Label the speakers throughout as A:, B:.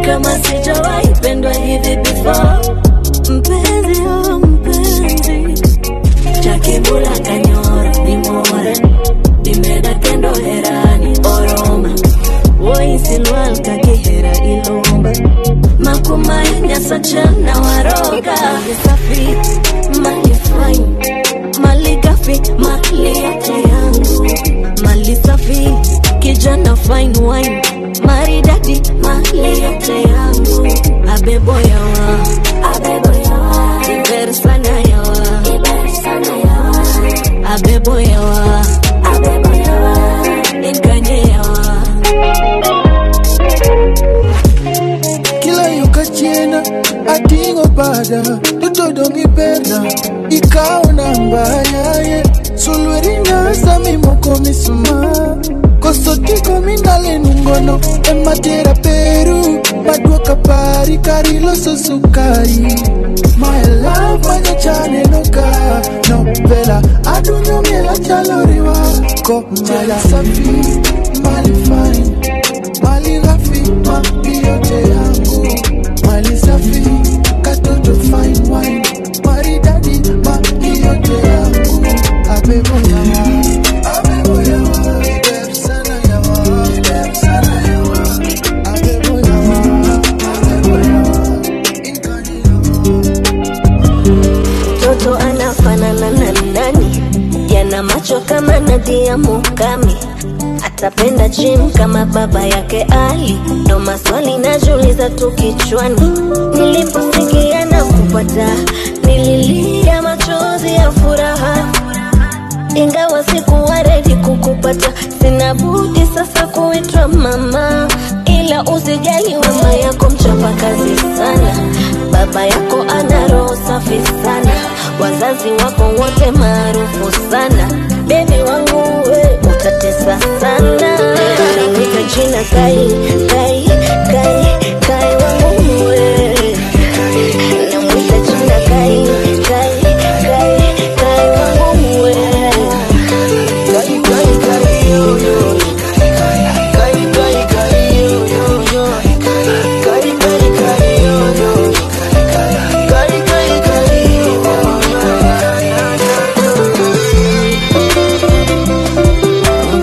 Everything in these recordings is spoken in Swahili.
A: kama sijawahi pendwa hivi before mpenzi oh mpenzi chakibula kanyora ni more dimeda kendo herani oroma woisilwal kakihera ilomba makumainya sachana waroga safi mali fine mali gafi mali yote yangu mali safi kijana fine wine maridadi mali yote yangu abebo yawa abebo yawa iber sana yawa iber sana yawa abebo yawa abebo yawa ikanye yawa
B: kila yukachiena ating'o bada totodong' iberna ikawo namba yaye sulweri nyasa mimoko misuma koso tiko mindalenungono ematera peru maduoka pari kari loso sukari my love manyachane noka nopela adunyo miela chaloriwa ko mala safi mali fine mali ghafi mali yote yangu mali safi katoto fine wine maridadi mali yote yangu abebo yawa abebo yawa ibeb sana yawa ibeb sana yawa abebo yawa abebo yawa ikani
A: mtoto anafanana na nani yana macho kama nadia mukami atapenda jim kama baba yake ali ndo maswali najiuliza tu kichwani niliposikia na kupata nililia machozi ya furaha ingawa sikuwa redi kukupata sina budi sasa kuitwa mama ila usijali mama yako mchapa kazi sana baba yako ana roho safi sana wazazi wako wote maarufu sana bebi wangu we utatesa sana namwita jina kai kai kai kai wangu we namwita jina kai kai kai kai wangu we
B: Kai, kai, kai, yo, yo. Kai, kai, kai, yo, yo, yo. Kai, kai, kai, yo, yo. Kai, kai, kai, yo, yo.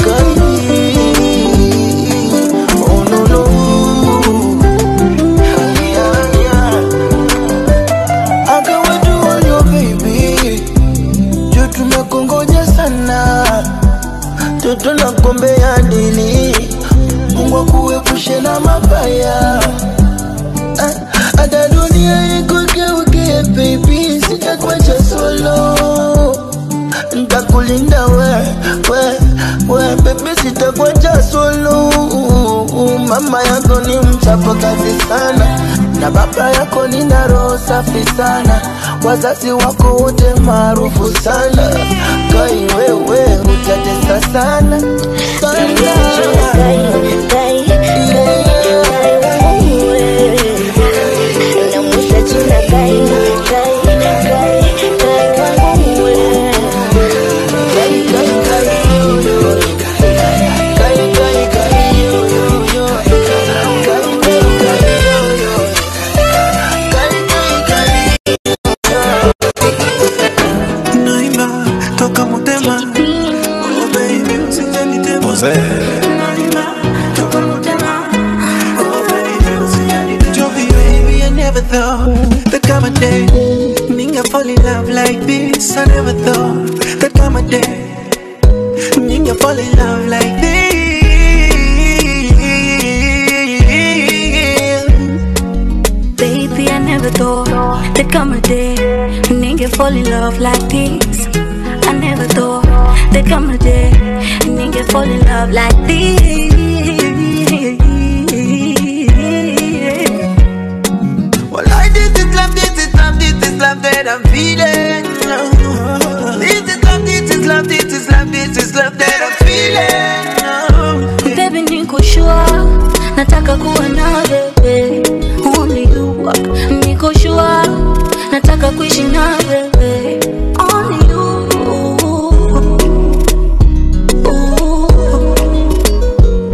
B: Kai, oh, no, no. Yeah, yeah. Akawajuayo baby, juu tumekongoja sana toto na kombe ya dili Mungu akuepushe na mabaya Ah, hata dunia ikugeuke baby sitakuacha solo ntakulinda we we we baby sitakuacha solo mama yako ni mchapa kazi sana na baba yako ni na roho safi sana wazazi wako wote maarufu sana kai wewe utatesa sana sana Kai, kai, kai, yo, yo. Kai, kai, kai, yo, yo, yo. Kai, kai, kai, yo, yo. Kai, kai, kai,
C: naimba toka motema oh baby usijanitema naimba toka motema oh baby usijanitema Joey baby I never thought that come a day ninga fall in love like this I never thought that come a day ninga fall in love like this
D: Baby, I never thought there'd come a day when nigga fall in love like this. I never thought there'd come a day when nigga fall in love like this.
C: Well, I this is love, this is love, this is love that I'm feeling. This is love, this is love, this is love, this is love that I'm feeling.
D: Baby, niko sure nataka kuwa na wewe, only you. Niko sure nataka kuishi na wewe, only you.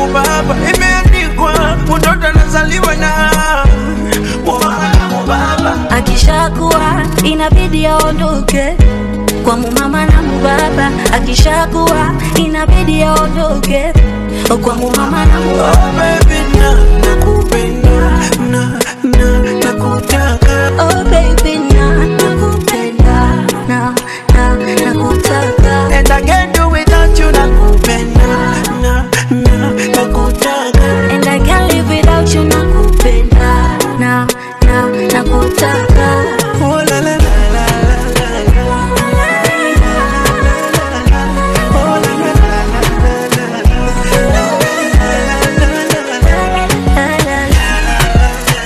C: mubaba imeandikwa mtoto anazaliwa na mubaba na mubaba
D: akishakuwa inabidi aondoke kwa mumama na mubaba akishakuwa inabidi aondoke kwa mumama na mubaba
C: Oh baby na nakupenda na na nakutaka
D: oh baby na nakupenda na na nakutaka
C: and I can't do without you nakupenda na na nakutaka
D: and I can't live without you nakupenda na na nakutaka
C: oh la la la la la la oh la la la la la
D: La, la, la.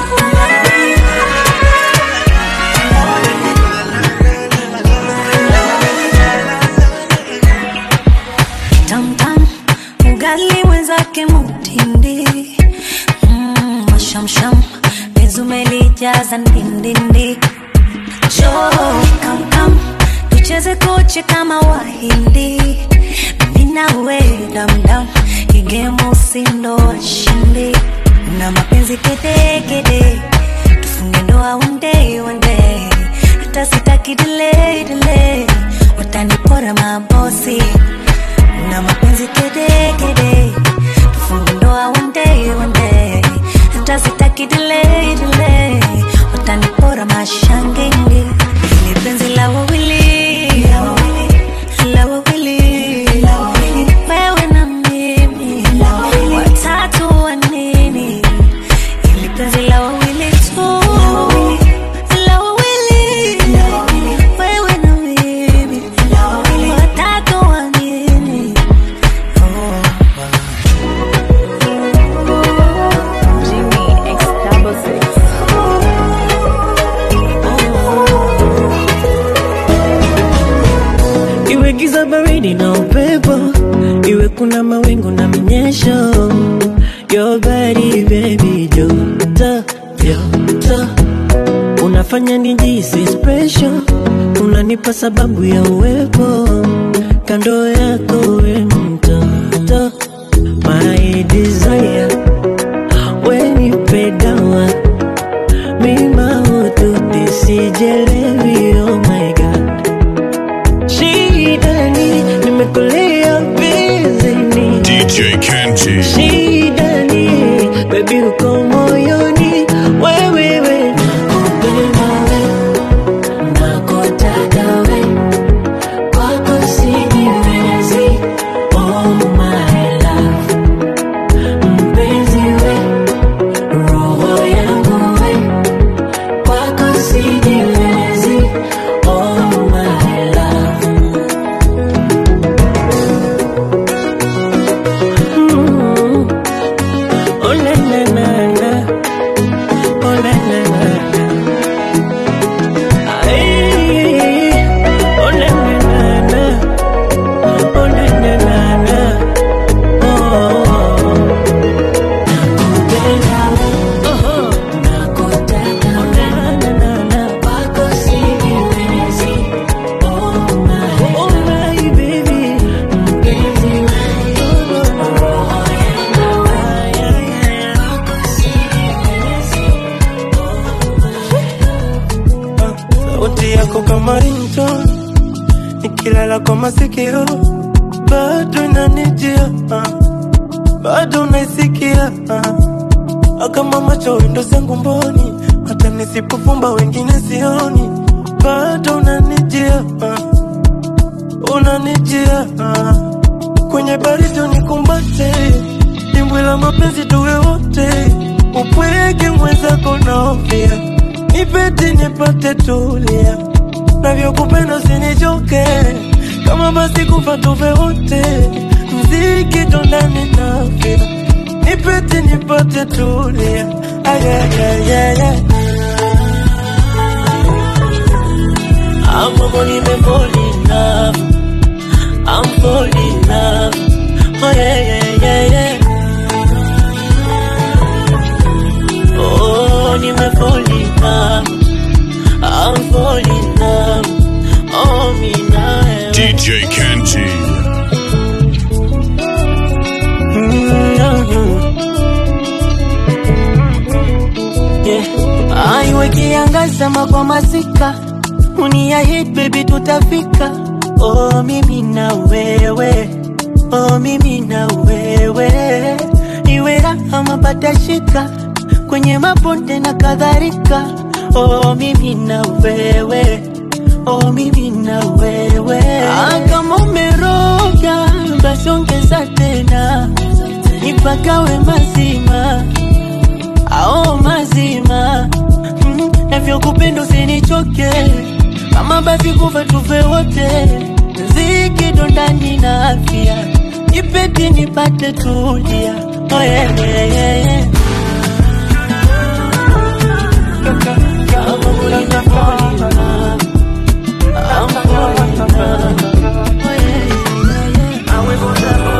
D: tamtam ugali mwenzake mutindi mm, mashamsham pezumelijaza ndindindi jo kamkam tucheze koche kama wahindi minawe damdam igemu sindo washindi na mapenzi kedekede tufunge ndoa one day one day hata sitaki delay delay watanipora mabosi na mapenzi kede kede tufunge ndoa one day one day hata sitaki delay delay watanipora mashangenge ni penzi la wawili la wawili wewe na mimi watatu wa nini ili penzi la wawili tu la wawili wewe na mimi watatu wa nini
E: iwe giza baridi na upepo iwe kuna mawingu na minyesho your body baby joto joto unafanya nijisi special unanipa sababu ya uwepo kando yako we mtoto my desire wenipedawa mimaututi sijelewi oh my god shidani nimekulia bizini
F: DJ Kenji.
E: shidani bebi uko moyoni wewewe nakupenda we nakutaka we kwako sijiwezi oh my love mpenzi we roho yangu we kwako sijiwezi oh my love Mm. Oh na na na na, oh na na na na. Ay, oh na na na na, oh na na na na. Oh, nakupenda wewe, nakutaka wewe, kwako sijiwezi. Oh my, oh my baby, mpenzi wangu, roho yangu wewe, kwako sijiwezi.
C: sauti yako kama ringtone ikilala kwa masikio bado inanijia ah, bado naisikia ah, kama macho wendo zangu mboni hata nisipofumba wengine sioni bado unanijia ah, unanijia ah, kwenye baridi unikumbate dimbwi la mapenzi tuwe wote upweke mwenzako naofia nipete nipate tulia navyokupenda usinichoke kama basi kufa tuve wote mziki tondani nafia nipete nipate tulia ayayayaya
E: I'm falling, I'm falling in love. I'm falling in love. Oh yeah, yeah, yeah, yeah. Oh, I'm falling in love. I'm falling in love. Oh, me now.
F: DJ Kenji.
C: Mm, nimezama kwa masika unia hit baby tutafika oh mimi na wewe oh mimi na wewe iwe raha mapata shika kwenye mabonde na kadhalika oh mimi na wewe oh mimi na wewe ah, kama umeroga basi ongeza tena nipagawe mazima ao mazima mm, navyokupenda usinichoke kama basi kufa tufe wote zikido ndani na afya nipeti nipate tulia oh, yeah, yeah, yeah, yeah. Kama mulina fall in love, I'm falling in love. Oh, yeah, yeah, yeah.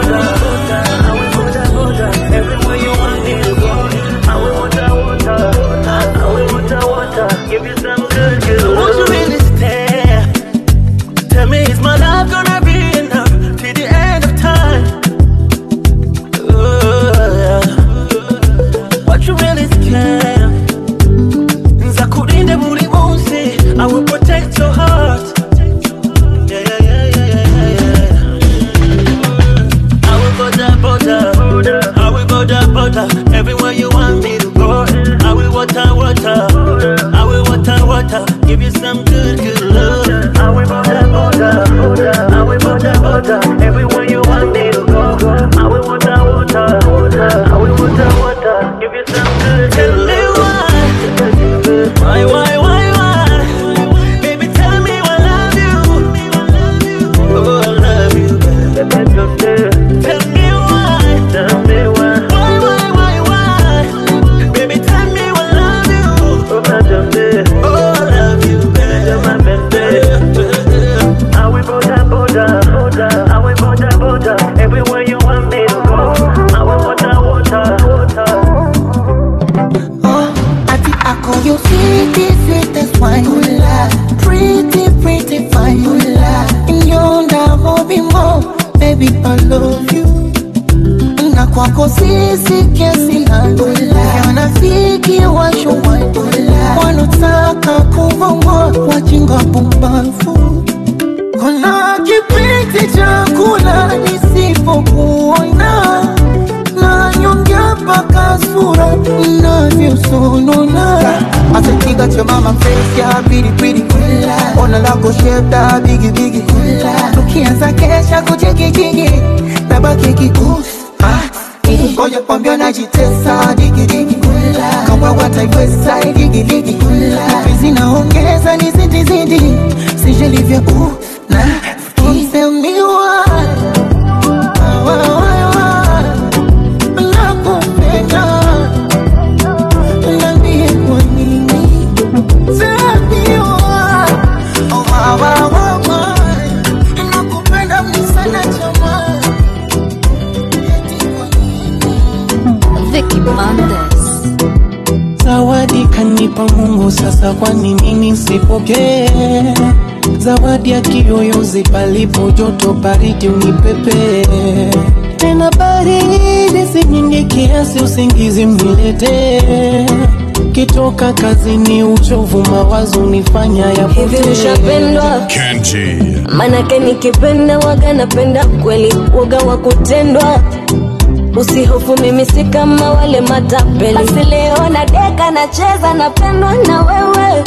C: Won't you really stay? Tell me, is my love gonna be enough till the end of time? Ooh, what you really scared? Nzakurinde buri munsi, I will protect your heart. Yeah, yeah, yeah, yeah, yeah, yeah. I will border, border, I will border, border, everywhere you want me to go. I will water, water, I will water, water, give you some good, good love. I will border, border, I will border, border, everywhere you want me to go. I will water, water, I will water, water, give you some good. Tell me why, why, why, why, why? Baby, tell me I love you. Oh, I love you, baby. Tell me why, tell me why, why, why, why, why? Baby, tell me I love you. Oh, I love you, baby. I will border, border, border. I will border, border. Everywhere you want me to go. I will water, water, water.
B: Oh, ati ako you sweetie, sweetest wine Pretty, pretty fine Nyonda hobi mo, baby I love you Na kwako sisi kiasi nani Wanafiki washuwai Wanotaka kuvongwa wajinga pumbafu Kuna kipindi cha kula nisipokuona na nyongea mpaka sura inavyosonona Asekiga cha mama face ya pili pili Ona lako shape da bigi bigi Tukianza kesha kuchekijigi Nabaki kikusi Ngoja kwambia najitesa digi digi Kama wataiweza digi digi Hizi naongeza ni zidi zidi Sijelivya uh na Tell me why Why, why, why? Nakupenda Niambie kwa nini Tell me why Oh, why, why, why, why? Nakupenda mimi sana jamani Eti kwa nini
D: Vicky Bandes.
C: Zawadi kanipa Mungu, sasa kwa nini nisipokee? Zawadi ya kiyoyozi, palipo joto baridi unipepe tena baridi si nyingi kiasi, usingizi mniletee. Kitoka kazini, uchovu mawazo nifanya
A: hivi
C: yapotee.
A: ushapendwa
F: Kenji.
A: manake nikipenda waga napenda kweli waga wa kutendwa usihofu mimi si kama wale matapeli basi leo na deka nacheza napendwa na wewe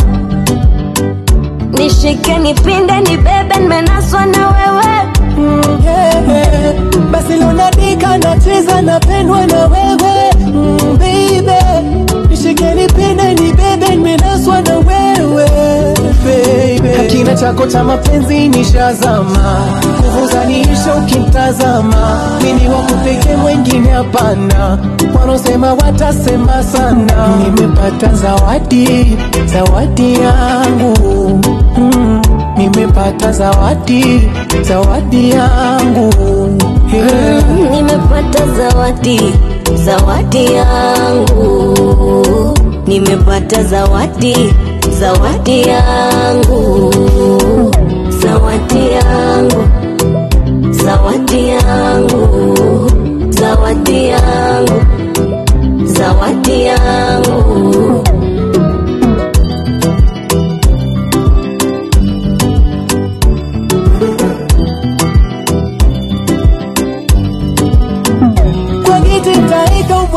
A: nishike nipinde nibebe nimenaswa na wewe
C: Mm, yeah. Basi leo nadika nacheza napendwa na wewe mm, baby nishike nipende nibebe nimenaswa na wewe baby kina chako cha mapenzi nishazama nguvu zaniisha ukimtazama mini wa kupeke mwengine hapana wanaosema watasema sana nimepata zawadi zawadi yangu mm, nimepata zawadi zawadi yangu yeah.
A: nimepata zawadi zawadi yangu nimepata zawadi zawadi yangu zawadi yangu zawadi yangu zawadi yangu zawadi yangu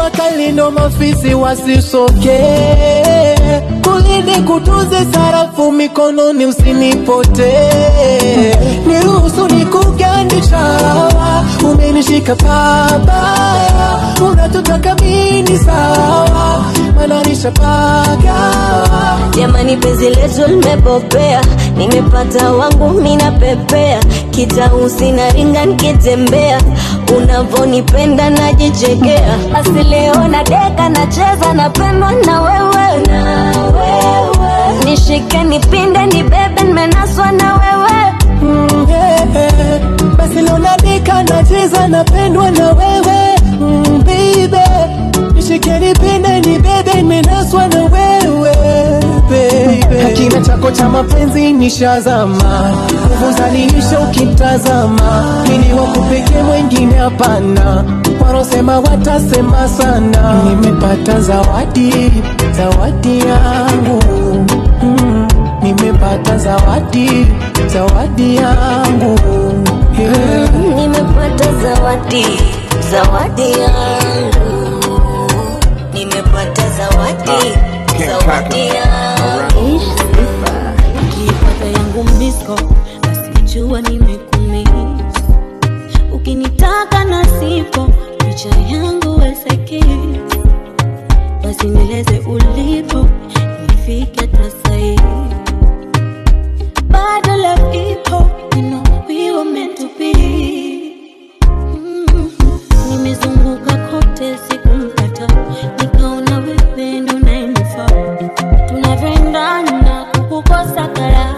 C: jua kali ndo mafisi wasisoke kulinde kutunze sarafu mikononi usinipote niruhusu nikugandisha umenishika pabaya unatotaka mini sawa mananisha pagawa
A: jamani penzi letu limepopea nimepata wangu mina pepea kitausi na ringa nikitembea unavonipenda najichekea basi leo na deka nacheza napendwa na wewe na wewe nishike nipinde nibebe nimenaswa na wewe
C: Mm, yeah, yeah. basi leo nadika nacheza napendwa na wewe mm, baby nishike nipende ni bebe nimenaswa na wewe baby kina chako cha mapenzi nishazama nguvu zaniisha ukimtazama mini wako pekee mwengine hapana warosema watasema sana nimepata zawadi zawadi yangu mm, nimepata zawadi zawadi yangu yeah.
A: nimepata zawadi zawadi yangu nimepata zawadi zawadi yangu
D: ukipata yangu misko basi jua nimekumis ukinitaka na sipo picha yangu weseki basi nieleze ulipo nifike tasai bado love ipo you know we were meant to be Mm. nimezunguka kote sikumpata nikaona wewe ndo nayenifaa tunavyoendana kukukosa kara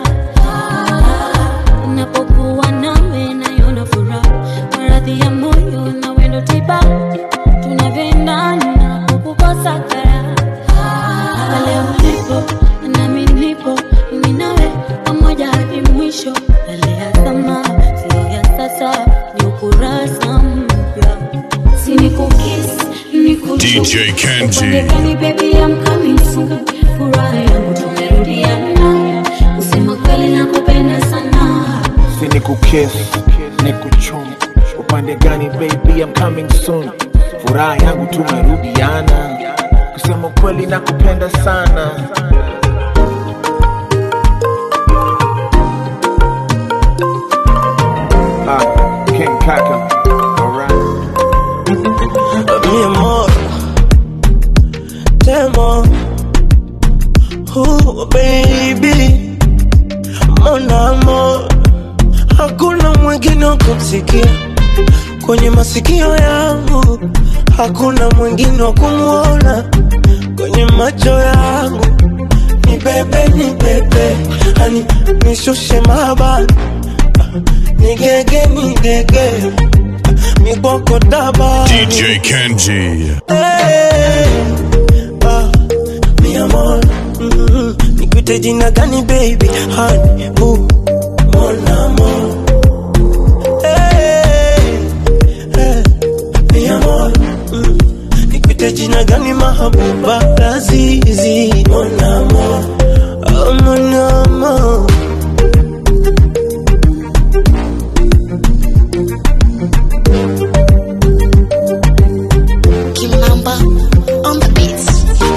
D: napokuwa nawe nayona furaha maradhi ya moyo na wendo tiba tunavyoendana kukukosa kara pale ulipo nami nipo mimi nawe pamoja hadi mwisho yale ya zama sio ya sasa ni ukurasa mpya sinikukis
F: DJ Kenji.
D: Upandekani baby I'm coming soon furaha yangu tumerudiana kusema kweli nakupenda sana
B: si ni kukiss ni kuchum upande gani baby I'm coming soon furaha yangu tumerudiana kusema kweli nakupenda sana ah, King Kaka alright
E: mi amor, te amo, oh baby, mon amor, hakuna mwingine wa kumsikia kwenye masikio yangu, hakuna mwingine wa kumwona kwenye macho yangu. Ni bebe, ni bebe, hani nishushe mabani, nigege, nigege, mikwako tabani
F: DJ Kenji.
E: Hey, ah, mi amor, mm, nikuite jina gani baby? Honey, ooh, mon amor. Hey, hey, mi amor, mm, nikuite jina gani mahabuba? Lazizi, mon amor, oh, mon amor.
G: Kimamba on the beats.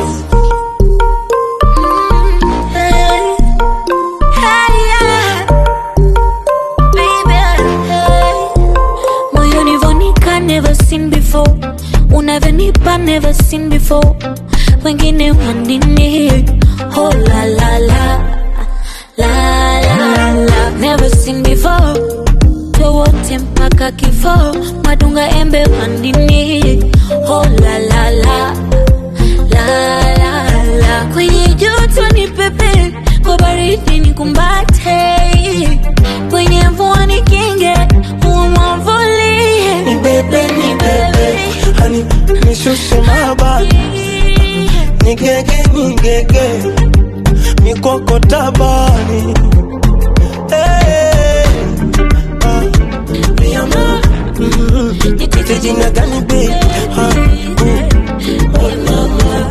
D: Hey, hey, yeah. Baby, hey. moyoni vonika never seen before unavyonipa never seen before wengine wanini oh la la la la la la never seen before wote mpaka kifo madunga embe wanini oh la la la la la la kwenye joto ni pepe kwa baridi ni kumbate kwenye mvua ni kinge umwavulie
E: Ni bebe, ni bebe, hani nishushe mabani nigege nigege mikoko tabani Eh, ah, mi amor, mm, nikuite jina gani baby? Ah, mm, oh, mama.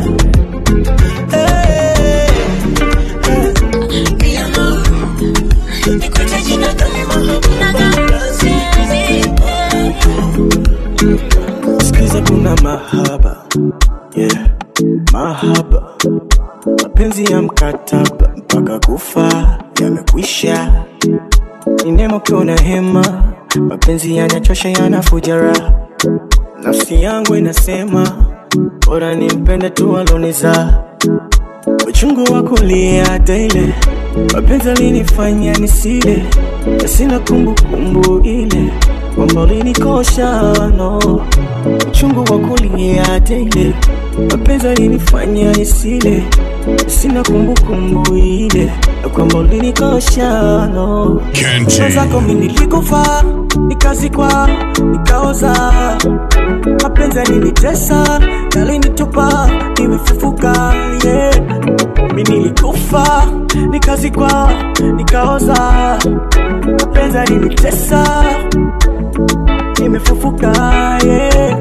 E: Eh, eh, mi amor, nikuite jina gani mahabuba? Lazizi,
C: Sikiza kuna mahaba yeah. Mahaba mapenzi ya mkataba mpaka kufa yamekwisha. Ni neema ukiwa na hema, mapenzi yanachosha yanafuja raha. Nafsi yangu inasema bora nimpende tu aloniza uchungu wa kulia daily, mapenzi alinifanya nisile, na sina kumbukumbu ile kwamba ulinikosha no. Uchungu wa kulia daily, mapenzi alinifanya nisile, na sina kumbukumbu ile na kwamba ulinikosha no.
F: Kenji.
C: Mwenzako mimi nilikufa, nikazikwa, nikaoza mapenzi yalinitesa, yalinitupa, nimefufuka yeah. Mi nilikufa, nikazikwa, nikaoza, mapenzi yalinitesa, nimefufuka yeah.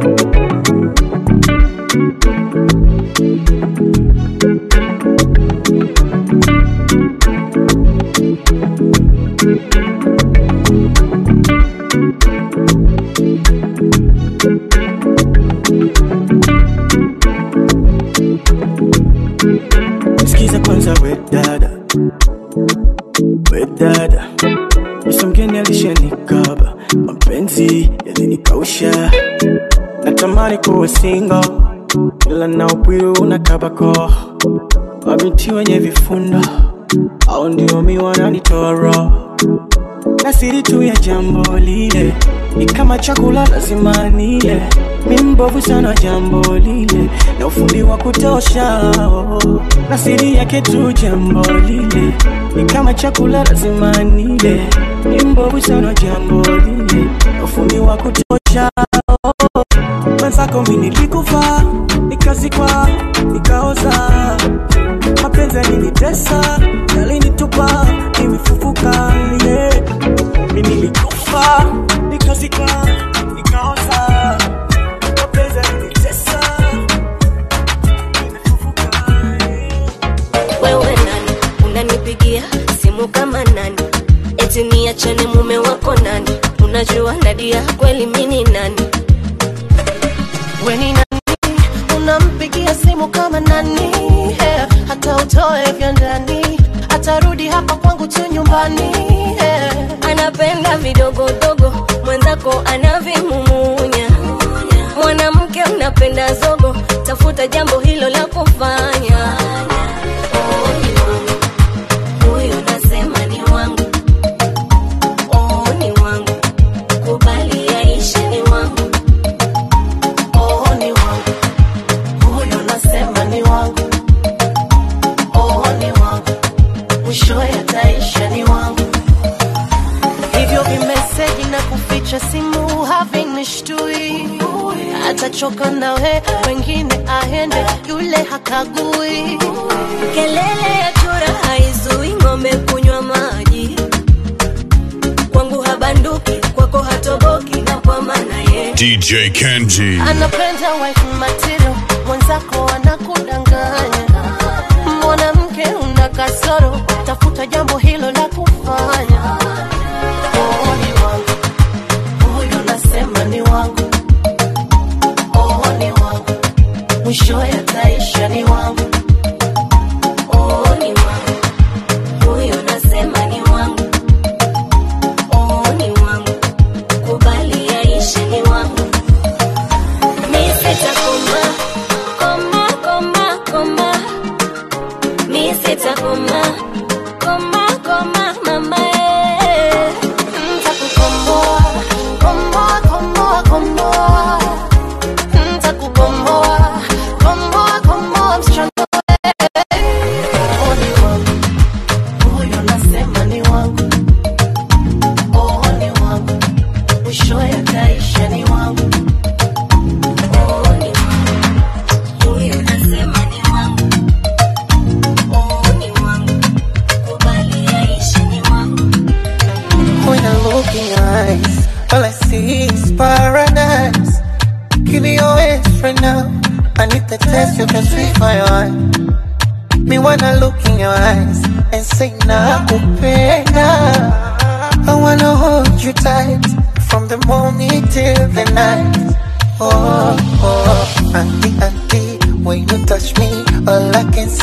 C: Sikiza kwanza we dada, we dada, Misa mgeni alishanikaba, mapenzi yalinikausha, natamani kuwa single, ila na upwiru unakabako, mabinti wenye vifundo au ndio mi wananitoa roho na siri tu ya jambo lile ni kama chakula lazima nile. Mi mbovu sana jambo lile na ufundi wa kutosha oh. na siri yake tu jambo lile ni kama chakula lazima nile. Mi mbovu sana jambo lile na ufundi wa kutosha oh. Mwenzako mi nilikufa, nikazikwa, nikaoza mapenzi yalinitesa, yalinitupa, nimefufuka yeah. Mi nilikufa, nikazikwa, nikaoza mapenzi yalinitesa, nimefufuka yeah.
A: wewe nani unanipigia simu kama nani eti niachane mume wako nani unajua nadia kweli mini nani
H: weni nani unampigia simu kama nani yeah. hata utoe vya ndani atarudi hapa kwangu tu nyumbani yeah.
A: anapenda vidogodogo mwenzako anavimumunya mwanamke unapenda zogo tafuta jambo hilo la kufanya Oh, ni wangu. Huyu nasema ni wangu Oh, ni wangu kubali yaishe ni wangu
H: oh, ni wangu huyo nasema ni wangu oh, ni wangu mwishowe ataisha ni wangu hivyo vimeseji na kuficha simu havinishtui atachoka nawe wengine aende yule hakagui
A: kelele ya chura haizui ng'ombe kunywa maji kwangu habanduki kwako hatoboki na kwa maana ye
F: DJ Kenji.
H: anapenda wife material mwenzako anakudanganya mwanamke una kasoro tafuta jambo hilo la kufanya oh, ni wangu huyu nasema ni wangu oh, ni wangu mwishowe ataisha ni wangu
A: oh, ni wangu huyo nasema ni wangu oh, ni wangu kubali yaishe ni wangu mi sitakoma koma koma koma mi sitakoma koma koma mama eh.
H: ntakukomboa komboa komboa komboa ntakukomboa komboa komboa msichana Oh, ni wangu. Huyo nasema ni wangu. Oh, ni wangu. Mwishowe ataisha ni wangu.
A: Oh, ni wangu huyo nasema ni wangu oh, ni wangu kubali yaishe ni wangu
B: When I look in your eyes, all I see is paradise. Give me your hands right now. I need the test you can sweet my heart. Me wanna look in your eyes and say nakupenda. I wanna hold you tight from the morning till the night. Oh,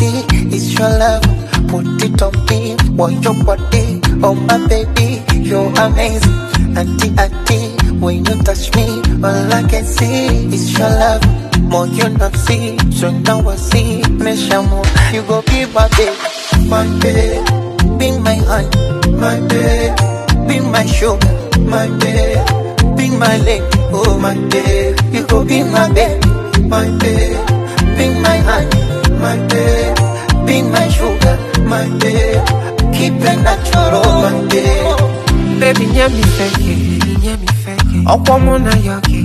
B: see is your love. Put it on me, want your body, oh my baby, you're amazing. Auntie, auntie, when you touch me, all I can see is your love. More you not see, so now I see, me shamu, you go be my babe, my babe, be my honey, my babe, be my sugar, my babe, be my lady, oh my babe, you go be my babe, my babe, be my honey, my babe, be my sugar, my babe, keep it natural, my babe.
I: Baby, nyami feke, nyami feke. Ọ̀pọ̀ mụ na ya gị.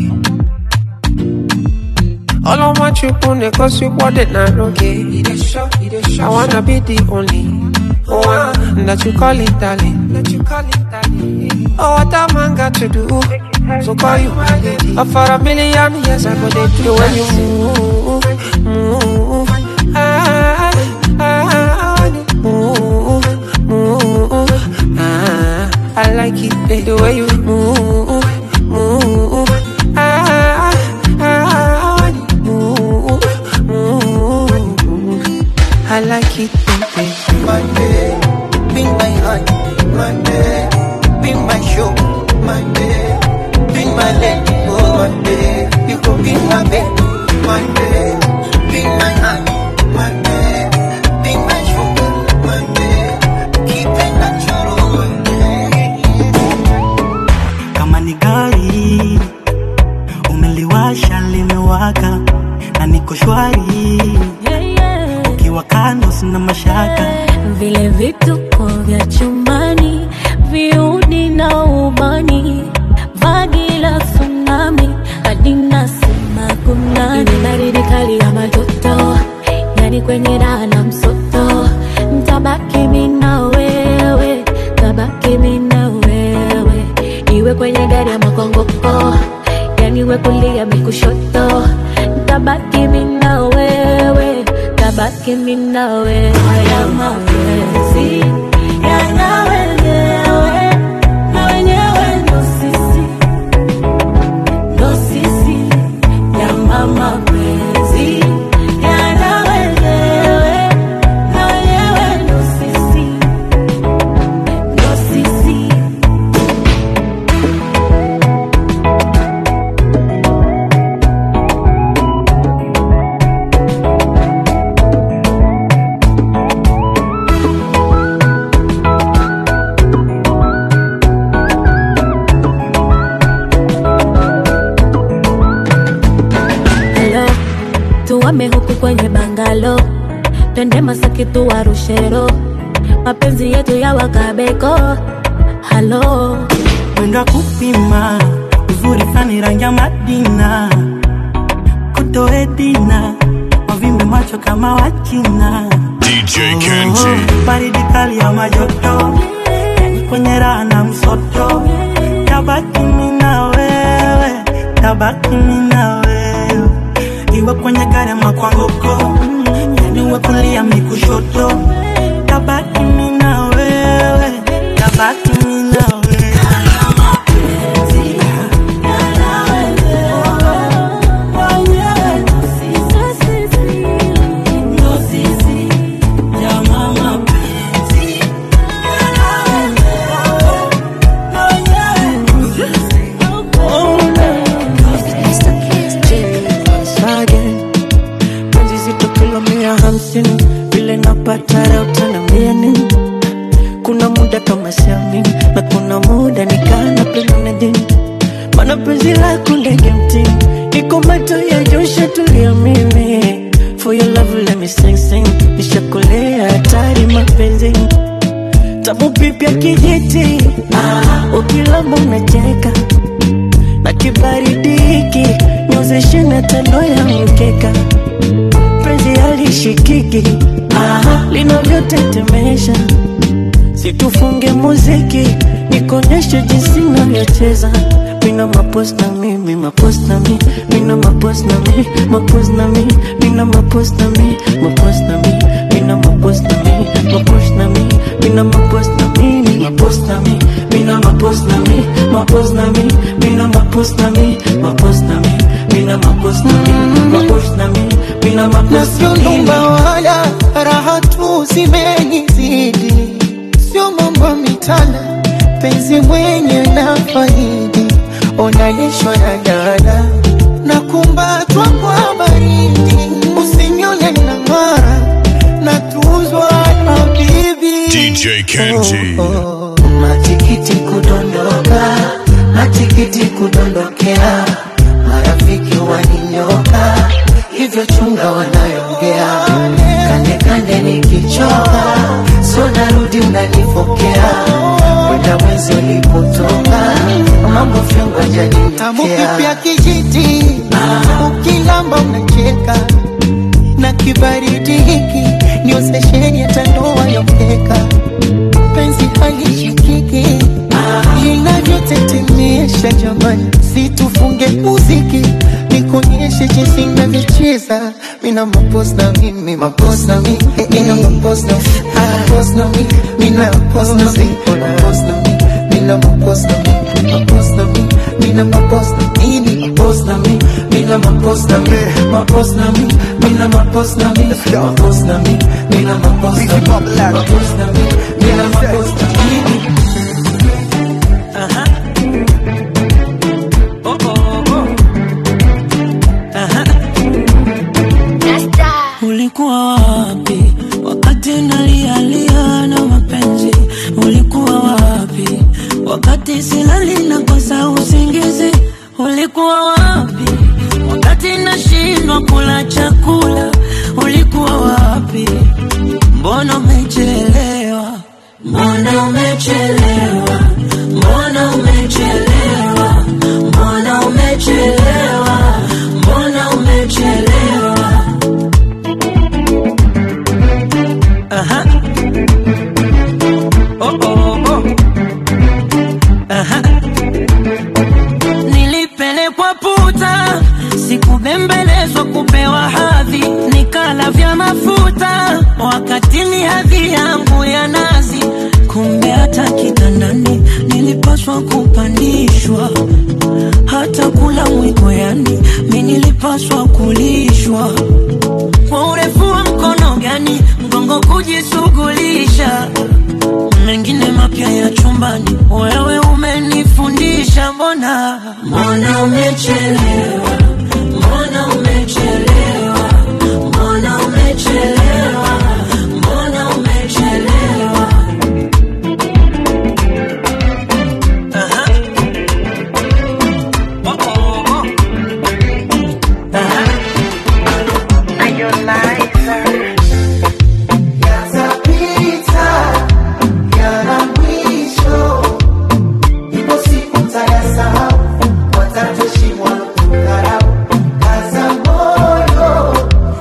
I: Ọlọ́mọ chukwu na-egosi ụkwọdị na arụ gị. I wanna be the only one that you call it darling. Oh, what a man got to do to call you my lady. Oh, for a million years I go dey do when you move, move. Ah, ah, when you move, move. Ah, I like it babe, the way you move, move. Ah, ah, when you move, move. I like it baby.
B: my babe, be my honey, my babe, be my sugar, my babe, be my lady, oh my babe, you go be my babe, my babe, be my honey, my babe, be my sugar, my babe, keep it natural, my babe.
J: kama ni gari umeliwasha limewaka na niko shwari ukiwa kando sina mashaka
D: vile vituko vya chumbani viudi na ubani vagi la tsunami hadi nasema kunani baridi kali ya majoto yani kwenye raha na msoto mtabaki mina wewe tabaki mina wewe iwe kwenye gari ya makongoko yani we kulia mikushoto tabaki mina wewe tabaki mina wewe haya mapenzi yana wenyewe na wenyewe ndo sisi ndo sisi yana mapenzi yana wenyewe na wenyewe ndo sisi ndo sisi Hello, tuwame huku kwenye bangalo, twende Masaki tuwarushero, mapenzi yetu ya wakabeko. Halo,
J: mwendo wa kupima uzuri fani rangi ya madina kutoedina wavimbe macho kama wachina
F: DJ Kenji.
J: baridi kali ya majoto yani kwenye raha na msoto tabaki mimi na wewe tabaki mimi na wewe iwe kwenye gari ama kwa ngoko yani uwe kulia mi kushoto tabaki mimi na wewe tabaki mimi na wewe
I: Sage penzi zito kilo mia hamsini vile napata leo tena mia nini kuna muda kama siamini na kuna muda nikana pengine dini mana penzi lako ndege mtini niko macho ya josha tulia mimi for your love let me sing sing nishakolea hatari mapenzi tamu pipya kijiti ah, ukilamba unacheka na kibaridi hiki nyozeshe na tando ya mkeka penzi halishikiki ah, linavyotetemesha situfunge muziki nikonyeshe jinsi navyocheza mina mapos na mi mi mapos na mi mina mapos na mi mapos na mi mina mapos na mi mapos na mi mina mapos na mi mapos na mi mina mapos na mi mi mapos na mi mina mapos na mi mapos na mi mina mapos na mi mapos na mi mina mapos na mi mapos na mi mina mapos na mi
B: Nasionumba wala
C: raha tu zimenizidi, sio mambo ya mitana, penzi mwenye na faidi, unalishwa na dada na kumbatwa kwa baridi, usinione na ng'ara na tuzwa na bibi
F: DJ Kenji.
B: matikiti kudondoka, matikiti kudondokea, marafiki waninyoka, hivyo chunga wanayongea, kande kande nikichoka, so narudi unanifokea, kwenda mwezi ulipotoka, mambo fyongo
C: tamu kipya
B: janinyotea
C: kijiti, ukilamba unacheka na kibaridi hiki niozesheni hata ndoa yokeka penzi halishikiki linavyotetemesha jamani, situfunge muziki nikuonyeshe jinsi navyocheza mina mapos na mimi mapos na mi mina mapos na mapos na mi mina mapos na mi mapos na mi mina mapos na mi mapos na mi mina mapos na mimi mapos na mi mina mapos na mi mapos na mi mina mapos na mi mapos na mi mina mapos na mi mapos na mi mina mapos na mimi
J: Ulikuwa wapi wakati nalialia na mapenzi? Ulikuwa wapi wakati silali na kosa usingizi? Ulikuwa wapi wakati nashindwa kula chakula? Ulikuwa wapi? Mbona umechelewa? Mbona umechelewa? Mbona umechelewa? Mbona umechelewa? Mbona umechelewa? Aha. Oh, oh, oh. Aha. Nilipelekwa puta, sikubembelezwa kupewa hadhi, nikala vya mafuta wakati ni hadhi yangu ya nazi. Kumbe hata kitandani nilipaswa kupandishwa, hata kula mwiko, yani mi nilipaswa kulishwa kwa urefu wa mkono gani mgongo kujishughulisha mengine mapya ya chumbani wewe umenifundisha mbona mbona umechelewa mbona umechelewa mbona umechelewa mbona umechelewa Aha. Oh, oh, oh. Aha.
B: Yatapita, yana mwisho, ipo siku tayasahau, watatoshimwa kudharau. Kaza moyo,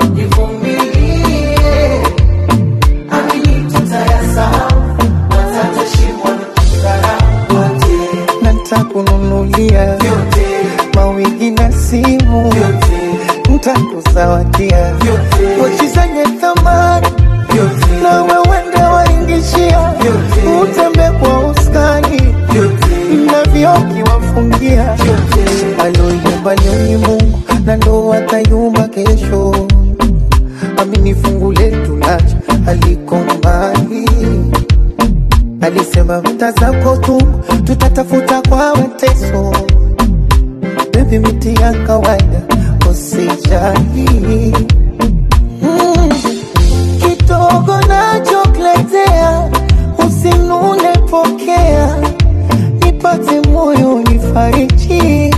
B: nivumilie, amini tutayasahau, watatoshimwa kudharau. Wote,
C: na nitakununulia
B: vyote,
C: mawigi na simu
B: vyote,
C: ntakuzawadia
B: vyote,
C: pochi zenye thamani
B: vyote,
C: na wewende waingishia utembe kwa uskani
B: vyote,
C: na vyoki wafungia aloyumba leo ni Mungu na ndo atayumba kesho. Amini fungu letu lacha aliko mbali, alisema vita zako tu tutatafuta kwa mateso. Baby, miti ya kawaida usijali mm. Kidogo nachokuletea usinune, pokea nipate moyo nifariji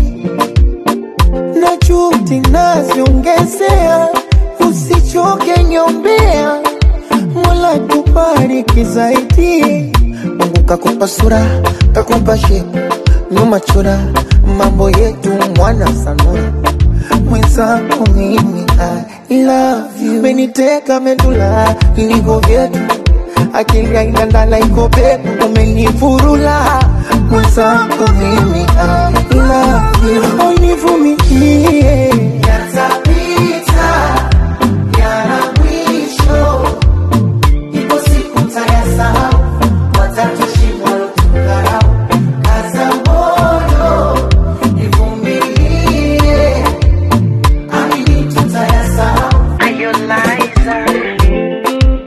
C: na juhudi naziongezea, usichoke nyombea, Mola tubariki zaidi. Mungu kakupa sura, kakupa shepu, nyuma chura, mambo yetu mwana sanura mwenzako mimi I love you, meniteka medula iligo vyetu akili haina ndala iko peku, umenifurula mwenzako mimi I love you, univumilie
B: yatapita, yana mwisho, ipo siku tayasahau, watatoshimwa kudharau. Kaza moyo, nivumilie, amini tutayasahau.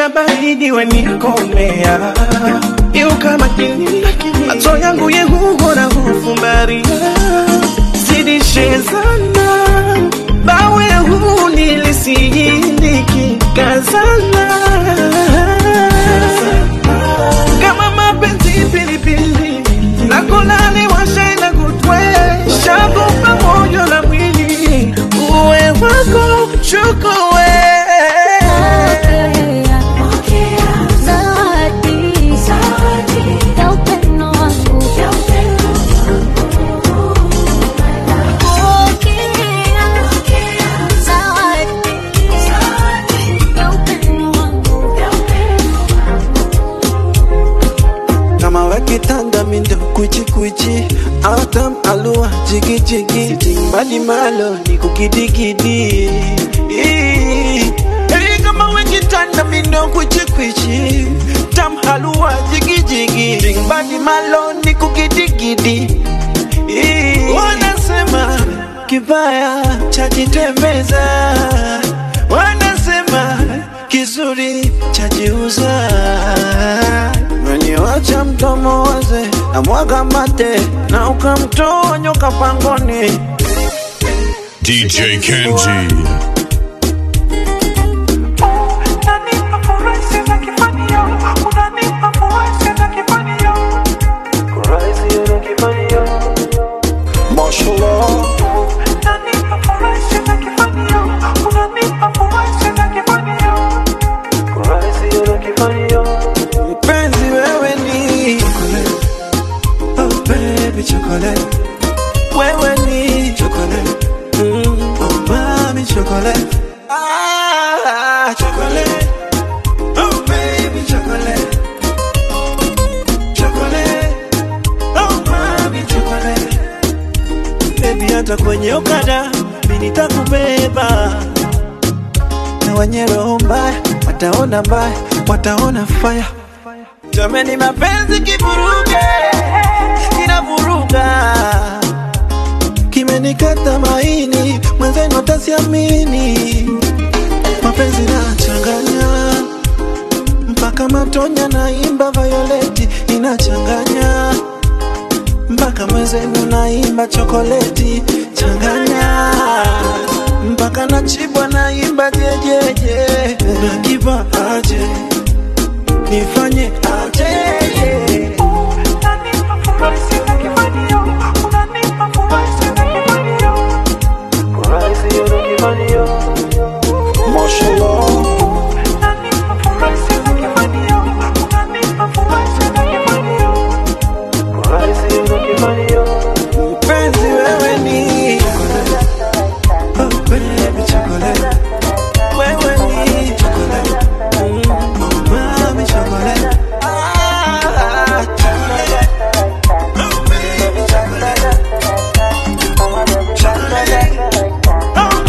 C: ya baridi wenikomea iu kama kini macho yangu yehuhora hufumbaria zidishezana bawe huu nilisiyindiki kazana kama mapenzi pilipili nakolale washaina kutwe shago pamoja na mwili uwe wako chukue
B: kama wakitanda mindo kuchikuchi autam alua jigijigi timbali malo ni kukidigidi Ii. Hey, kama wakitanda mindo kuchikuchi tam halua jigijigi timbali malo ni kukidigidi Ii. wanasema kibaya chajitembeza wanasema kizuri chajiuza Meniwacha mdomo waze na mwaga mate na ukamtoa nyoka pangoni.
F: DJ Kenji.
B: Mpenzi wewe ni oh baby chocolate, wewe ni chocolate, mm, oh mami chocolate, ah chocolate, oh baby chocolate, chocolate, oh mami chocolate, baby hata kwenye okada mimi nitakubeba na wenye roho mbaya wataona mbaya, wataona fire. Jameni, mapenzi kivuruge, kinavuruga, kimenikata maini, mwenzenu atasiamini. Mapenzi nachanganya mpaka matonya, naimba Violeti inachanganya mpaka mwenzenu naimba chokoleti changanya mpaka nachibwa naimba jejeje nakipa aje nifanye aje Mpenzi wewe ni oh baby chocolate wewe ni chocolate mm, oh mami chocolate ah chocolate oh baby chocolate chocolate oh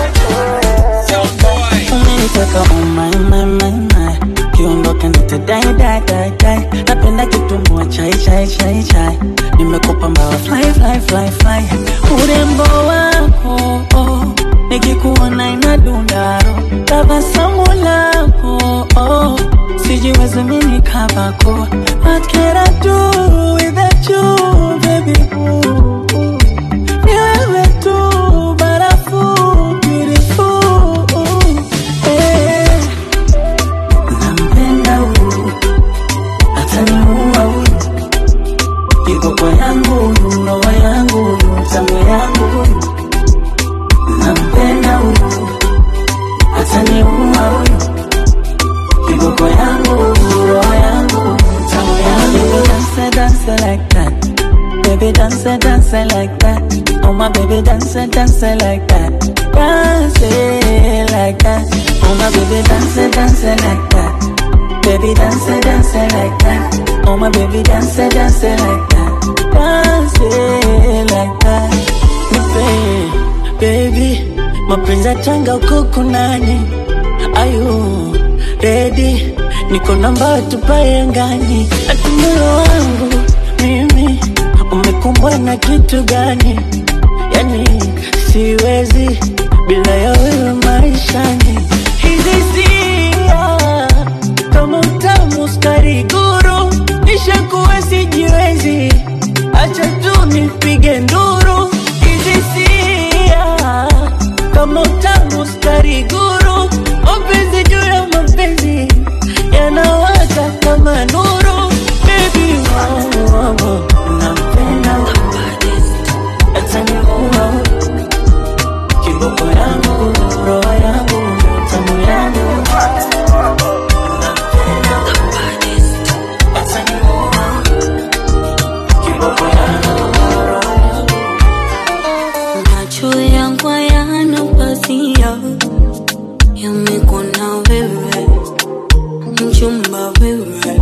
B: my
I: umeniteka oh my my my my kiondoka nitadai dai dai dai napenda kitumbua chai chai chai chai nimekupa mbawa fly fly fly fly urembo wako oh, nikikuona inadundaro tabasamu lako oh, sijiwezi mini kabako what can I do without you baby ooh, ooh. Ni wewe tu barafu beautiful eh. Nampenda huyu ataniua huyu kiboko yangu huyu roho yangu huyu tamu yangu huyu nampenda huyu ataniua huyu kiboko yangu huyu roho yangu huyu tamu yangu dance dance like that baby dance dance like that oh my baby dance dance like that dance like that oh my baby dance dance like that Baby dance, dance like that. Oh my baby dance, dance like that. Dance like that. Nipe, baby, mapenzi ya tanga uko kunani? Ayu, ready? Niko namba tupae angani. Ati moyo wangu mimi umekumbwa na kitu gani? Yani siwezi bila ya wewe maishani. Hizi sia kama utamu skari guru, nishakuwa sijiwezi, acha tu nipige nduru hizi sia kama utamu skari guru, mapenzi juu ya mapenzi yanawaka kama nuru, baby wangu wangu, nampenda hata niua kiboko yangu, roho yangu, tamu yangu
D: Macho yangu hayana pazia, yamekuona wewe, mchumba wewe,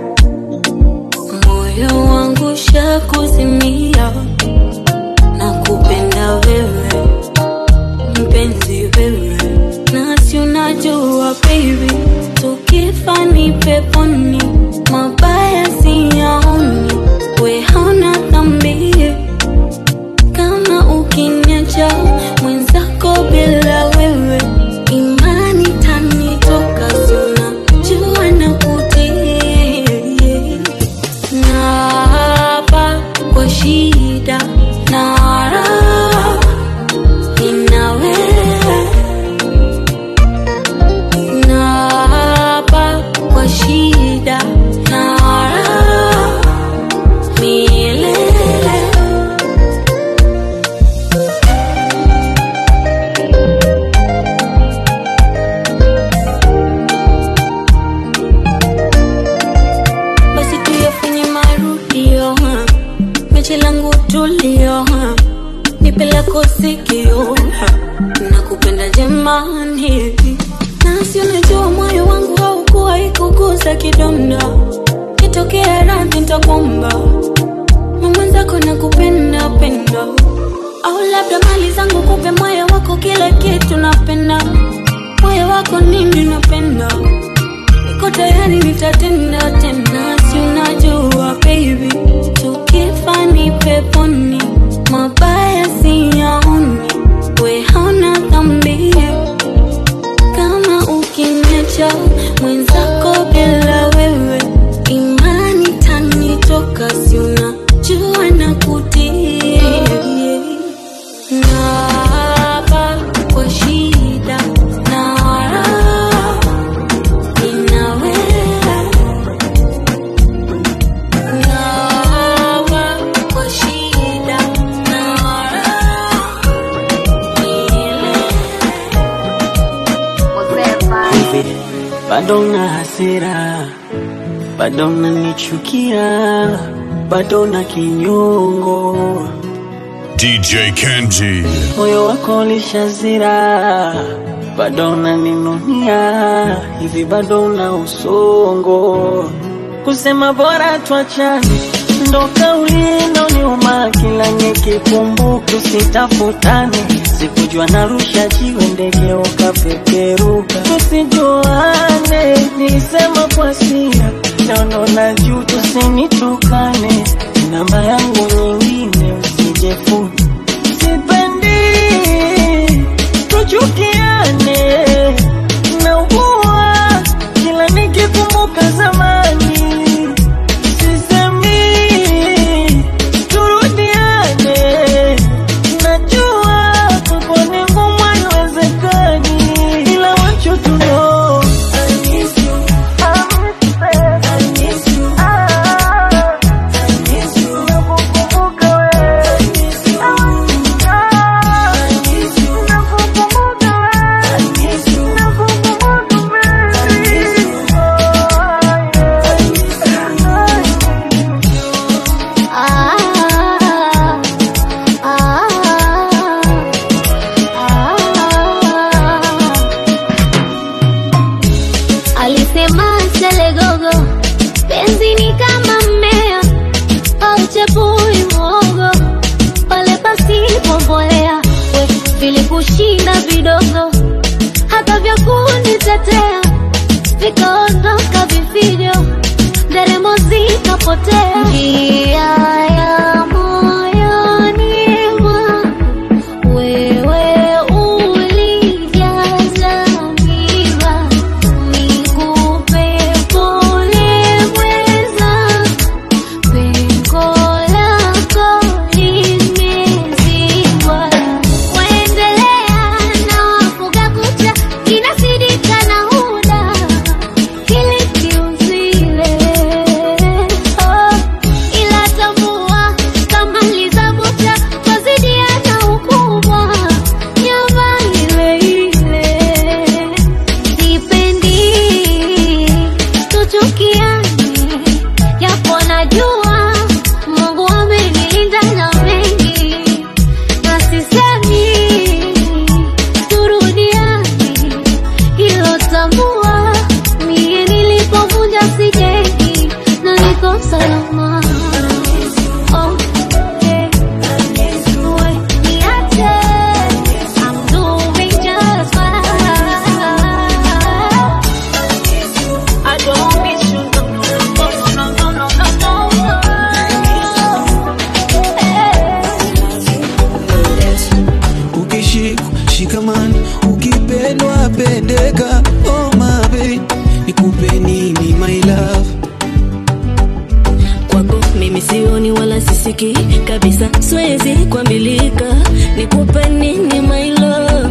D: moyo wangu shakuzimia, na kupenda wewe, mpenzi wewe, nasi unajua baby, tukifa ni peponi, mabaya siyaoni, we hauna dhambi kama ukiniacha mwenzako bila wewe, imani tanitoka, sina jua na kutii na hapa kwa shida na raha nina wewe na hapa kwa shida na raha milele basi tuyafanye marudio ha. mechi langu tulio ha. nipe lako sikio ha. nakupenda jemani nasi unajua moyo wangu haukuwa ikuguza kidonda kitokea radhi ntakwamba mamwenzako nakupenda penda au labda mali zangu kupe moyo wako kila kitu napenda moyo wako nini napenda niko tayari nitatenda tena, si unajua baby, tukifa ni peponi, mabaya siyaoni, we hauna dhambi kama ukiniacha mwenzako bila wewe, imani tanitoka, si unajua na kutii na hapa kwa shida na raha nina wewe na hapa kwa shida na raha
I: hivi bado na hasira, bado nanichukia, bado na kinyongo,
F: DJ Kenji.
I: moyo wako ulishazira, bado unaninunia, hivi bado na usongo, kusema bora tuachane ndo kauli inaoniuma kila nikikumbuka, usitafutane. Sikujua narusha jiwe ndege ukapeperuka, tusijuane. Nilisema kwa sira, naona na juu, tusinitukane. Namba yangu nyingine usijefuni, sipendi tuchukiane, naugua kila nikikumbuka zamani sisemi turudiane, najua kwako ni ngumu, haiwezekani, ila wacho tu know I miss you, I miss you, I miss you, nakukumbuka wewe, I miss you, I miss you, nakukumbuka wewe, I miss you, nakukumbuka wewe,
K: Alisema Selegogo, penzi ni kama mmea au chepui mwogo, pale pasipo mbolea, we vilikushinda vidogo, hata vya kunitetea vikaondoka vifijo, nderemo zikapotea, njia ya moyoni mwangu wewe ulijaza miba nikupe pole
L: sioni wala sisiki kabisa siwezi kuambilika nikupe nini my love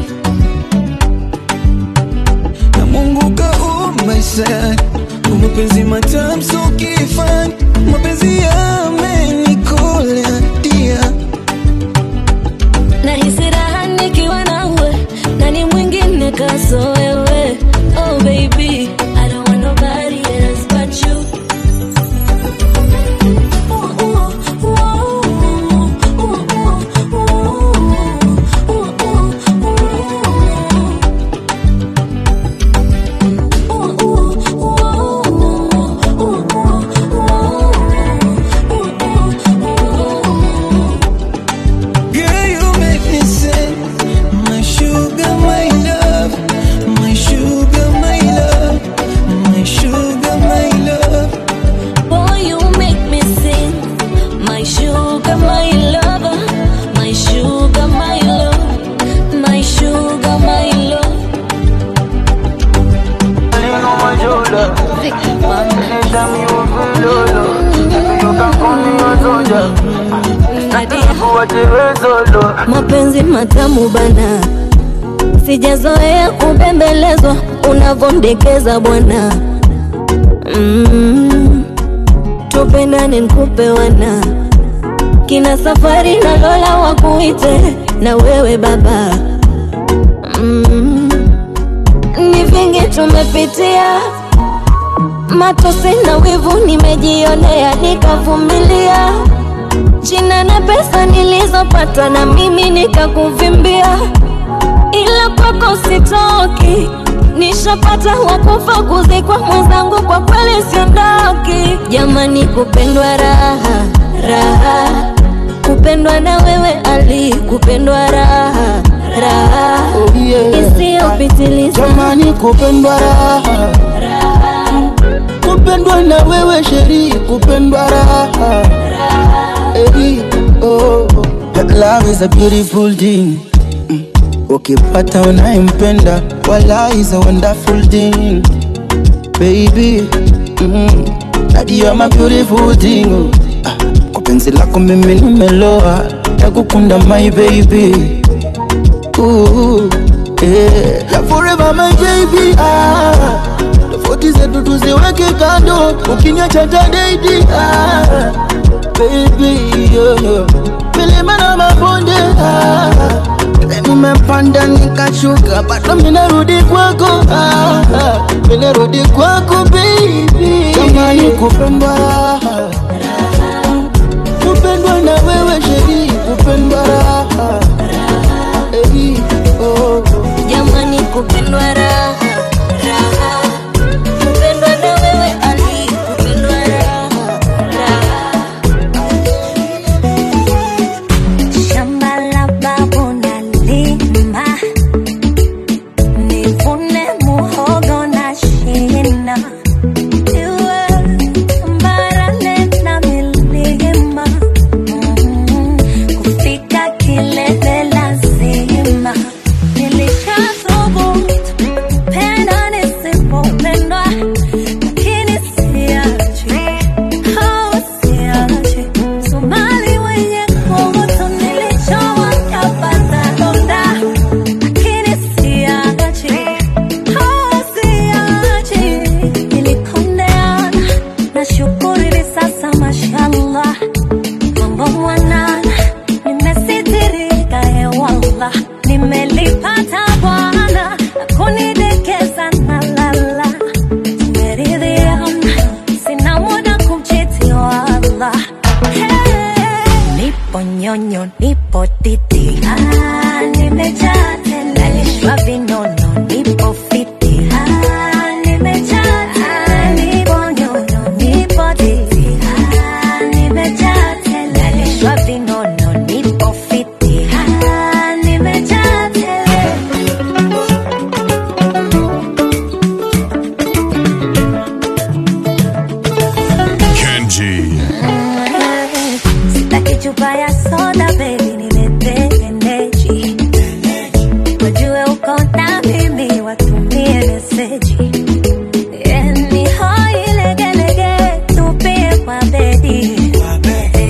C: na Mungu kaumba sana kwa mapenzi matamu so kifani mapenzi yamenikola dia
L: nahisi raha nikiwa nawe nani mwingine kaso wewe oh baby I don't want nobody else but you
C: Girl, you make me sing. My sugar, my love. My sugar, my love. My sugar, my love.
L: Boy, you make me sing. My sugar, my lover. My sugar, my love. My sugar, my love.
A: mapenzi matamu bana, sijazoea kubembelezwa unavondekeza bwana. Mm, tupendane nkupe wana kina safari na Lola wakuite na wewe baba. Mm, ni vingi tumepitia, matosi na wivu nimejionea, nikavumilia jina na pesa nilizopata na mimi nikakuvimbia, ila kwako sitoki, nishapata wakufa kuzikwa mwenzangu, kwa kweli siondoki. Jamani, kupendwa raha raha, kupendwa na wewe Ali, kupendwa raha raha
B: Oh, yeah.
A: isiyopitiliza.
B: Jamani, kupendwa raha kupendwa na wewe sheri, kupendwa raha Hey, oh, oh. Love is a beautiful thing Mm. ukipata unayempenda wala is a wonderful thing baby mm. That you are my beautiful thing oh. Ah, kwa penzi lako mimi nimeloa nakukunda my baby Ooh, yeah. Yeah, forever my baby ah. Tofauti zetu tuziweke kando, ukiniacha tadaidi ah. Baby yo, yo. Milima na mabonde ah. Nimepanda nikashuka, bado minarudi kwako ah. ah. Minarudi kwako baby, jamani kupendwa raha kupendwa na wewe sheri, kupendwa raha Hey, oh.
A: Jamani, kupendwa raha raha, kupendwa na wewe Ali, kupendwa raha raha.
D: Shamba la babu nalima, nivune muhogo na shina. Iwe barale na milima, mm, kufika kilele lazima. Nilishathubutu kupenda nisipopendwa, lakini siachi, oh, siachi. Somali wenye kuvuta nilichowakapata donda, lakini siachi, oh, siachi. Nilikondeana, nashukuru hivi sasa mashallah, mambo mwanana, nimesitirika hewala, nimelipata Bwana na kunidekeza na lala, tumeridhiana, sina muda kumchiti wala Hey, nipo nyonyo, nipo titi, ah, nimejaa tele, nalishwa vinono, nipo fiti, ah, nimejaa tele, nipo nyonyo, nipo titi, ah, nimejaa tele, nalishwa vinono, nipo fiti, ah, nimejaa tele.
F: Kenji.
D: Sitaki chupa ya soda baby, niletee energy. Wajue uko na mimi, watumie meseji. Eh, ni hoi legelege, tupie kwa bedi.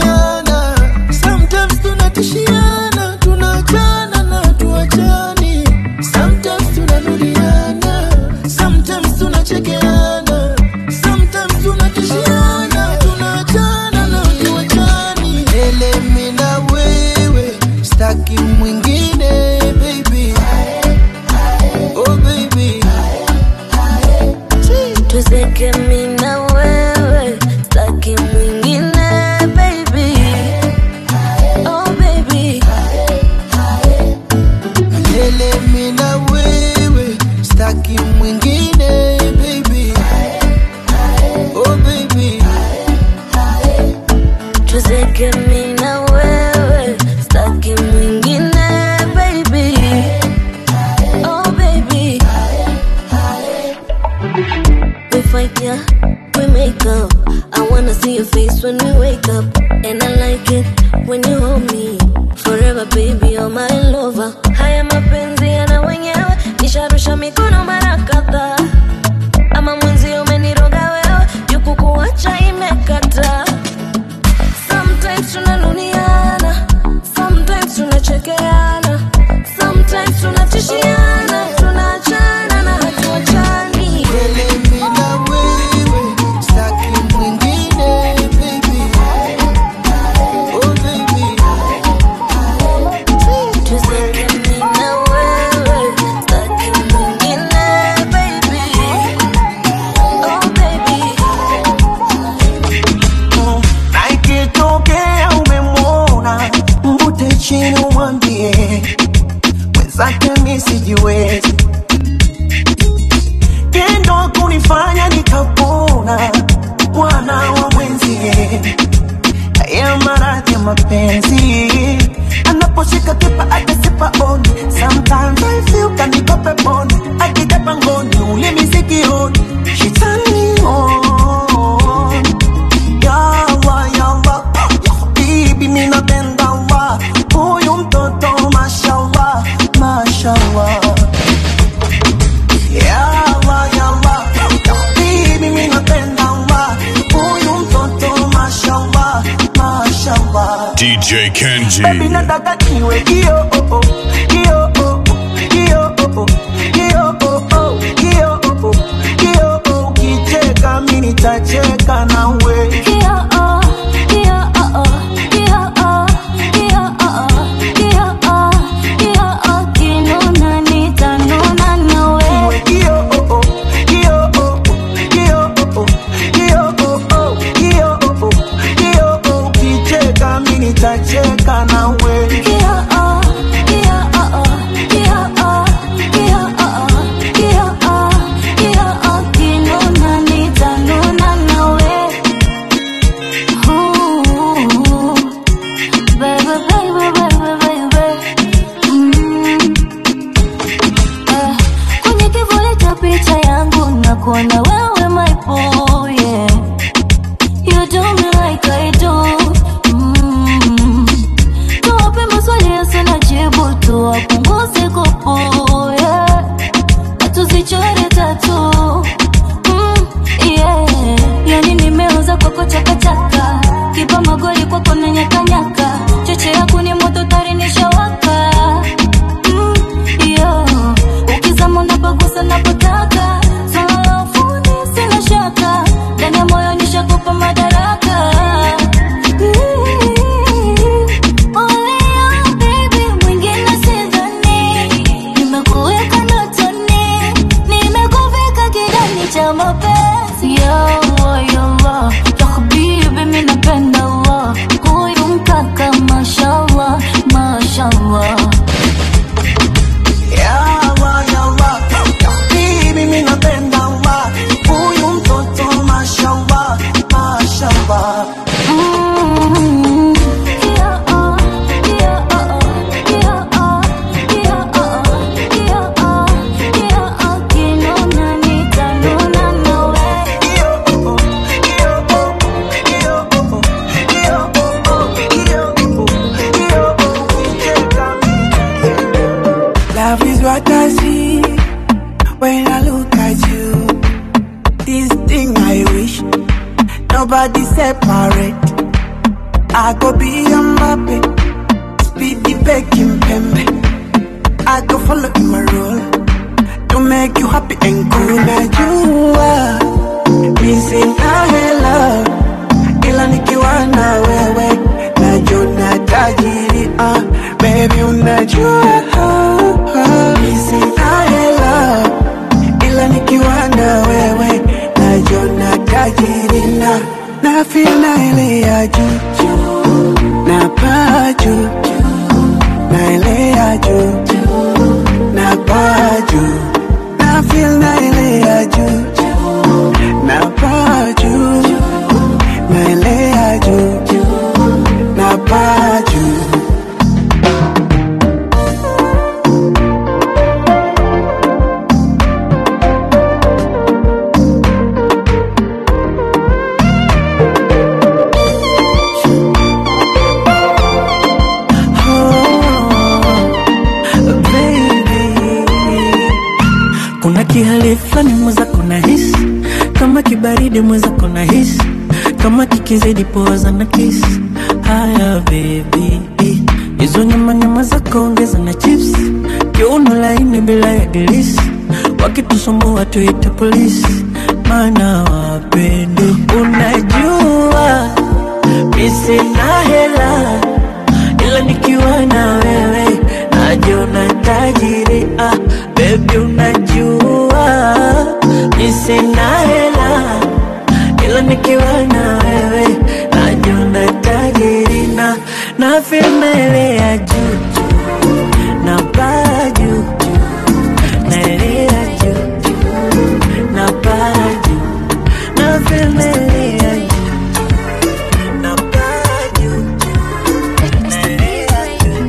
B: tunarudiana sometimes tunatishiana tunaachana na tuachani sometimes tunarudiana sometimes tunachekeana sometimes tunatishiana tunaachana na tuachani elemi na wewe staki mwingine baby oh baby
A: tuzeke mi na wewe staki mwingine baby oh baby
B: Milele mi na wewe staki mwingine baby oh baby
A: tuzeke mi na wewe staki mwingine baby oh baby we fight yeah we make up i wanna see your face when we wake up and i like it when you hold me forever baby you're my lover haya mapenzi yana wenyewe nisharusha mikono mara kadhaa ama mwenzi umeniroga wewe jukukuacha imekata sometimes tunanuniana sometimes tunachekeana sometimes tunatishiana tunaachana na hatuachani
B: Milele mi na wewe staki mwingine baby oh baby
A: tuzeke mi na wewe staki mwingine baby oh baby
J: na ikitokea umemwona mvute chini umwambie mwenzake mi sijiwezi tendo kunifanya nikapona bwana wa mwenzie haya maradhi ya mapenzi anaposhika kipa atasipa oni sometimes I feel kaniko peponi akija pangoni ulimi sikioni shetani on yawa yawa ya habibi mi napenda wa huyu mtoto mashallah mashallah yawa yawa ya habibi mi napenda wa huyu mtoto mashallah mashallah
F: DJ Kenji.
J: Baby nataka niwe hiyo oh oh hiyo oh oh hiyo oh oh hiyo oh oh hiyo oh oh hiyo oh ukicheka mimi nitacheka nawe Niwe hiyo oh oh hiyo oh oh hiyo oh oh hiyo oh oh hiyo oh oh hiyo oh ukicheka mimi nitacheka nawe
D: kwenye kivuli cha picha yangu na kuona wewe my boy yeah. You do me like I do mm. Tuwape maswali yasina jibu tuwapunguze kupu yeah. Na tuzichore tatu mm. yeah. Yani nimeuza kwako chakachaka kipa magoli kwako na nyakanyaka cheche yako ni moto tari nishawaka mm. yeah. Ukizama unapagusa napotaka swala la ufundi sina shaka ndani ya moyo nishakupa madaraka Only you, baby, mwingine sidhani.
C: I go be a Mbappe, speedy Beckham Pembe. I go follow in my role to make you happy and cool. Najua mi sina hela, ila nikiwa na wewe najona tajiri. Ah, baby unajua mi sina hela, ila nikiwa na wewe najona tajiri na na feel na ile ya juu juu, na paa juu na ile ya juu na paa juu na feel na ile ya juu na paa juu na ile ya juu na paa juu
I: kuna kihali fulani mweza kuna hisi kama kibaridi mweza kuna hisi kama kikizidi poza na kisi haya bebi hizo nyama nyama zako ongeza na chips kiuno laini bila ya dilisi wakitusumbua tuite polisi maana wapende unajua misina hela ila nikiwa na wewe najiona tajiri ah, bebi unajua mi sina hela ila nikiwa na wewe najiona tajiri na na filmele ya juu juu, na paa juu juu, na ile ya juu juu, na paa juu na filmele ya juu na paa juu na ile ya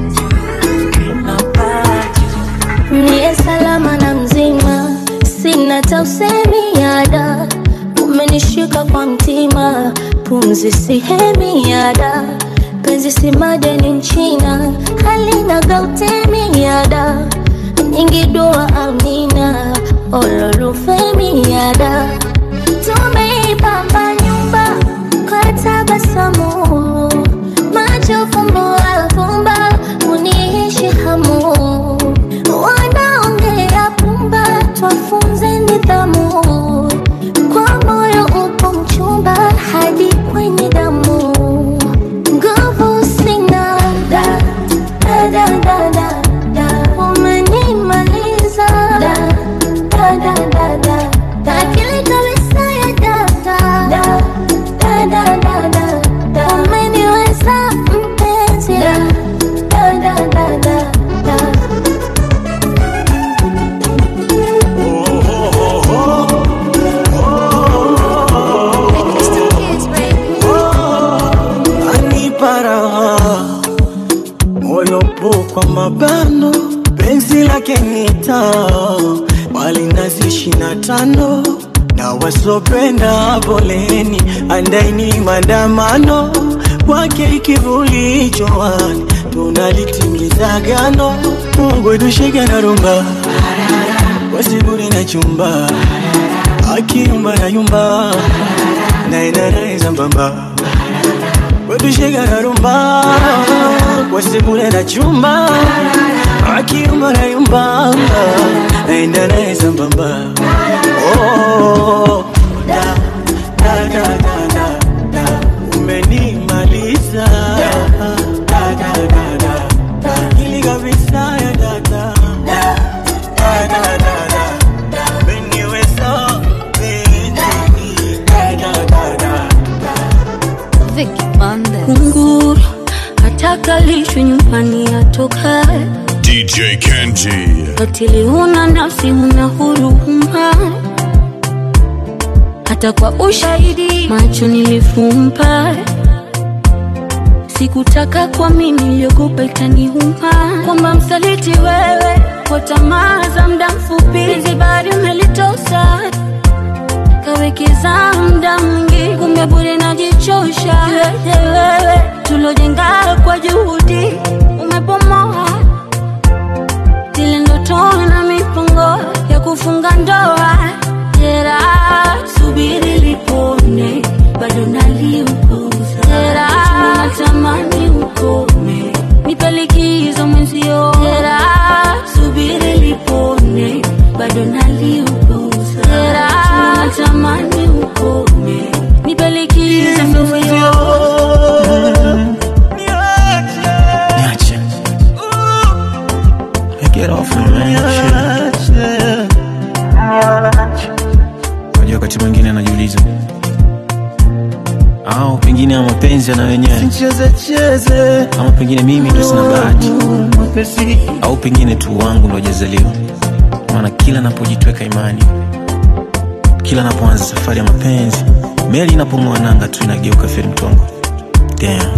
I: juu na paa
K: Niye salama na mzima, sina tausemi yada, umenishika kwa mtima, pumzi sihemi yada, penzi si madeni nchina, halina gautemi yada, nyingi dua amina, ololufemi yada, tumeipamba nyumba kwa tabasamu, macho fumbo afumba, uniishi hamu wanaongea pumba, twafunze nidhamu. Kwa moyo upo mchumba hadi kwenye damu, nguvu sina da da da da da da, umenimaliza da da da da da da, akili kabisa ya data da da da da da da, umeniweza mpenzi da da da da da da.
C: anipa raha moyo po kwa mabano penzi lake nita walinazi ishina tano na wasopenda poleni andaini mandamano kwake ikivuli jowani tunalitimiza gano mungu tushike na rumba wasiburi na chumba akiyumba na yumba naenanaeza mbamba wetushika na rumba wasibure na chumba akiyumba na yumba naenda naye sambamba Oh, da, da, da, da, da, da. umenimaliza Da, da, da, da, da. Ili kabisa ya dada Da, da, da, da, da, da. Umeniweza, umeni- Da, da, da, da.
D: kunguru atakalishwe nyumbani atokae
F: DJ Kenji.
D: katili huna nafsi huna huruma hata kwa ushahidi macho nilifumba sikutaka kwa mimi niliogopa itaniuma kwamba msaliti wewe kwa tamaa za muda mfupi hizi bari umelitosa kawekeza muda mwingi kumbe bure najichosha Kiwete wewe tulojenga kwa juhudi umebomoa zile ndoto na mipango ya kufunga ndoa jera subiri lipone bado naliukuza jera natamani ukome nipe likizo mwenzio Jera, subiri lipone bado naliuguza Jera, natamani ukome nipe likizo mwenzio
C: Niache. Get off me, man. Shit. Unajua wakati mwingine anajiuliza au pengine ya mapenzi yana wenyewe
B: Cheze cheze
C: ama pengine mimi ndo sina bahati
B: mwepesi
C: au pengine tu wangu ndo hajazaliwa maana kila napojitweka imani kila napoanza safari ya mapenzi meli inapong'oa nanga tu inageuka feri mtongo Damn.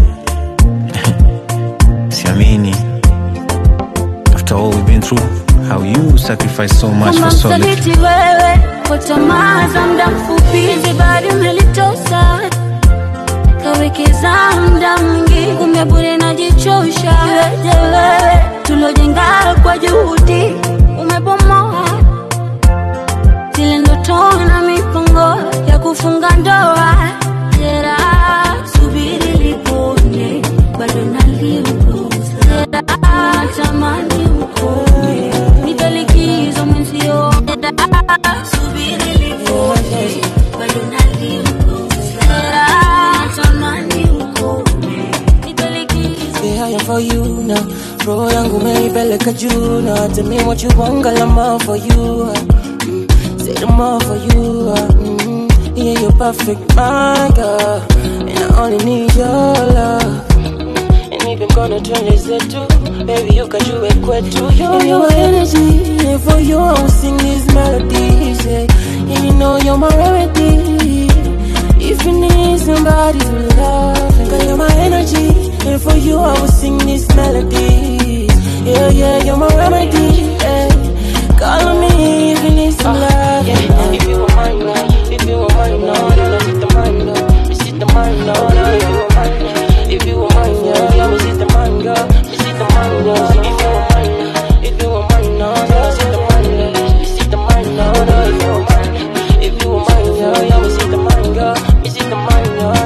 C: siamini after all we've been through how you sacrifice so much
D: kama
C: for so little
D: msaliti wewe kwa tamaa za muda mfupi zibari umelitosa kawekeza muda mwingi kumbe bure najichosha iweje wewe tulojenga kwa juhudi umebomoa zile ndoto na mipango ya kufunga ndoa jera subiri lipone bado naliuguza jera natamani ukome nipe likizo mwenzio Jera, subiri lipone bado naliuguza jera natamani ukome nipe likizo
H: Yeah, I am for you now. Roho yangu umeipeleka juu now. Tell me what you want, girl, I'm all for you. Mm, say them all for you. uh, Mm, yeah, you're perfect, my girl. And I only need your love. And if I'm gonna turn this into, baby, you can do it quick too. You, you my energy. And for you, I will sing these melodies. Yeah. And you know you're my remedy. If you need somebody to love, girl, you're my energy. And for you, I will sing these melodies. Yeah, yeah, you're my remedy. Yeah. Call on me if you need some love. Yeah, if you were mine, now, if you were mine, now, then I sit the mine, now. Me sit the mine, now, now, if you were mine, now. If you were mine, yeah, yeah, me sit the mine, girl. Me sit the mine, girl. If you were mine, now, if you were mine, now, then I sit the mine, girl. Me sit the mine, now, now, if you were mine. If you were mine, yeah, yeah, me sit the mine, girl. Me sit the mine, girl.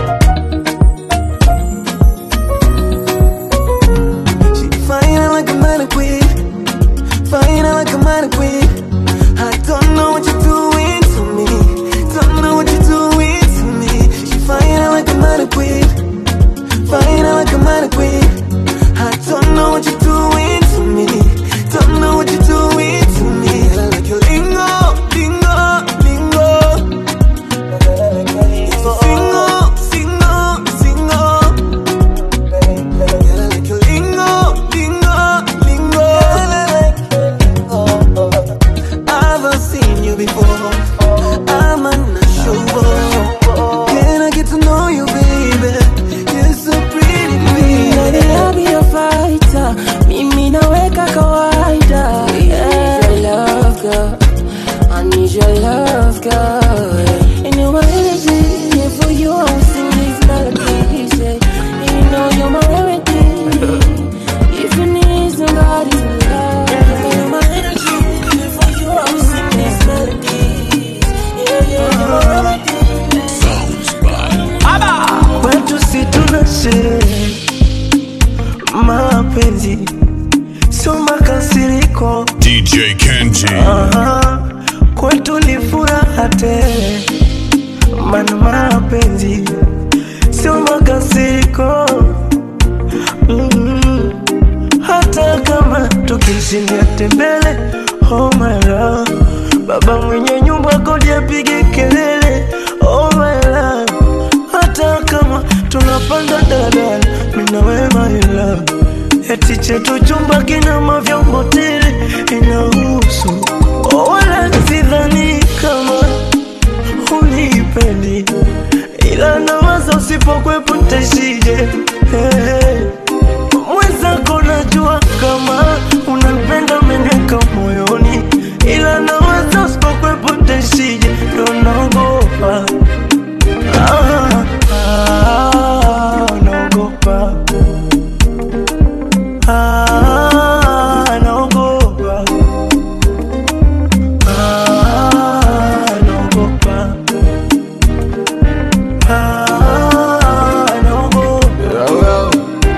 B: She fine like a mannequin Fine like a mannequin I don't know what you're doing to me Don't know what you're doing to me She fine like a mannequin Fine like a mannequin I don't know what you're doing to me Don't know what you're doing to me I like your lingo, lingo, lingo Single, single, single Girl, I like your lingo, lingo, lingo. I've seen you before. I'm unsure. Can I get to know you, baby? You're so pretty,
H: Baby,
B: baby.
H: I'll be a fighter. Mimi naweka kawaida. Yeah, your love, girl. I need your love, girl. And you're my energy. Yeah, for you, I will sing these melodies. Yeah. And you know you're my remedy. If you need somebody to love, you're my energy. Yeah, for you, I will sing these melodies. Yeah, yeah, you're my remedy.
B: Kwetu si tunashe mapenzi sio makasiriko
F: DJ Kenji.
B: Aha, kwetu ni furaha tele, mana mapenzi sio makasiriko mm. Hata kama tukishindia tembele, oh my love, baba mwenye nyumba kodi apige kelele, oh my love, hata kama tunapanda daladala, mimi na wewe my love eti chetu chumba kina mavyombo tele inahusu oh, wala sidhani kama unipendi ila nawaza usipokwepo ntaishije hey. mwenzako najua kama unanipenda meneka moyoni ila nawaza usipokwepo ntaishije ndo naogopa ah, ah, naogopa Ah, naogopa. Ah, naogopa. Ah, naogopa.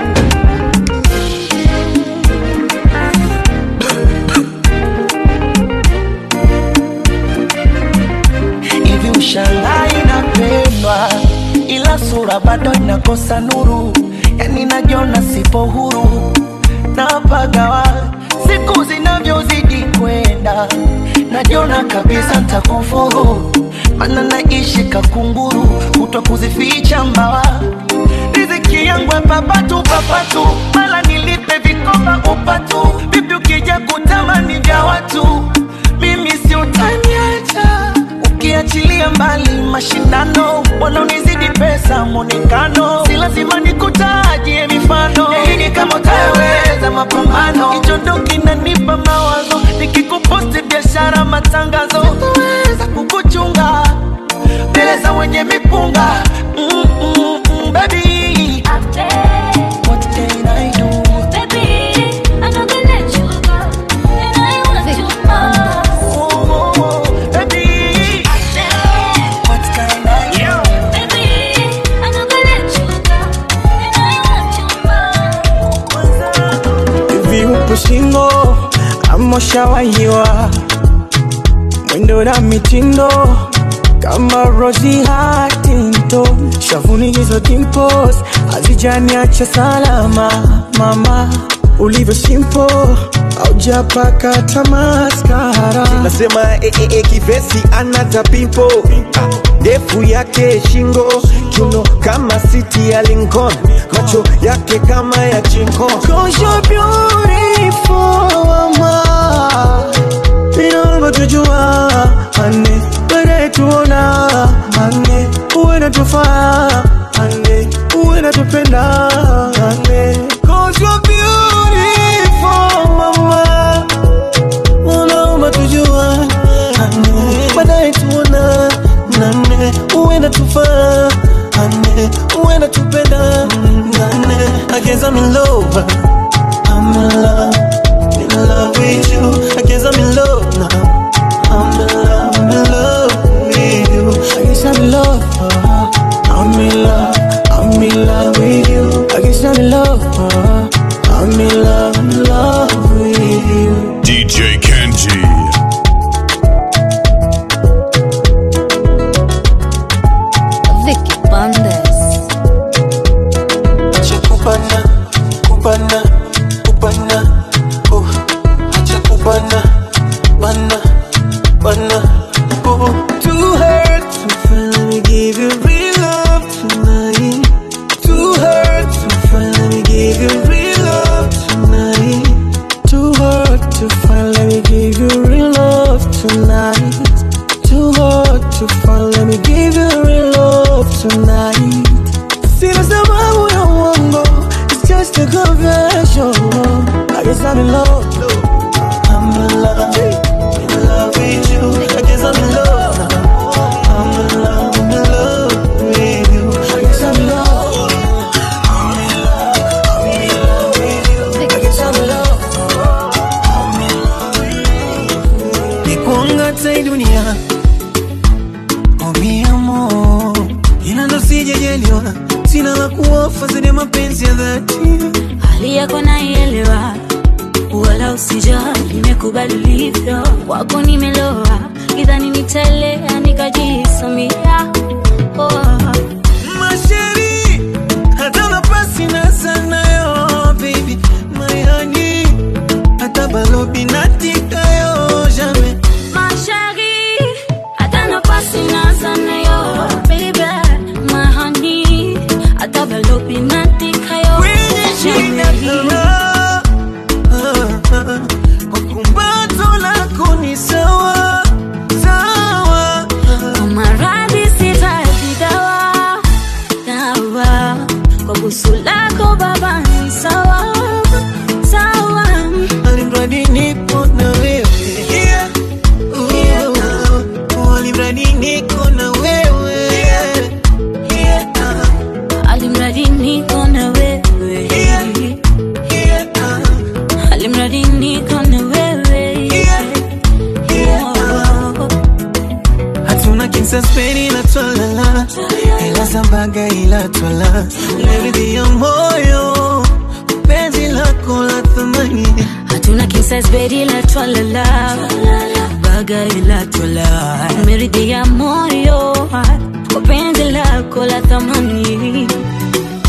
B: nakosa nuru, yani najiona sipo huru, napagawa siku zinavyozidi kwenda, najiona kabisa ntakufuru, mana naishi kakunguru, kutwa kuzificha mbawa riziki yangu ya papatu papatu, mala nilipe vikoba upatu, vipi ukija kutamani vya watu, mimi si utaniacha ukiachilia mbali mashindano, wanaonizidi pesa mwonekano, si lazima nikutajie mifano, yaini kama utaweza mapambano, kichondo kinanipa mawazo, nikikuposti biashara matangazo, sitaweza kukuchunga mbele za wenye mipunga mm, mm, mm, baby What can I do? Oh, oh, baby. What can I do?
I: hivi upo singo ama ushawahiwa mwendo na mitindo kama Rosie Huntington shavuni hizo dimples hazijaniacha salama mama ulivyo simple aujapaka tamaskara
M: nasema eh, eh, eh, kivesi anata pimpo ndefu yake shingo kiuno kama siti ya Lincoln macho yake kama ya chinko
I: Cause you're beautiful, mama. Inaomba tujua, ane, baadaye tuona, ane, uwe na tufaa, ane, uwe na tupenda, ane. Cause you're beautiful, mama. Unaomba tujua, ane, baadaye tuona, nane, uwe na tufaa, ane, uwe na tupenda, nane. I guess I'm in love. I'm in love, in love with you. I guess I'm in love now. I'm in love, I'm in love with you. I guess I'm in love. uh, I'm in love, I'm in love with you. I guess I'm in love. uh, I'm in love, I'm in love with you.
F: DJ Kenji.
L: Vicky Bandes.
I: Acha kupana, kupana, kupana, oh. Acha kupana, bana, bana, oh. Too hurt to finally give you real love tonight. Too hurt to finally give you real love tonight. Too hard to finally give you real love tonight. Too hard to finally give you real love tonight. Sina sababu ya uongo, it's just a confession. I guess I'm in love. I'm in love, in love with you. I guess I'm in love now. I'm in love, I'm in love with you. I guess I'm in love. I'm in love, I'm in love with you. I guess I'm in love. I'm in love with you. Nikuangata hii dunia Oh mi amor Ila ndo sijajaliwa Sina la kuofa zaidi ya mapenzi ya dhati
D: hali yako naielewa, wala usijali, nimekubali ulivyo, kwako nimeloa, idhani nitaelea nikajisamia oh.
I: Masheri Hata nafasi na sana yo baby My honey Hata balobi natika yo jamais
D: Ma chérie, hata nafasi naza nayo, baby, my honey, hata balobi natika yo, jamais.
I: Kwa kumbato lako ni sawa sawa
D: Kwa maradhi sitaji dawa, dawa. Kwa busu lako baba ni sawa, sawa.
I: Alimradi nipo na wewe yeah. Oh, alimradi niko na wewe yeah.
D: Alimradi niko na wewe. Alimradi niko na wewe. Oh.
I: hatuna kinsaspeni ila twalala ila zambaga ila twala leridhi ya moyo penzi lako la thamani
D: hatuna kisasbedi la twalala baga ila twala meridhi ya moyo kwa penzi lako la thamani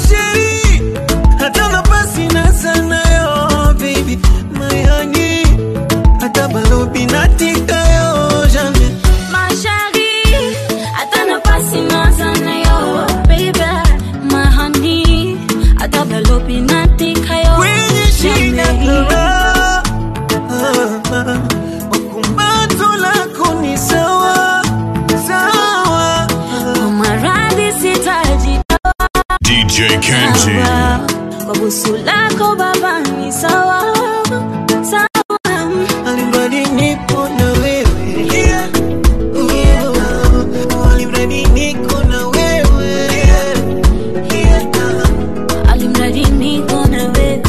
C: chérie, hata nafasi na sana yo, baby, my honey, hata balobi natika yo, jamais.
D: My chérie, hata nafasi nazana yo, baby, my honey, hata balobi natika yo,
C: Kwenye shida
D: jamais.
C: kama, ah, ah, wakumbato lako ni sawa, sawa.
D: Kwa maradhi sitaji
F: DJ Kenji.
D: dawa, kwa busu lako baba ni sawa, sawa.
C: Alimradi nipo na wewe. Yeah, yeah. Alimradi niko na wewe. Yeah.
D: Alimradi niko na wewe.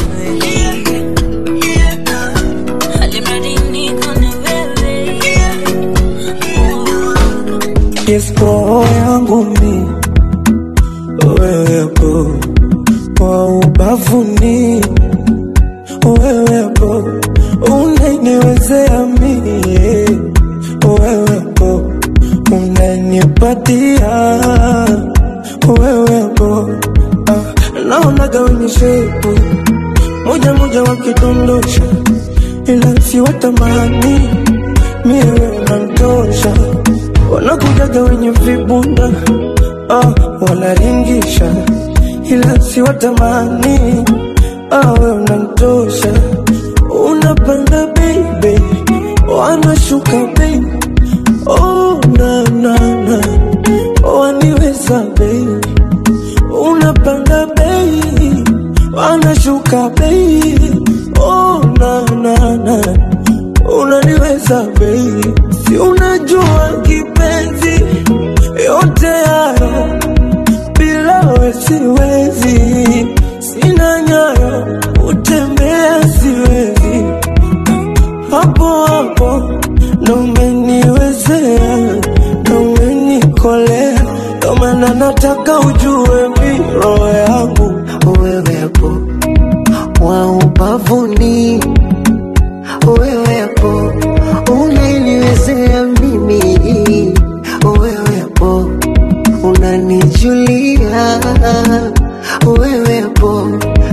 D: Alimradi niko na wewe.
I: Yes, roho yangu mi wewepo kwa ubavuni, wewepo unaniwezea mie, wewepo unanipatia, wewepo ah, naonaga wenye shepu moja moja wakidondosha, ila siwatamani mie wewe unanitosha wanakujaga wenye vibunda ah, wanaringisha ila siwatamani ah, we unantosha unapanda baby wanashuka baby oh, na, na, na. waniweza baby unapanda baby wanashuka baby oh, na, na, na. unaniweza baby si unajua kipenzi yote hayo bila we siwezi sina nyayo utembea siwezi hapo hapo ndo umeniwezea ndo umenikolea ndo maana nataka ujue mi roho yangu wewepo wa ubavuni wewepo unaniwezea mimi wewepo unanijulia wewepo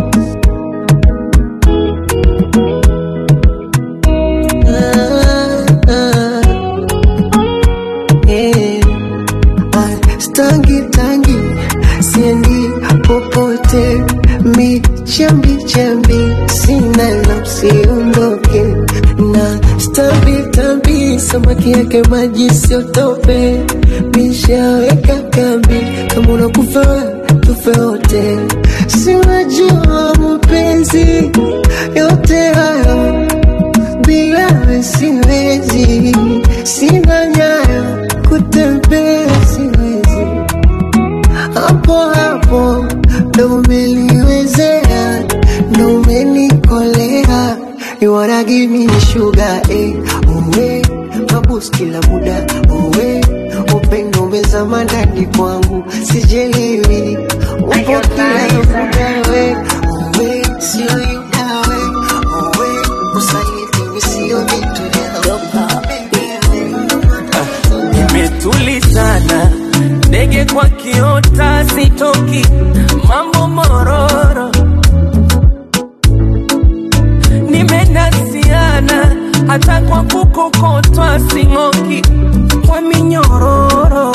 I: Ah, ah. Eh, ah, stangi tangi siendi popote mi chambi chambi sina nafsiondoke na stambi tambi samaki yake maji siotope mishaweka kambi kama unakufa tufe wote si unajua mapenzi yote hayo bila we siwezi sina nyayo kutembea siwezi hapo hapo ndo umeliwezea ndo umenikolea you wanna give me sugar eh uwe mabus kila muda uwe upendo umezama ndani kwangu sijelewi upo kila muda we uwe sio yudawe uwe usaliti visio vitu vyao
N: imetulizana ndege kwa kiota sitoki mambo mororo nimenasiana hata kwa kukokotwa sing'oki kwa minyororo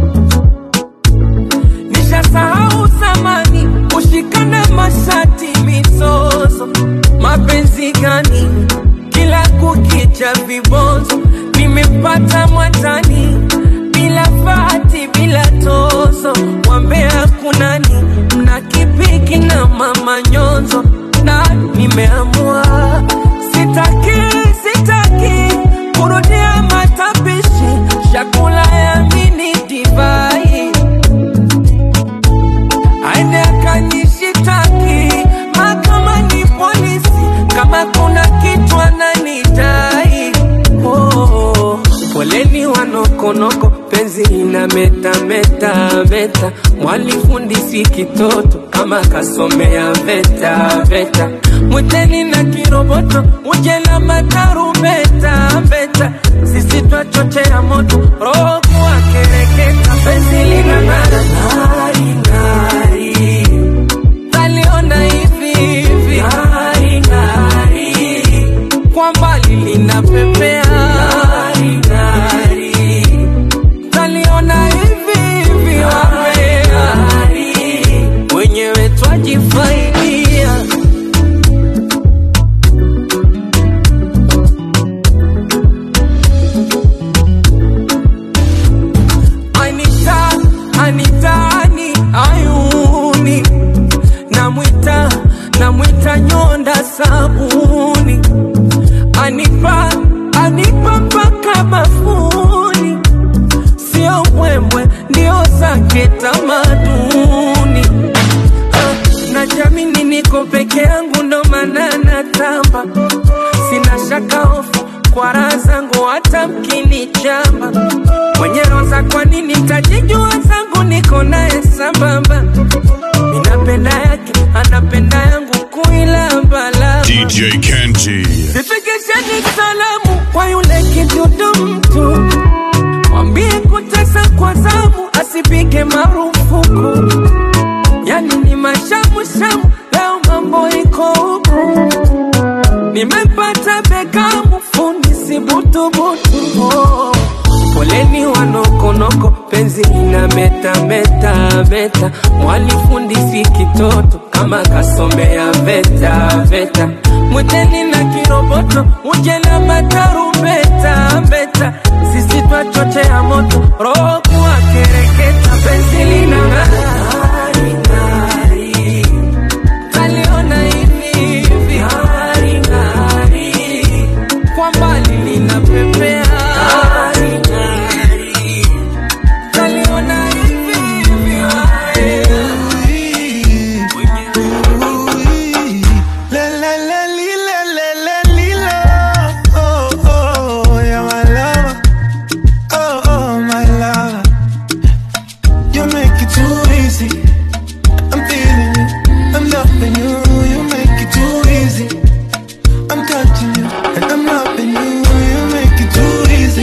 N: nishasahau zamani kushikana mashati mizozo mapenzi gani kila kukicha vibonzo nimepata mwatani bila fati bila tozo wambea kunani mna kipiki na mama nyonzo na nimeamua sitaki sitaki kurudia matapishi chakula ya mini divai aende akanishitaki mahakamani polisi kama kuna kitu ananidai oh, poleni wanokonoko penzi ina meta meta meta mwalifundisi kitoto kama kasomea veta veta mwiteni na kiroboto uje na matarubeta veta sisi twachochea moto roho kuwa kereketa penzi lina ng'ara ng'ari ng'ari niko peke yangu ndo maana natamba sina shaka hofu kwa raha zangu hata mkinichamba mwenye roza kwa nini tajijua zangu niko naye sambamba minapenda yake anapenda yangu kuilambala
F: DJ Kenji.
N: Sifikisheni salamu kwa yule kidudu mtu, mwambie kutesa kwa zamu asipige marufuku. Yani ni mashamu shamu, leo mambo iko huku. Nimepata bekamu fundi sibutubutu. Oh. Poleni wanokonoko, penzi ina meta meta meta, mwalifundi si kitoto kama kasomea veta veta, mwiteni na kiroboto uje na matarumbeta mbeta, sisi twachochea moto roho kuwa kereketa, penzi lina ng'ari ng'ari, taliona hivi hivi ng'ari ng'ari, kwa mbali linapepea ng'ari ng'ari, taliona hivi hivi ng'ari
C: La la la li la la la li la. Oh oh, yeah my lover. Oh oh my lover. You make it too easy. I'm feeling you. I'm loving you. You make it too easy. I'm touching you and I'm loving you. You make it too easy.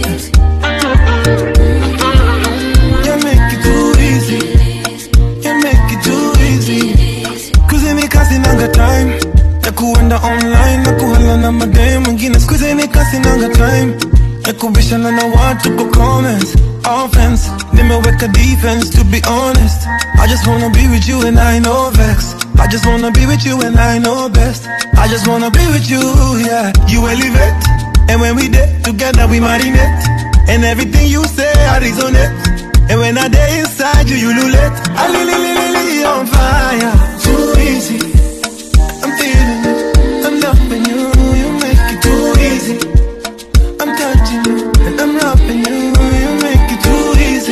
C: You make it too easy. You make it too easy. Kuzini kasi nanga time ya kuenda online na kuhala na madem mwingine skuzini kasi nanga time ya kubishana na watu kwa comments offense nimeweka defense to be honest I just wanna be with you and I know vex I just wanna be with you and I know best I just wanna be with you yeah you elevate and when we did together we marinate and everything you say I resonate and when I day inside you you lulate I li li li li li on fire too easy I'm feeling you I'm loving you you make it too easy I'm touching you and I'm loving you you make it too easy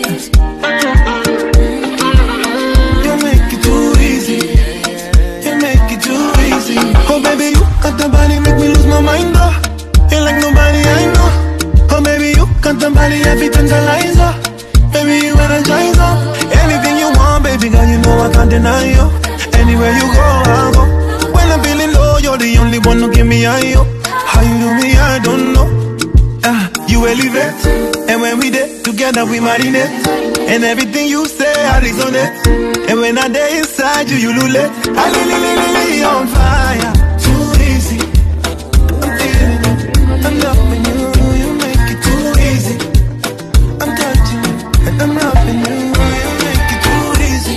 C: you make it too easy you make it too easy oh baby you got the body make me lose my mind oh you like nobody I know oh baby you got the body every tantalizer baby you energize oh anything you want baby girl you know I can't deny you anywhere you go I'll go when I'm feeling low you're the only one who give me high oh how you do me I don't know Ah, you elevate And when we did together we marinate And everything you say I resonate And when I day inside you you lulate I li li li li li on fire Too easy I'm feeling it I'm loving you You make it too easy I'm touching you And I'm loving you You make it too easy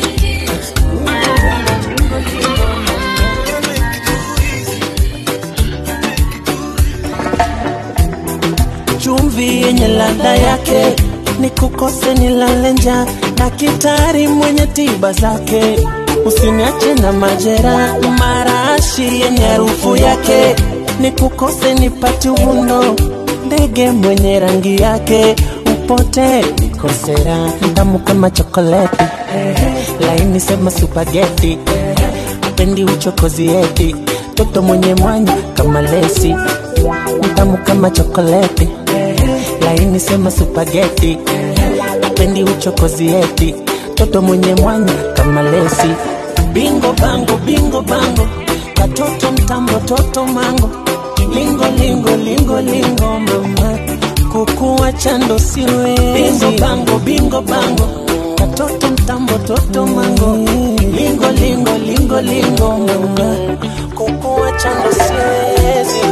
I: chumvi yenye ladha yake ni kukose nilale njaa daktari mwenye tiba zake usiniache na majera marashi yenye harufu yake ni kukose nipate uvundo ndege mwenye rangi yake upote nikosera tamu kama chokoleti laini sema supageti pendi uchokozi eti toto mwenye mwanya kama lesi mtamu kama chokoleti laini sema supageti pendi uchokozi eti toto mwenye mwanya kama lesi bingo bango bingo bango katoto mtambo toto mango lingo lingo lingo lingo mama kukuwa chando siwe bingo bango bingo bango katoto mtambo toto mango lingo lingo lingo lingo mama kukuwa chando siwezi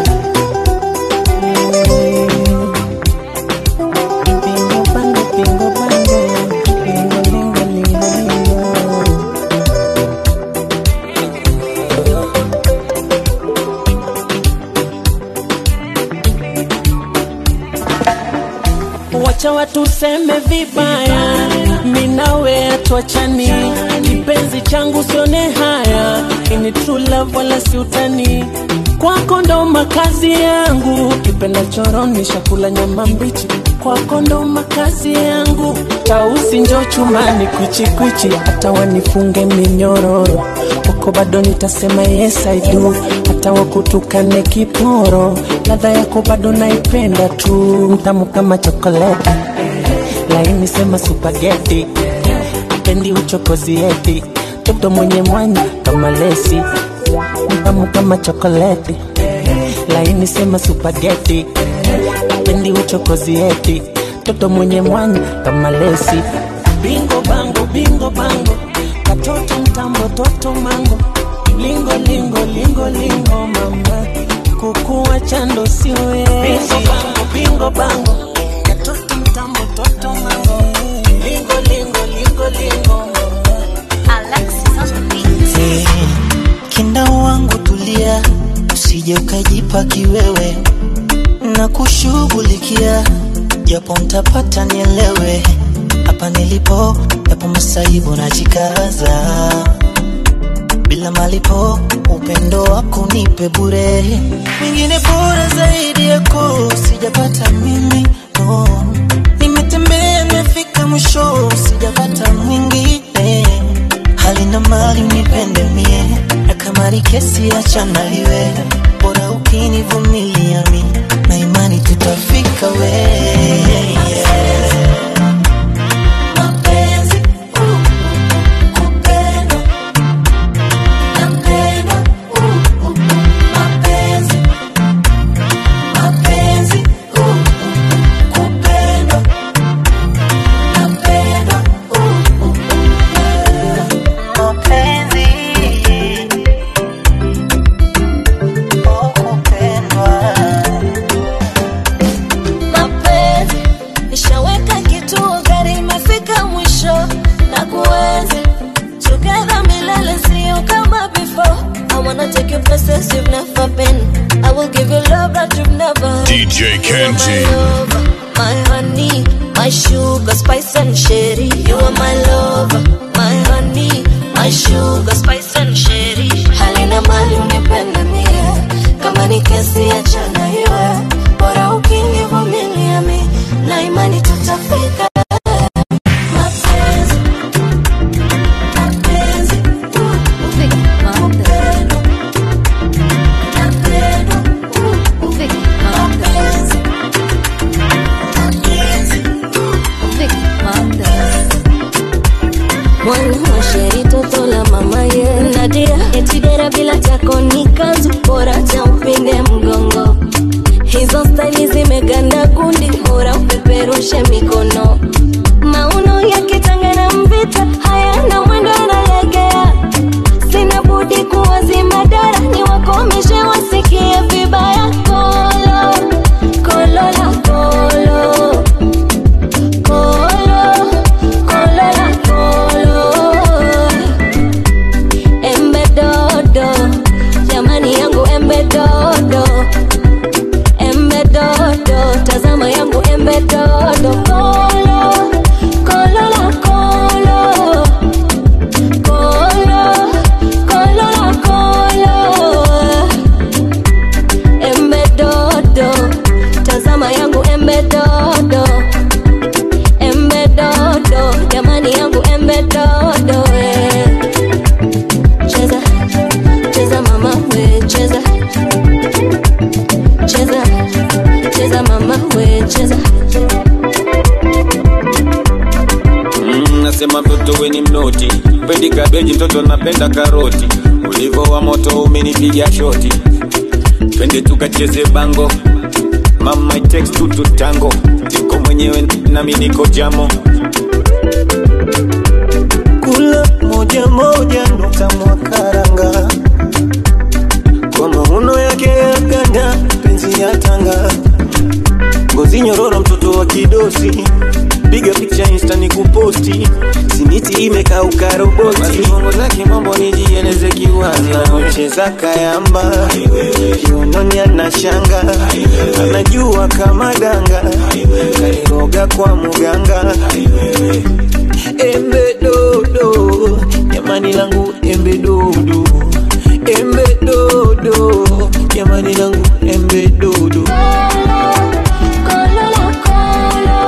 I: Bingo bango bingo bango lingo lingo lingo lingo wacha watu seme vibaya, minawe atuachani, kipenzi changu sione haya, ini true love wala si utani, kwako ndo makazi yangu, kipenda choroni shakula nyama mbichi
H: kwako ndo makazi yangu tausi njo chumani kwichikwichi hata wanifunge minyororo kwako bado nitasema yes I do hata wakutukane kiporo ladha yako bado naipenda tu mtamu kama chokoleti laini sema supageti apendi uchokozi eti toto mwenye mwanya kama lesi mtamu kama chokoleti laini sema supageti apendi uchokozi eti toto mwenye mwanya kama lesi bingo bango bingo bango katoto mtambo toto mango lingo lingo lingo lingo mama kukuwa chando siwe bingo bango bingo bango katoto mtambo toto mango lingo lingo lingo lingo
O: Eh, kinda wangu tulia, usije ukajipa kiwewe na kushughulikia, japo mtapata nielewe. Hapa nilipo yapo masaibu, najikaza bila malipo, upendo wako nipe bure, mwingine bora zaidi yako sijapata mimi no. Nimetembea nimefika mwisho, sijapata mwingine hali na mali unipende mie, na kama ni kesi achana iwe, bora ukinivumilia mi, na imani tutafika we Mapenzi, uh, kupendwa, napendwa, uh, uh, mapenzi, mapenzi, uh, uh, kupendwa, napendwa, uh, uh, mapenzi oh, kupendwa
L: mapenzi nishaweka kituo gari imefika mwisho na kuenzi together milele sio kama before I wanna take you places you've never been I will give you love that you've never had.
F: DJ
L: You are
F: Kenji.
L: my lover, my honey my sugar spice and sherry you are my lover my honey my sugar spice and sherry halina mali unipende mie kama ni kesi achana iwe bora ukinivumilia mi na imani tutafika Mapenzi, mapenzi, uh, uh, upendo, napendwa, uh, uh, mapenzi, mwana wa sheri toto la mama ye nadia etidera bila chako ni kanzu bora cha upinde mgongo hizo staili zimeganda kundi bora upeperushe mikono mauno yakitangana mvita hayana mwendo analegea sina budi kuwazima dara ni wakomishe wasikie vibaya kolo kolo la kolo kolo kolo la kolo embe dodo jamani yangu embe dodo embe dodo tazama yangu embe dodo kolo kolo la kolo kolo kolo la kolo embe dodo tazama yangu embe dodo embe dodo jamani yangu embe dodo eh. cheza cheza mama we cheza cheza cheza mama we cheza
M: Mm, nasema mtoto weni mnoti pendi kabeji mtoto napenda karoti ulivo wa moto umenipiga shoti twende tukacheze bango mama it takes two to tango niko mwenyewe nami niko jamo
B: kula moja moja nukta mwakaranga kwa mauno yake ya ganda penzi ya tanga ngozi nyororo mtoto wa kidosi piga picha insta ni kuposti simiti imekauka roboti
M: bongo zake mambo nijieleze kiwaza
B: anacheza kayamba kiunoni ana shanga anajua kama danga kairoga kwa muganga embe dodo jamani langu embe dodo embe dodo jamani langu embe dodo
L: kolo la kolo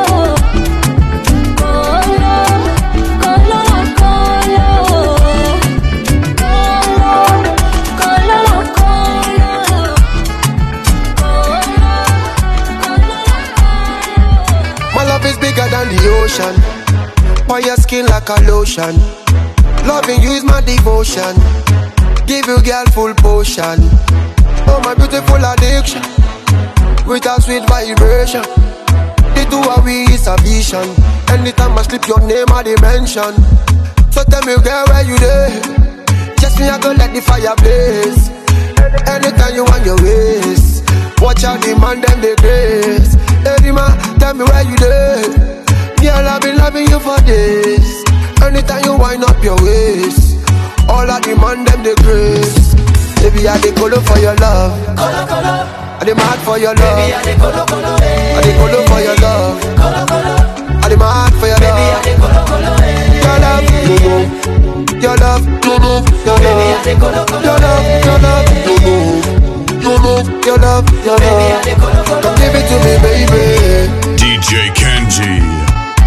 P: devotion. On your skin like a lotion. Loving you is my devotion. Give you girl full potion. Oh my beautiful addiction. With a sweet vibration. The two of we is a vision. Anytime I slip your name I dimension. So tell me girl where you there? Just me I go let the fire blaze. Anytime you want your ways. Watch out the man them the grace. Hey man, tell me where you there? Girl I've been loving you for days. Anytime you wind up your waist. All I demand them the grace. Baby, I dey colo for your love.
O: Colo, colo.
P: I dey mad for your love.
O: Baby, I dey colo, colo, eh.
P: I dey colo for your love.
O: Colo, colo.
P: I dey mad for your love.
O: Baby, I dey colo, colo, eh.
P: Your love, no no. Your love, no no. Your
O: Baby, I
P: love,
O: dey colo, colo,
P: your love,
O: eh.
P: your love, no no. No no. Your love, your
O: Baby, I
P: love.
O: dey colo, colo,
P: Come give it to me, baby.
F: DJ Kenji.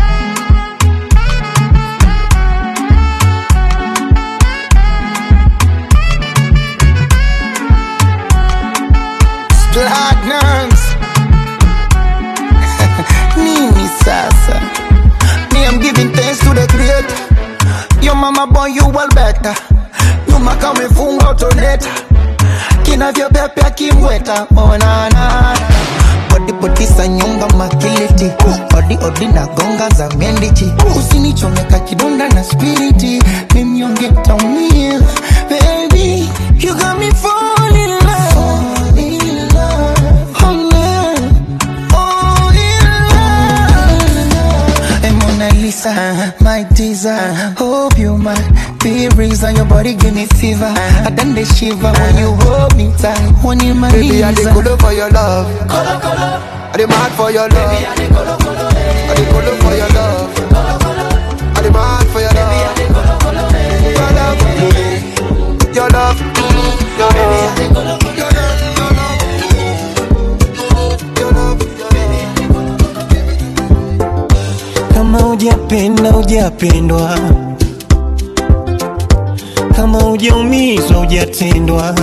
B: platinums nini sasa me i'm giving thanks to the creator your mama born you well better nyuma kama ifunga utoneta kinavyopepea kimweta monana bodibodisa nyonga makiliti odi odi na gonga za mendichi usinichomeka kidonda na spiriti mimnyonge taumia baby you got me falling in love Fall in love. Oh, love. Oh, in love. Hey, Mona Lisa, my teaser. Hope you might be reason your body give me fever. I done the shiver when you hold me tight. When you my
P: Baby, I dey colo for your love.
O: Colo, colo.
P: I dey mad for your love.
O: Baby, I dey colo, colo, eh.
P: I dey colo for your love.
O: Colo, colo.
P: I dey mad for your
O: Baby, I
P: love.
O: dey colo, colo, eh.
P: Your love, no no. Your love, no no. Your
O: Baby, I
P: love.
O: dey colo, colo,
P: Your love, your love, your love, your love.
J: kama hujapenda hujapendwa kama hujaumizwa hujatendwa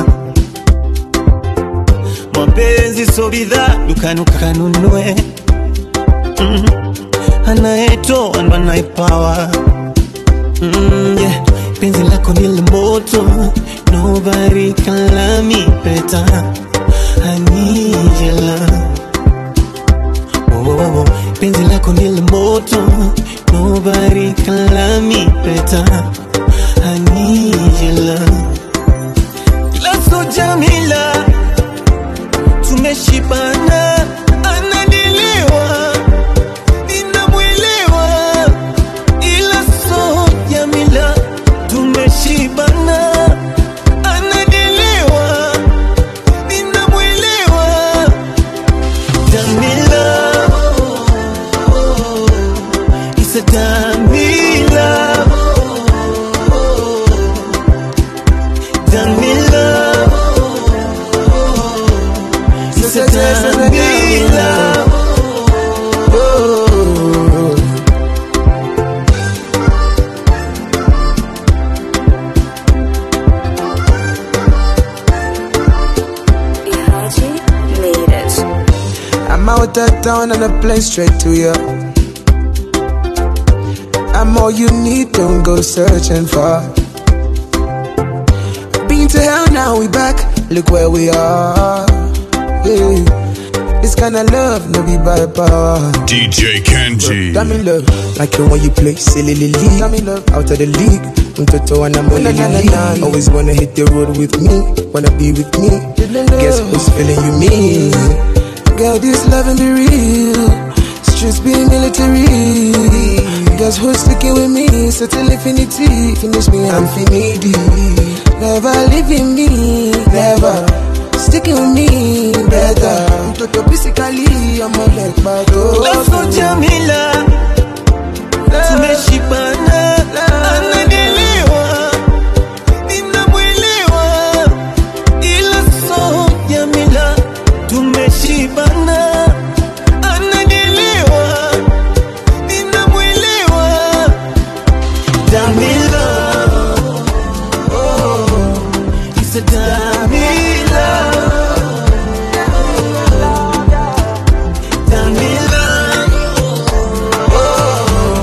J: mapenzi so bidhaa dukani ukanunue mm. anayetoa ndo anayepawa mm, yeah. penzi lako ni moto nobody can love me better I need your love oh, oh, oh. penzi lako ni moto nobody can love me better I need your love ila so Jamila tumeshibana anadiliwa ninamwelewa ila so Jamila tumeshibana anadiliwa ninamwelewa Jamila It's a Jamila Jamila It's a Jamila
C: I'm out of town and I play straight to you. I'm all you need, don't go searching for. Been to hell, now we back. Look where we are. Yeah. This kind of love, no be by power.
F: DJ Kenji.
C: Damn in love, like you when you play silly league. Damn in love, out of the league. Mtoto and I'm on the league. Always wanna hit the road with me, wanna be with me. Guess who's feeling you me? Girl, this loving be real. Streets be military. Guess who's sticking with me? Certain infinity. Finish me, I'm finity. Never leaving me, never. Sticking with me, better. Mtoto physically, I'm a leg back.
J: ila so Jamila tumeshibana anadiliwa ninamwelewa ila so Jamila tumeshibana anadiliwa ninamwelewa Jamila oh, it's a Jamila Jamila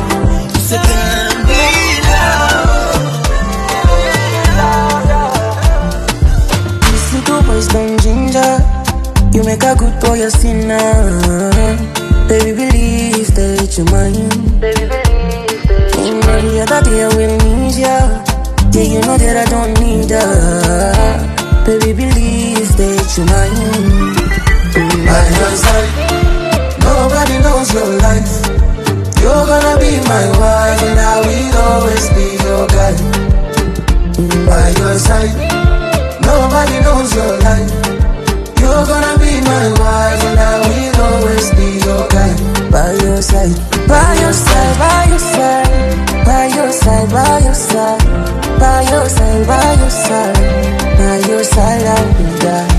H: You make a good boy a sinner. Baby, believe that you're mine. Baby, believe that you're mine. Every other day I will need ya. Yeah, you know that I don't need her. Baby, believe that you're mine.
B: By your side, nobody knows your life. You're gonna be my wife, and I will always be your guy. By your side, nobody knows your life. You're gonna be my wife, and I will always be your guy.
H: By your side, by your side, by your side, by your side, by your side, by your side, by your side, by your side, I will die.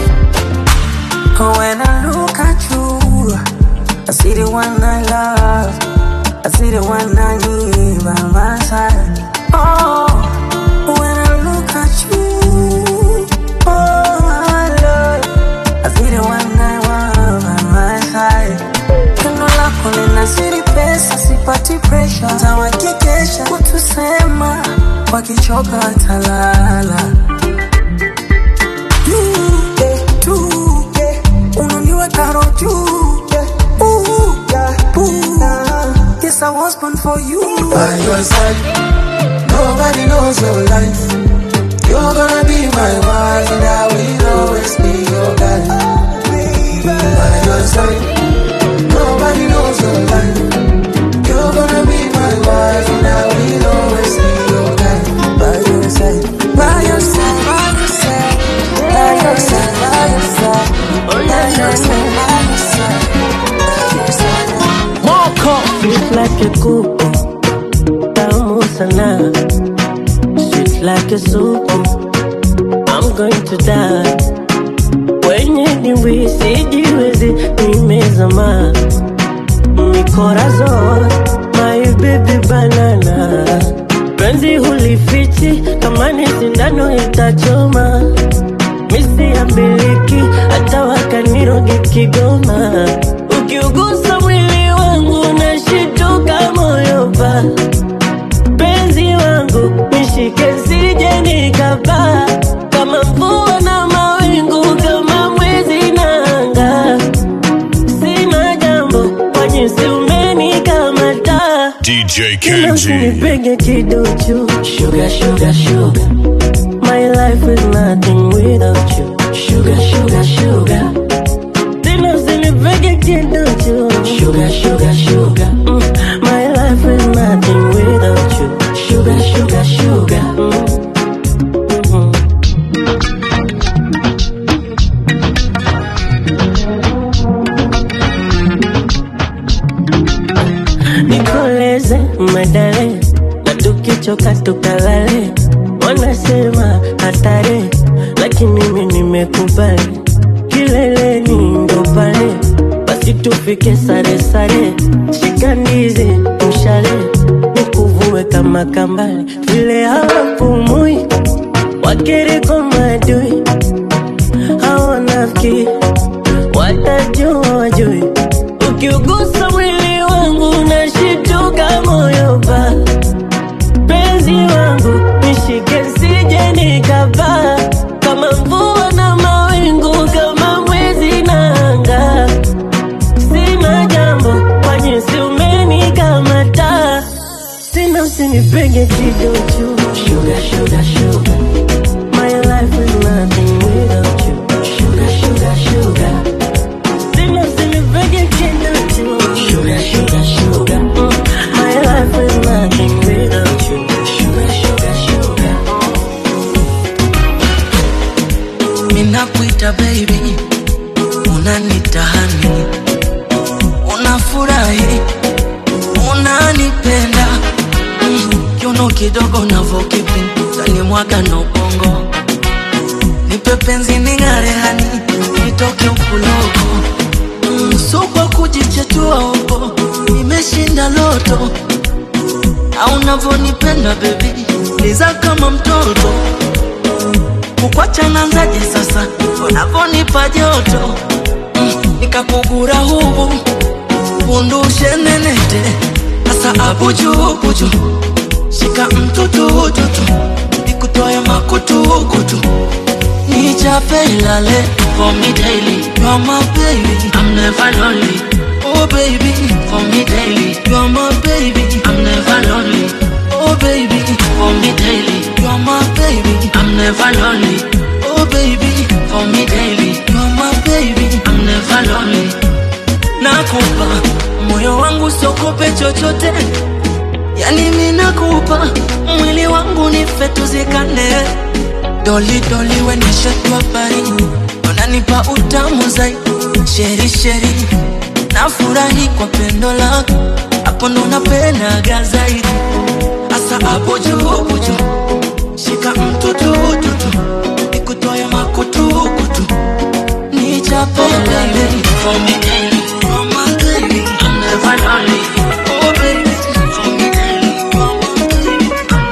H: When I look at you, I see the one I love, I see the one I need by my side. Oh, when I look at you, oh my love, I see the one I want by my side. Tendo lako linazidi pesa, sipati pressure, tawakikesha kutusema, wakichoka watalala. You, eh, tu, eh, unaniweka roho juu, eh, ooh, yeah, ooh, ah. Yes, I was born for you.
B: By your side, nobody knows your life. You're gonna be my wife, and I will always be your guy. By your side, nobody knows your life. You're gonna be my wife, and I will always be your guy.
H: By your side, by your side, by your side, by your side, by your side, by your side, by your side, by your side.
I: Moko Sweet like a kuku Tamu sana Sweet like a suku I'm going to die Wenye dimbwi sijiwezi Nimezama Mikorazon My baby banana Penzi hulifichi Kama ni sindano itachoma Misi ya miliki Hata wakaniroge Kigoma Ukiugusa mwili wangu nashituka moyo pa penzi wangu nishike sije nikapaa kama mvua na mawingu kama mwezi na anga sina jambo kwa jinsi umenikamata
F: DJ
I: Kila
F: Kenji.
I: usinipenge kiduchu sugar, sugar, sugar. My life is nothing without you Sugar, sugar, sugar Tena usinipenge kiduchu Sugar, sugar, sugar mm. My life is nothing without you Sugar, sugar, sugar mm. Mhm. nikoleze medale na tukichoka tukalale wanasema hatari lakini mimi nimekubali kileleni ndo pale basi tufike sare sare shika ndizi mshale nikuvue kama kambale vile hawapumui wakiriko madui hawanafiki watajua wajui ukiugusa mwili wangu nashituka moyo pa penzi wangu nishike sije nikapaa kama mvua na mawingu kama mwezi na anga sina jambo kwa jinsi umenikamata tena usinipenge kidochu sugar, sugar, sugar. My life is nothing without you Sugar, sugar, sugar Tena usinipenge kidochu Sugar, sugar, sugar Mm. My life is nothing without you Sugar, sugar, sugar
Q: Minakuita baby, unanita honey, unafurahi, unanipenda mm, kiuno kidogo navokipinda ni mwaga na ubongo, nipe penzi ning'are hani, nitoke ukuloko mm, so kwa kujichetua huko, nimeshinda loto au navonipenda baby, liza kama mtoto kukwacha nanzaje sasa unavonipa joto mm, nikakugura hubu undushe nenete sasa abujubuju shika mtutututu nikutoe makutukutu nicha Nichape ilale for me daily. You're my baby, I'm never lonely. Oh baby, for me daily. You're my baby, I'm never lonely. Oh baby, for me daily. You're my baby, I'm never lonely. Oh baby, for me daily. You're my baby, I'm never lonely. Nakupa moyo wangu siokope chochote, yani mi nakupa mwili wangu nife tuzikane. Doli doli wenishetwa bari, unanipa utamu zaidi. Sheri sheri, nafurahi kwa pendo lako, hapo ndo napendaga zaidi. Asa hapo juu hapo juu, shika mtutu tutu, nikutoe makutukutu, nichape lale for me daily, for my baby, I'm never lonely. Oh baby, for me daily, for my baby,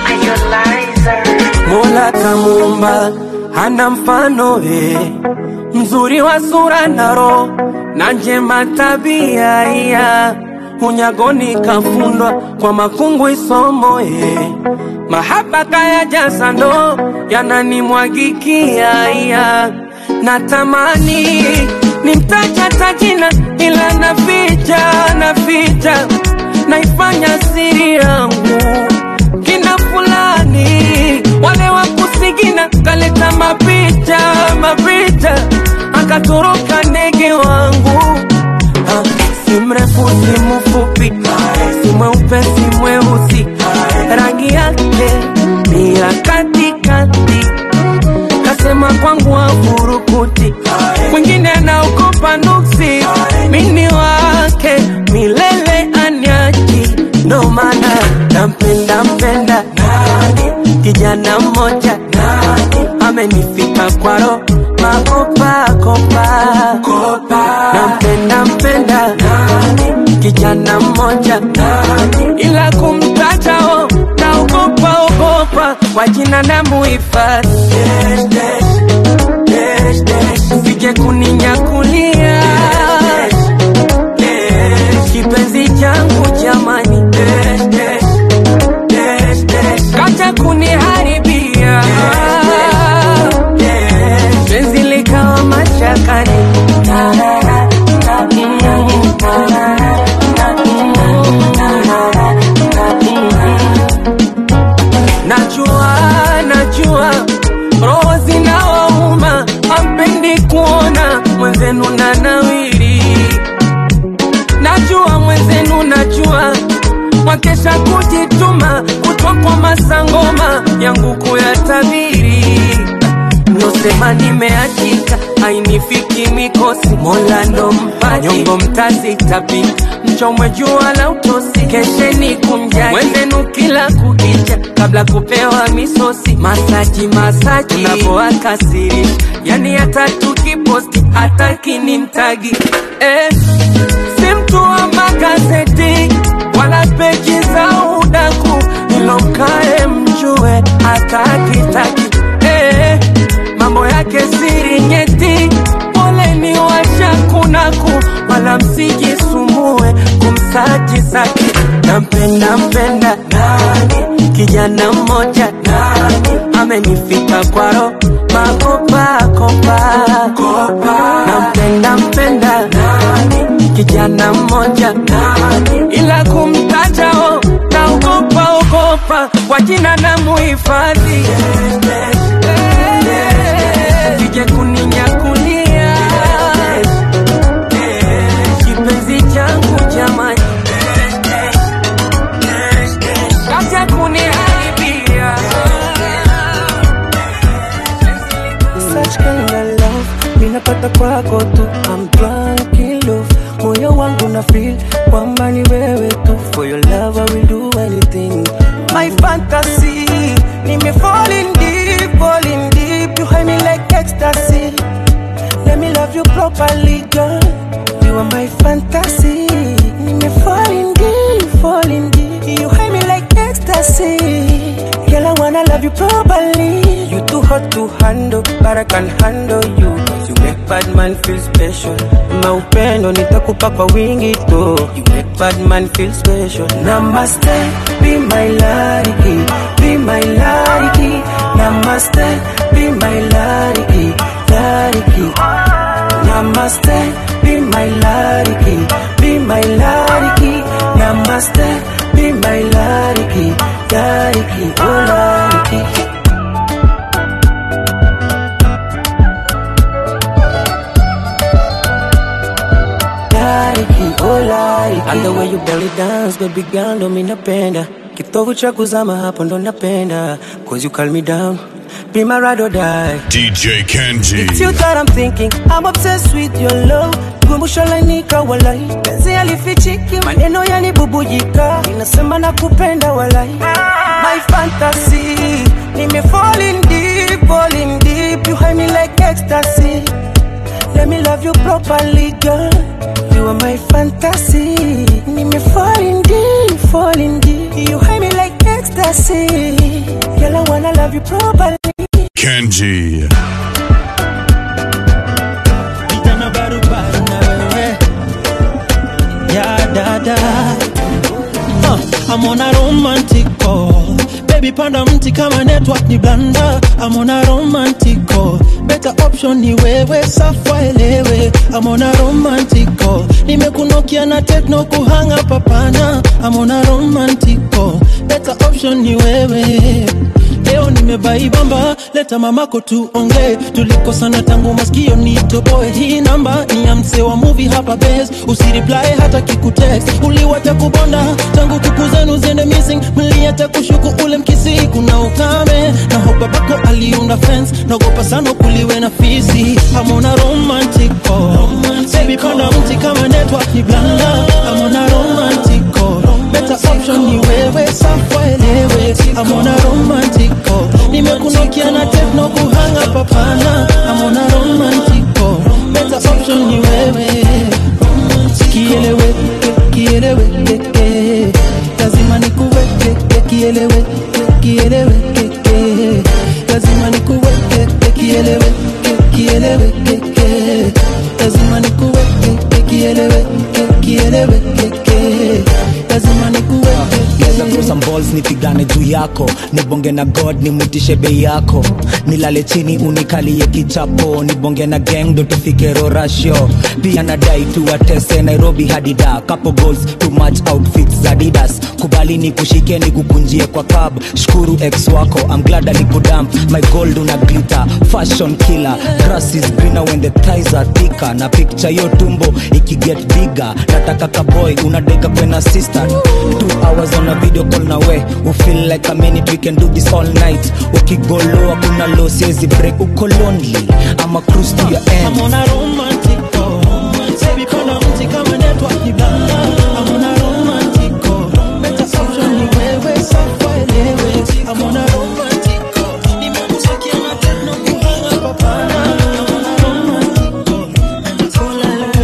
N: Mola kamuumba hana mfano eh, mzuri wa sura na roho na njema tabia iya unyagoni kafundwa kwa makungu isomo eh, mahaba kaya jasa ndo yananimwagikia iya natamani nimtaja tajina ila naficha naficha naifanya siri yangu kina fulani wale wa kusigina kaleta mapicha mapicha akatoroka ndege wangu Ah, si mrefu si mfupi si mweupe si mweusi rangi yake ni ya katikati kasema kwangu afurukuti mwingine anaogopa nuksi mini wake milele anyaji ndo maana nampenda mpenda kijana mmoja amenifika kwaro makopakopa nampenda mpenda kijana mmoja ila kumtajao naogopa ogopa kwa jina na muhifadhi sije kuninyakulia kipenzi changu jamani kacha kuniharibia penzi likawa mashakani najua najua roho zinawauma hampendi kuona mwenzenu na nawiri najua mwenzenu najua mwakesha kujituma kutwa kwa masangoma yangu kuyatabiri mnosema nimeachika ainifiki mikosi mola ndo mpaji nyongo mtazitapi mchomwe jua la utosi kesheni kumjaji mwenzenu kila kukicha kabla kupewa misosi masaji masaji navoakasiri yani hata tukiposti hata kinimtagi eh, si mtu wa magazeti wala peji za udaku ilomkae mjue atakitaki eh, mambo yake siri nyeti poleni washakunaku wala msijisumbue kumsaji saki nampenda mpenda kijana mmoja amenifika kwaro makopakopa nampenda mpenda kijana mmoja ila kumtajao naogopa ogopa kwa jina na muhifadhi sije kuninyakulia kipenzi changu jamani kacha kuniharibia
I: Such kind of love minapata kwako tu I'm drunk in love moyo wangu na feel kwamba ni wewe tu for your love I will do anything my fantasy nime falling deep falling deep you hide me like ecstasy let me love you properly girl you are my fantasy nime falling deep falling deep you hide me like ecstasy girl I wanna love you properly you too hot to handle but I can handle you you make bad man feel special maupendo nitakupa kwa wingi tu you make bad man feel special namaste be my lady be my lady namaste be my lady go like And the way you belly dance baby girl ndo mi napenda kitovu cha kuzama hapo ndo napenda cause you calm me down be my ride or die
F: DJ Kenji.
I: It's you that I'm thinking I'm obsessed with your love kumbusho lainika walai penzi alifichiki maneno yanibubujika inasema na kupenda walai my fantasy nime falling deep falling deep you hide me like ecstasy let me love you properly girl you are my fantasy nime falling deep falling deep you hide me like ecstasy girl I wanna love you properly
F: Kenji.
J: Vijana barubaru na wewe ya dada uh, I'm on a romantic call Baby panda mti kama network ni blanda I'm on a romantic call Better option ni wewe safa elewe I'm on a romantic call Nimekunokia na techno kuhanga papana I'm on a romantic call Better option ni wewe leo nimebaibamba leta mamako tuongee tulikosana tangu maskio nitoboe hii namba ni ya msee wa movie hapa bes usiriply hata kikutext uliwacha kubonda tangu kuku zenu ziende missing mliacha kushuku ule mkisi kuna ukame na hopa bako aliunda fence naogopa sana kuliwe na fisi amona romantic call baby panda mti kama network ni blanda amona romantic call better option ni wewe safa elewe amona romantic call nimekunokia na techno kuhanga papana amona romantic call better option ni wewe kieleweke kieleweke lazima nikuweke kieleweke kieleweke lazima nikuweke kieleweke kieleweke lazima nikuweke kieleweke kieleweke lazima nikuweke
R: Geza throw some balls nipigane juu yako nibonge na god nimwitishe bei yako nilale chini unikalie kichapo nibonge na gang ndo tufike rorasho pia nadai tuwatese nairobi hadida couple goals too much outfits adidas kubali ni kushike ni kukunjie kwa cab shukuru ex wako I'm glad alikudamp my gold una glitter fashion killer grass is greener when the thighs are thicker na picture yo tumbo ikiget bigger nataka kaboy unadeka kwena sister two hours on a video call na we we feel like a minute we can do this all night ukigoloa kuna lo siezi break uko lonely ama cruise to your end
J: I'm on a romantic call. Baby, panda mti kama network ni blanda. I'm on a romantic call. Better option ni wewe, safa elewe. I'm on a romantic call. Nimekusikia na techno kuhanga papana. I'm on a romantic call.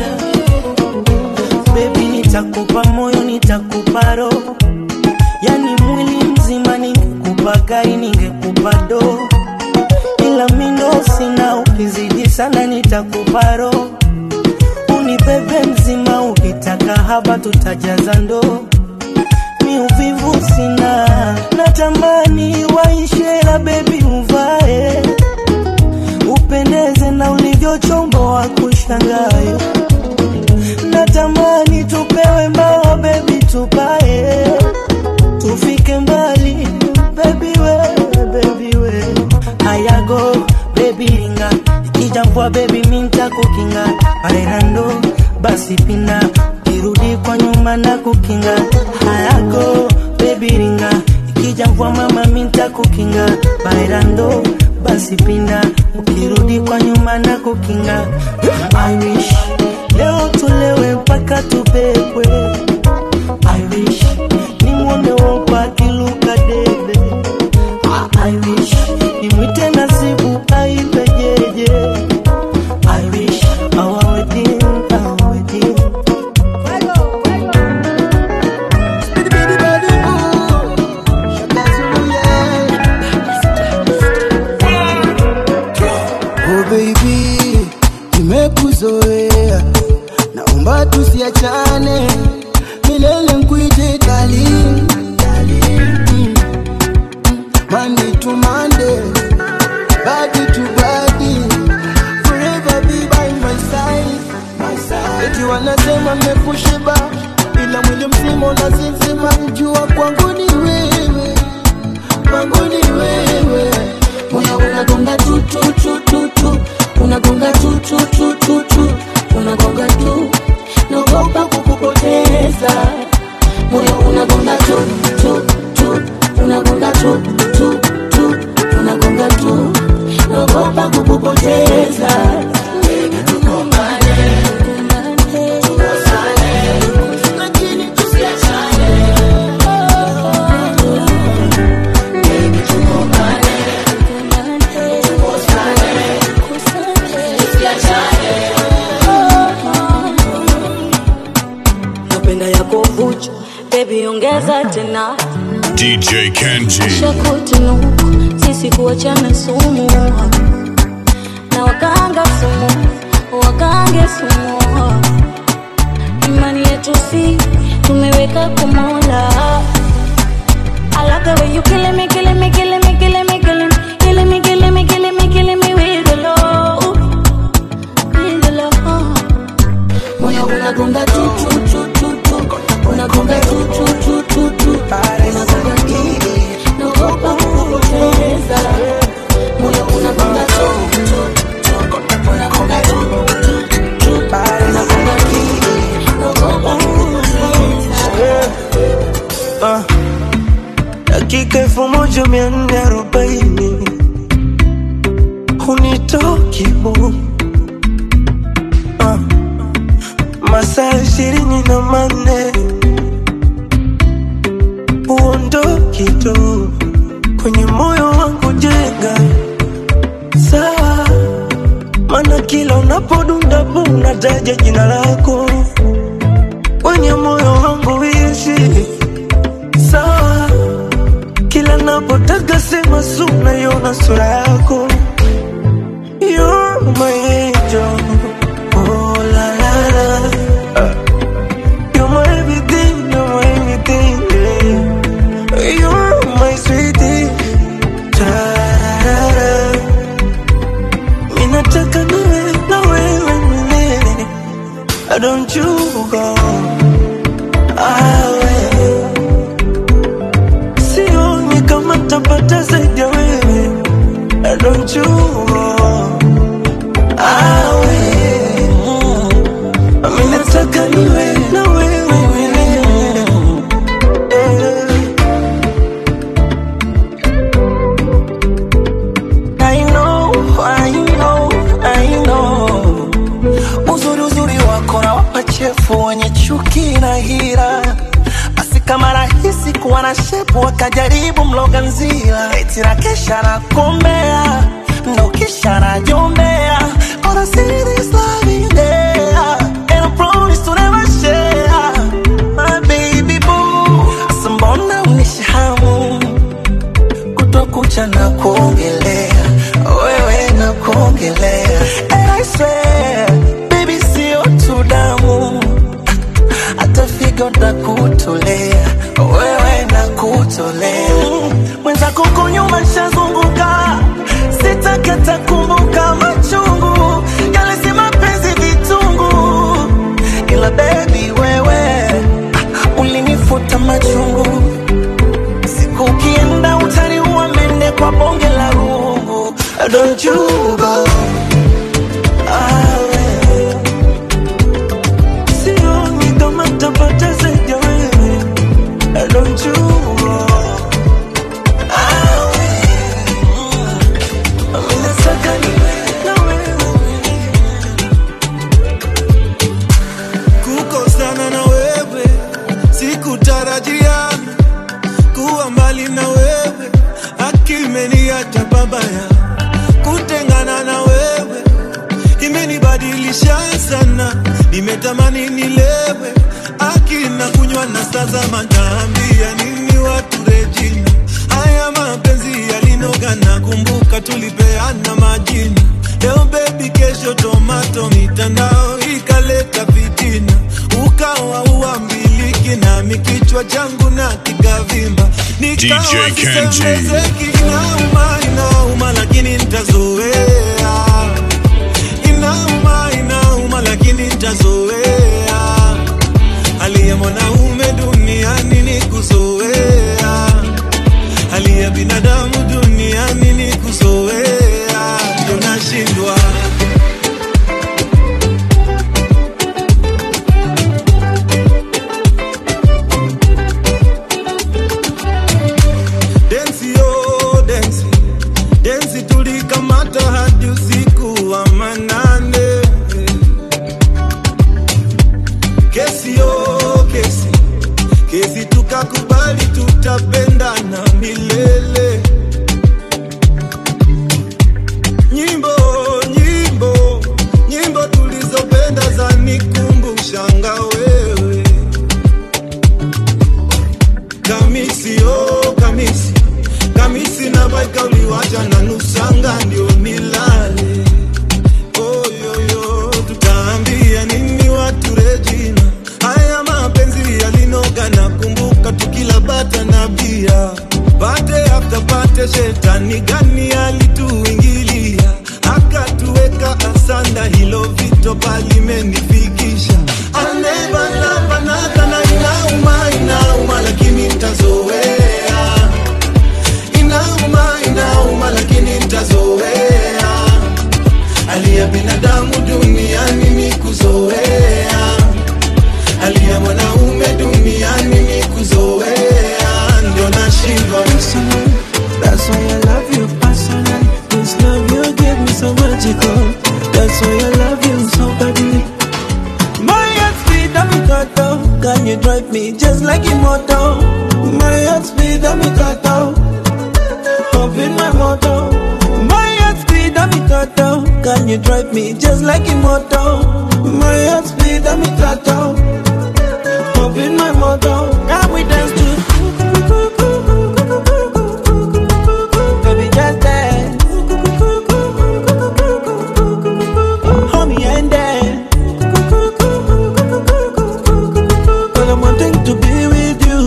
J: Baby, nitakupa moyo, nitakupa roho, yani mwili mzima, ningekupa gari, ningekupa doo ila mindo sina, ukizidi sana nitakupa roho, unibebe mzima, ukitaka haba tutajaza ndoo. Mi uvivu sina, natamani waishela, bebi uvae, upendeze na ulivyochomboa kushangae, natamani tupewe mbao, bebi tupae, tufike mbali, bebi we, bebi we hayago bebi ringa ikija mvua bebi minta kukinga bailando basi pina ukirudi kwa nyuma na kukinga hayago bebi ringa ikija mvua mama minta kukinga bailando basi pinda ukirudi kwa nyuma na kukinga I wish leo tulewe mpaka tubebwe I wish nimwone wopa akiluka debe I wish nimwite nasibu aipejeje I wish our wedding, our wedding
B: Oh baby, nimekuzoea, naomba tusiachane milele, nkuite darling, Mm. Monday to Monday, body to body, forever be by my side, my side. Eti wanasema mmekushiba, ila mwili mzima unasinzima, jua kwangu ni wewe, kwangu ni wewe
S: moyo unagonga tu tu tu tu tu unagonga tu tu tu tu tu unagonga tu naogopa kukupotea
D: tena
F: DJ Kenji.
D: shakutunuku sisi kuachana sumu na wakanga sumu wakange sumu imani yetu si tumeweka kumola I love the way you killing me, killing me, killing me, killing me, killing me, killing me, killing me, killing me, killing me with the love, with the love.
S: moyo unagonga tu tu tu tu tu unagonga tu tu tu tu tu unagonga tu naogopa kupoteza moyo unagonga tu tu tu unagonga tu tu tu unagonga tu naogopa kupoteza
J: Ah, dakika elfu moja mia nne arobaini hunitoki bu Ah, masaa ishirini na manne huondoki tu kwenye moyo wangu jenga sawa mana kila unapodunda bu unataja jina lako kwenye moyo wangu ishi sawa kila napotaka sema su naiona sura yako You're my angel. Oh, la, la, la. Uh, You're my everything, you're my everything, yeah. You're my sweetie. Ta-ra-ra. Minataka niwe na wewe milele. Don't you go away sioni kama tapata zaidi ya wewe don't you go awe mimi nataka niwe na wewe milele I know, I know, I know. Uzuri uzuri wako na wapachefu wenye chuki na hira basi kama rahisi kuwa na shepu wakajaribu mloga nzila eti na kesha na kombea ndo kisha na jombea Gonna see this love in there And I promise to never share My baby boo Asa mbona unishahamu Kutwa kucha na kuongelea Wewe na kuongelea And I swear Baby sio tu damu hata figo na kutolea wewe na kutolea mwenzako huko nyuma nshazunguka sitakata kumbuka machungu yale si mapenzi vitungu ila bebi wewe ulinifuta machungu siku ukienda utaniua mende kwa bonge la rungu don't you go awe sioni kama tapata zaidi ya wewe don't you go awe mimi nataka niwe na wewe
C: kukosana na wewe sikutarajia kuwa mbali na wewe akimeniacha babaya kutengana na wewe imenibadilisha sana nimetamani nilewe akina kunywa na sasa mataambia nini watu rejina haya mapenzi yalinoga na kumbuka tulipeana majina leo bebi kesho tomato mitandao ikaleta fitina ukawa uambiliki nami kichwa changu na kikavimba nikawa
F: DJ Kenji.
C: sisemezeki inauma inauma lakini ntazoea inauma inauma lakini ntazoea hali ya mwanaume duniani ni kuzoea hali ya binadamu duniani ni kuzoea ndo nashindwa densi yo densi densi tulikamata hadi nimetoka limenifikisha I'll never love another na inauma inauma lakini nitazoea inauma inauma lakini nitazoea hali ya binadamu duniani ni kuzoea hali ya mwanaume duniani ni kuzoea ndio nashindwa
J: That's why I love you personally. This love you give me so magical. That's why I love you so badly. My heart speed, I'm in total. Can you drive me just like immortal? My heart speed, I'm in total. Up in my motor. My heart speed, I'm in total. Can you drive me just like immortal? My heart speed, I'm in total. Up in my motor. Can we dance to Baby, just dance. Hold me and dance. But I'm wanting to be with you.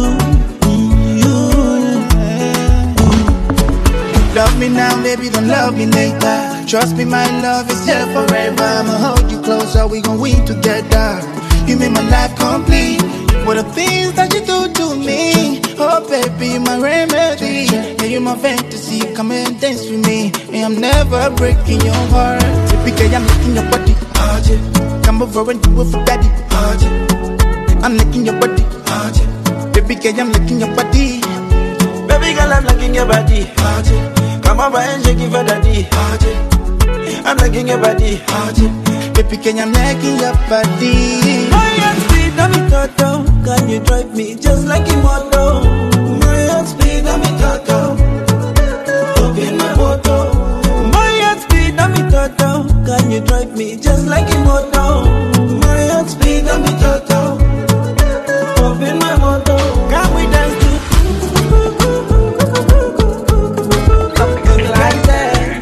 T: Love me now, baby, don't love me later. Trust me, my love is here forever. I'ma hold you closer, we gon' win together. You make my life complete. What the things that you do to me? Oh, baby, my remedy. Yeah, you're my fantasy. Come and dance with me. And I'm never breaking your heart. Typically, I'm licking your body. Oh, yeah. Come over and do it for daddy. Oh, yeah. I'm licking your body. Oh, yeah. Baby, girl, I'm licking your body.
J: Baby girl, I'm liking your body. Come over and shake it for daddy. I'm liking your body.
T: Baby, girl, I'm licking your body.
J: My heart speed, I'm in total. Can you drive me just like immortal? My heart speed, I'm in total. Up in my motor. My heart speed, I'm in total. Can you drive me just like immortal? My heart speed, I'm in total. Up in my motor. Can we dance to something like that?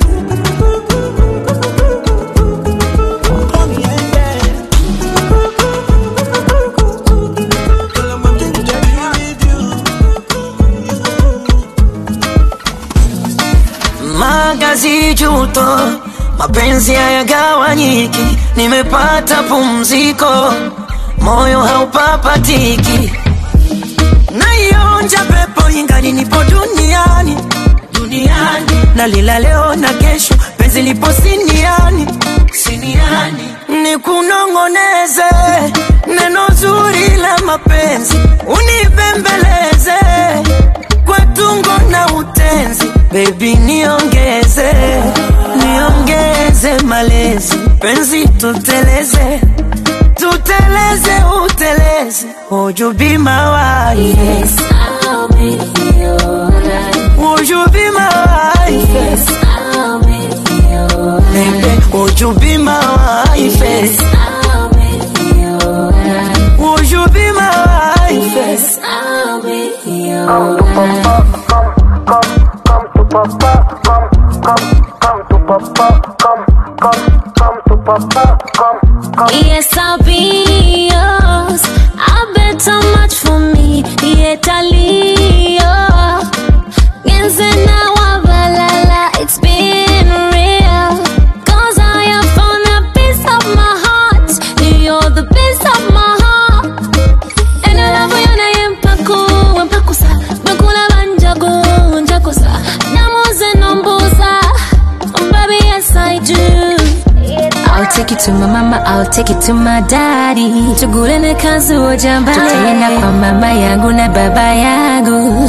J: Call me and dance.
Q: magazi juto, mapenzi hayagawanyiki, nimepata pumziko, moyo haupapatiki, naionja pepo ingali nipo duniani duniani, nalila leo na kesho, penzi lipo siniani siniani, nikunong'oneze neno zuri la mapenzi, unipembeleze kwa tungo na utenzi, baby niongeze niongeze malezi, penzi tuteleze tuteleze uteleze, would you be my wife? Yes, I'll be your Would you be my wife? Yes, I'll be your Baby, would you be my wife? Yes, I'll be your Would you be my wife? Yes, I'll be your
K: Yes, I'll be yours. I bet how much for me. Yet Leo. Genze na wabalala. It's been real. Cause I have found a piece of my heart. You're the piece of my heart. And I love you na yempaku. Wempakusa. Bakula banjago. Njakusa. Namuze nombusa. Baby, yes I do. I'll take you to my mama, I'll take you to my daddy. Tugulene kazi ujambale. Tutaenda kwa mama yangu na baba yangu.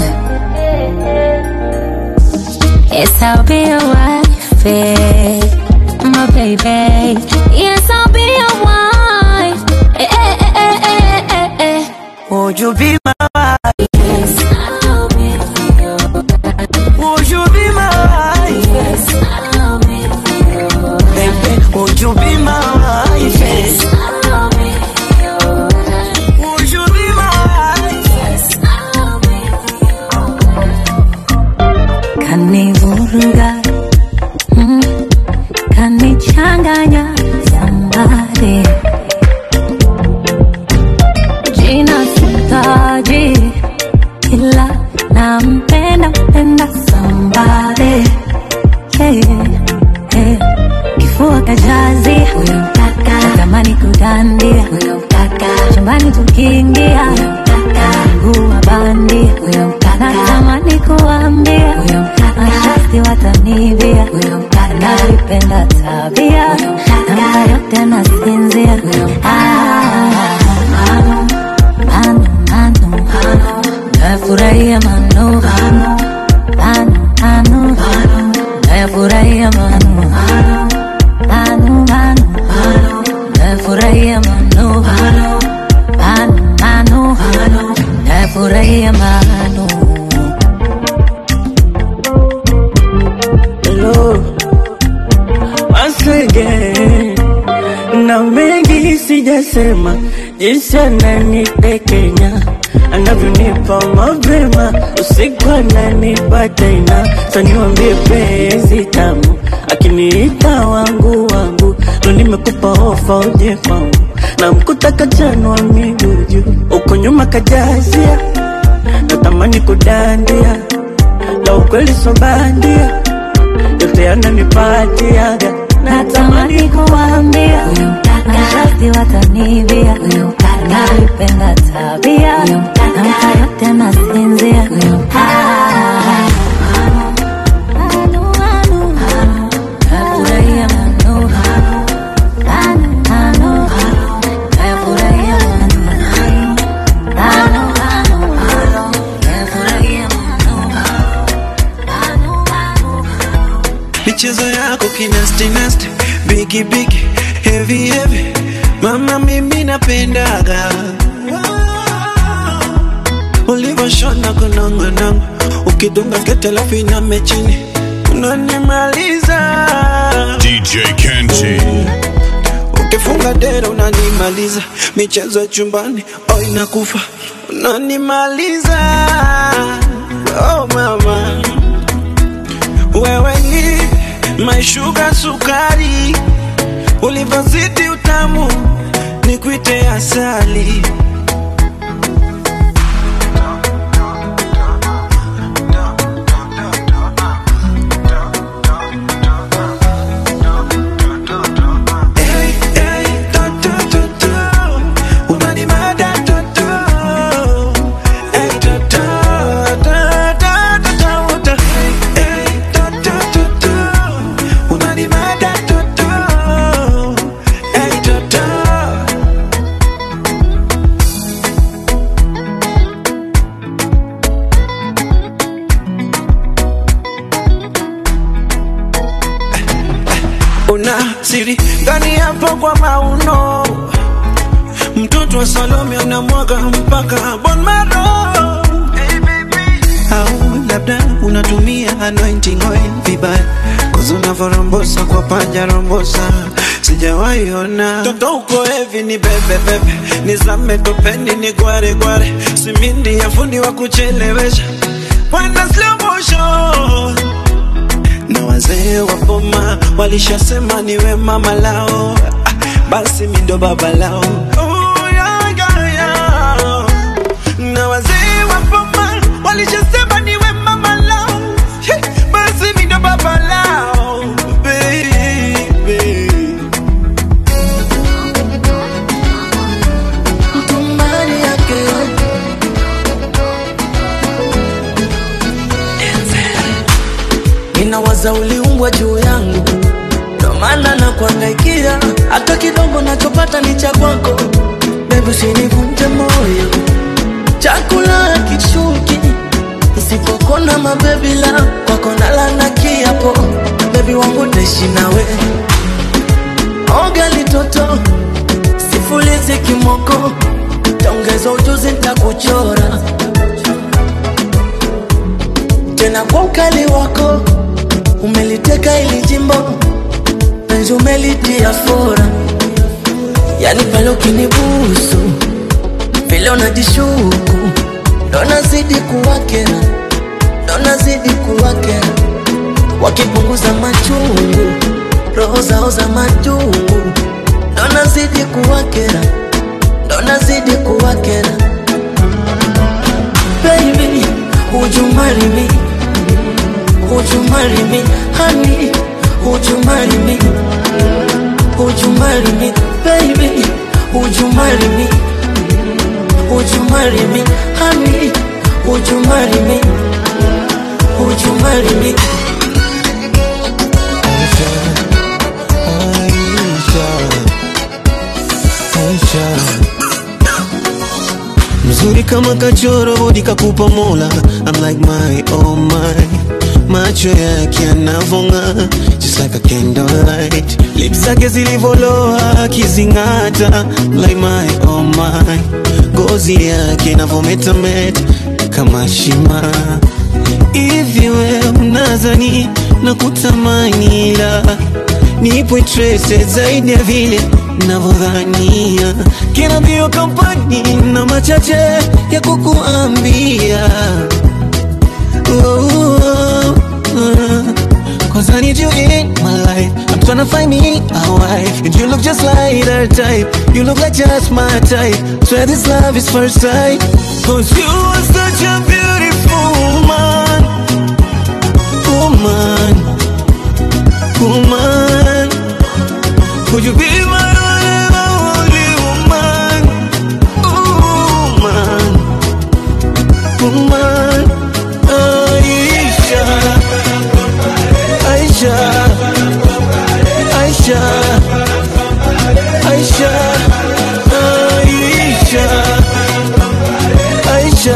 K: Yes, I'll be your wife, eh, my baby. Yes, I'll be your wife. Eh, eh, eh, eh, eh, eh, eh.
Q: Would you be my wife?
K: Yes, I'll be your
Q: Would you be my wife?
K: Yes, I'll be your
Q: Baby, would you be my wife?
K: Yes, I'll be your
Q: Would you be my wife?
K: Yes, I'll be
D: kanivuruga mm, kanichanganya sambare jina sitaji ila nampenda mpenda sambare yeah, yeah. kifua kajazi huyo mtaka dandia huyo mkaka chumbani tukiingia huyo mkaka mguu wa bandia huyo mkaka natamani kuambia huyo mkaka mashasti watanivia huyo mkaka nalipenda tabia namna yote nasinzia huyo manu manu manu nafurahia manu manu manu nafurahia manu manu manu nafurahia manu manu manu nafurahia manu
I: Hello, once again. Na mengi sijasema, jinsi ananitekenya anavyonipa mapema, usiku ananipa tena. Saniwambie penzi tamu, akiniita wangu wangu, ndo nimekupa ofa uje kwangu, na mkuta kachanwa miguu juu, uko nyuma kajazia, natamani kudandia, la ukweli so bandia yote yananipatiaga
D: natamani kuambia huyo mkaka mashasti watanivia huyo mkaka nalipenda tabia huyo mkaka namna yote nasinzia huyo mkaka nafurahia manu manu manu nafurahia manu manu manu nafurahia
C: michezo yako kinasti nasti bigi bigi heavy heavy mama mimi napendaga ulivyoshona kunongonongo ukidunga skete alafu iname chini unanimaliza
F: DJ Kenji.
C: ukifunga dera unanimaliza michezo ya chumbani oh inakufa unanimaliza oh mama wewe ni maishuga sukari ulivyozidi utamu ni kuite asali Hey, hey, to, to, to, to. Unanimada, to, to. Hey, to, to, to, to, to, to, to. Hey, to, to, to, to. Unanimada, to, to. Hey, to, to. una siri gani hapo kwa mauno mtoto wa salome anamwaga mpaka bon maro au labda unatumia anointing oil vibaya kuzi unavyorombosa kwa panja rombosa sijawahi ona toto uko hevi ni bebe bebe nizame topeni ni gware gware simindi ya fundi wa kuchelewesha Wanda slow motion na wazee wa boma walishasema niwe mama lao, ah, basi mi ndo baba lao. Oh, yeah, yeah, yeah. Na wazee wa boma walishasema niwe mama lao, He, basi mi ndo baba lao, baby.
I: Tumbani yake Ninawaza uliumbwa juu yangu, ndo maana na kuangaikia, hata kidogo nachopata ni cha kwako. Baby, usinivunje moyo, chakula kishuki nisipokona mabebi la kwako nalana kiapo, bebi wangu taishi nawe oga litoto sifulizi kimoko, taongeza ujuzi ntakuchora tena kwa ukali wako umeliteka ili jimbo penzi umelitia fora, yani pale ukinibusu vile unajishuku ndo nazidi kuwakera, ndo nazidi kuwakera, wakipunguza machungu roho zao za majungu ndo nazidi kuwakera, ndo nazidi kuwakera. Baby, would you marry me? Would you marry me, honey? Would you marry me? Would you marry me, baby? Would you marry me? Would you marry me? Honey, would you marry me? Would you marry me?
C: mzuri kama kachoro bodi kakupa mola I'm like my oh my macho yake yanavonga just like a candlelight lips zake zilivoloa akizing'ata like my oh my ngozi yake inavometameta kama shima hivi we mnazani na kutamani ila nipo interested zaidi ya vile navyodhania kina mbio kampani na machache ya kukuambia oh, oh, oh. Cause I need you in my life I'm tryna find me a wife And you look just like her type You look like just my type Swear this love is first sight Cause you are such a beautiful woman Woman Woman Would you be my one and only woman Woman Woman Aisha Aisha Aisha Aisha Aisha Aisha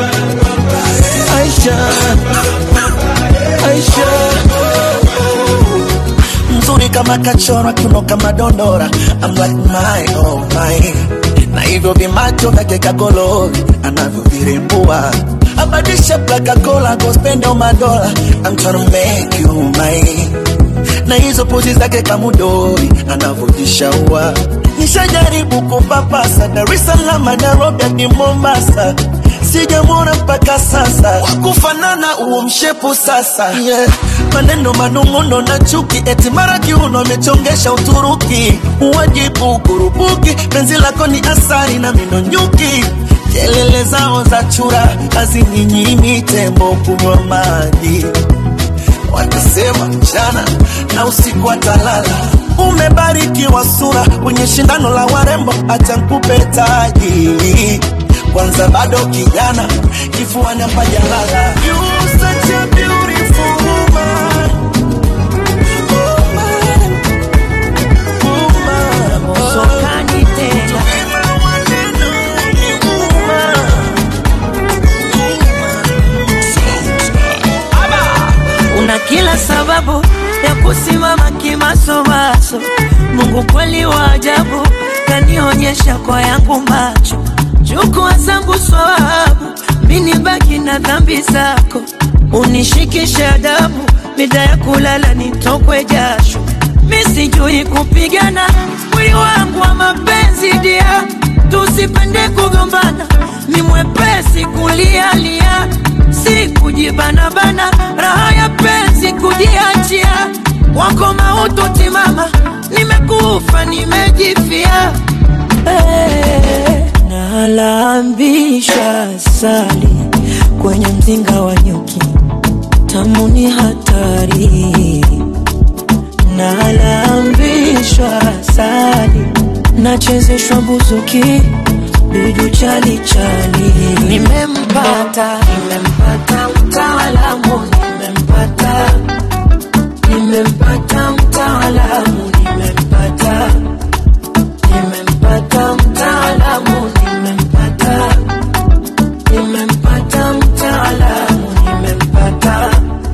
C: Aisha Aisha
U: mzuri kama kachora kiuno kama dondora I'm like my oh my na hivyo vimacho vyake kagolori anavyovirembua abadisha plakakola gospendo madola I'm tryna make you mine na hizo pozi zake kamudori anavyojishaua nishajaribu kupapasa Dar es Salaam Nairobi hadi Mombasa sijamwona mpaka sasa wakufanana huo mshepu sasa yeah. maneno manung'uno na chuki eti mara kiuno amechongesha Uturuki uwajibu kurubuki penzi lako ni asari na mino nyuki kelele zao za chura hazininyimi tembo kunywa maji watasema mchana na usiku atalala umebarikiwa sura kwenye shindano la warembo acha nkupe taji kwanza bado kijana kifuani hapajalala You such a beautiful woman. Woman. Woman.
I: Usokani tena una kila sababu ya kusimama kimasomaso. Mungu kweli wa ajabu, kanionyesha kwa yangu macho, chukua zangu swawabu, mini baki na dhambi zako, unishikishe adabu, mida ya kulala nitokwe jasho, mi sijui kupigana, mwili wangu wa mapenzi dia, tusipende kugombana, ni mwepesi kulialia, si kujibanabana, raha ya penzi kujiachia, wako mautu timama, nimekufa nimejifia, hey, nalambisha sali kwenye mzinga wa nyuki, tamu ni hatari, nalambishwa sali, nachezeshwa buzuki dudu chali chali, nimempata nimempata mtaalamu, nimempata nimempata mtaalamu, nimempata nimempata mtaalamu, nimempata nimempata mtaalamu, nimempata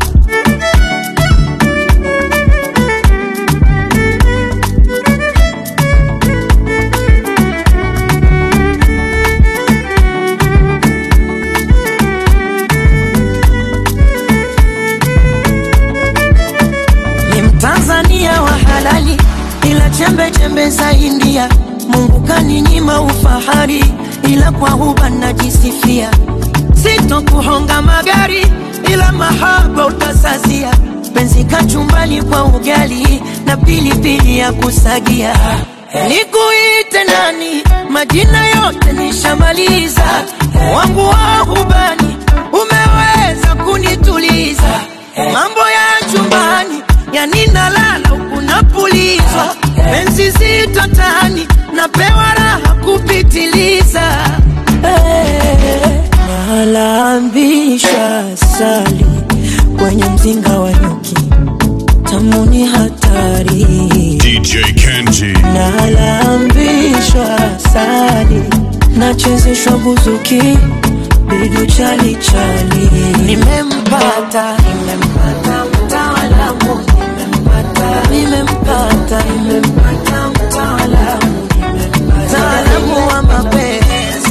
I: ni Mtanzania wa halali, ila chembe chembe za India. Mungu kaninyima ufahari, ila kwa huba najisifia. Sitokuhonga magari, ila mahaba utasazia. Penzi kachumbali kwa ugali na pilipili ya kusagia. Nikuite nani? Majina yote nishamaliza, wangu wa hubani umeweza kunituliza. Mambo ya chumbani yani nalala huku napulizwa, penzi zito tani napewa raha kupitiliza
H: Eh, nalambisha sali kwenye mzinga wa nyuki tamu ni hatari
F: DJ Kenji.
H: nalambishwa sali nachezeshwa buzuki bidu chali chali nimempata nimempata mtaalamu nimempata nimempata nimempata mtaalamu mtaalamu wa mapenzi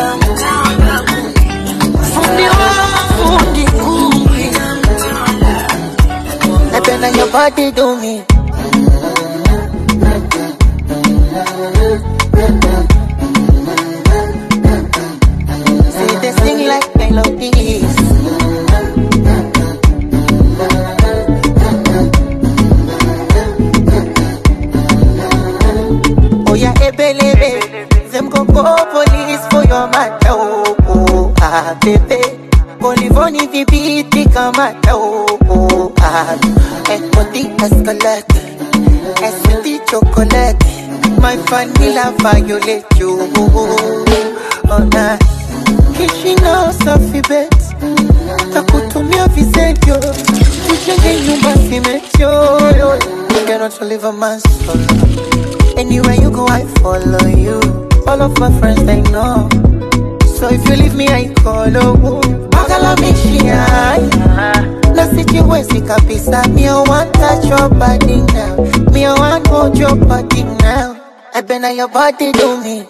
H: fundi wa mafundi ngumi
I: napenda your body do me Say they sing like melodies Oh yeah, ebelebe Them go go police for your matter oh, oh ah baby Polivoni vibiti kama oh, oh ah Ekoti escalate Eswiti chocolate My vanilla violate you Oh nah Kishino safi bet Takutumia visentio Tujenge nyumba simetio You cannot live a man solo Anywhere you go, I follow you. All of my friends, they know. So if you leave me, I call oh. Magala mishia Na sijiwezi kabisa Me I want touch your body now Me I want hold your body now I been on your body do me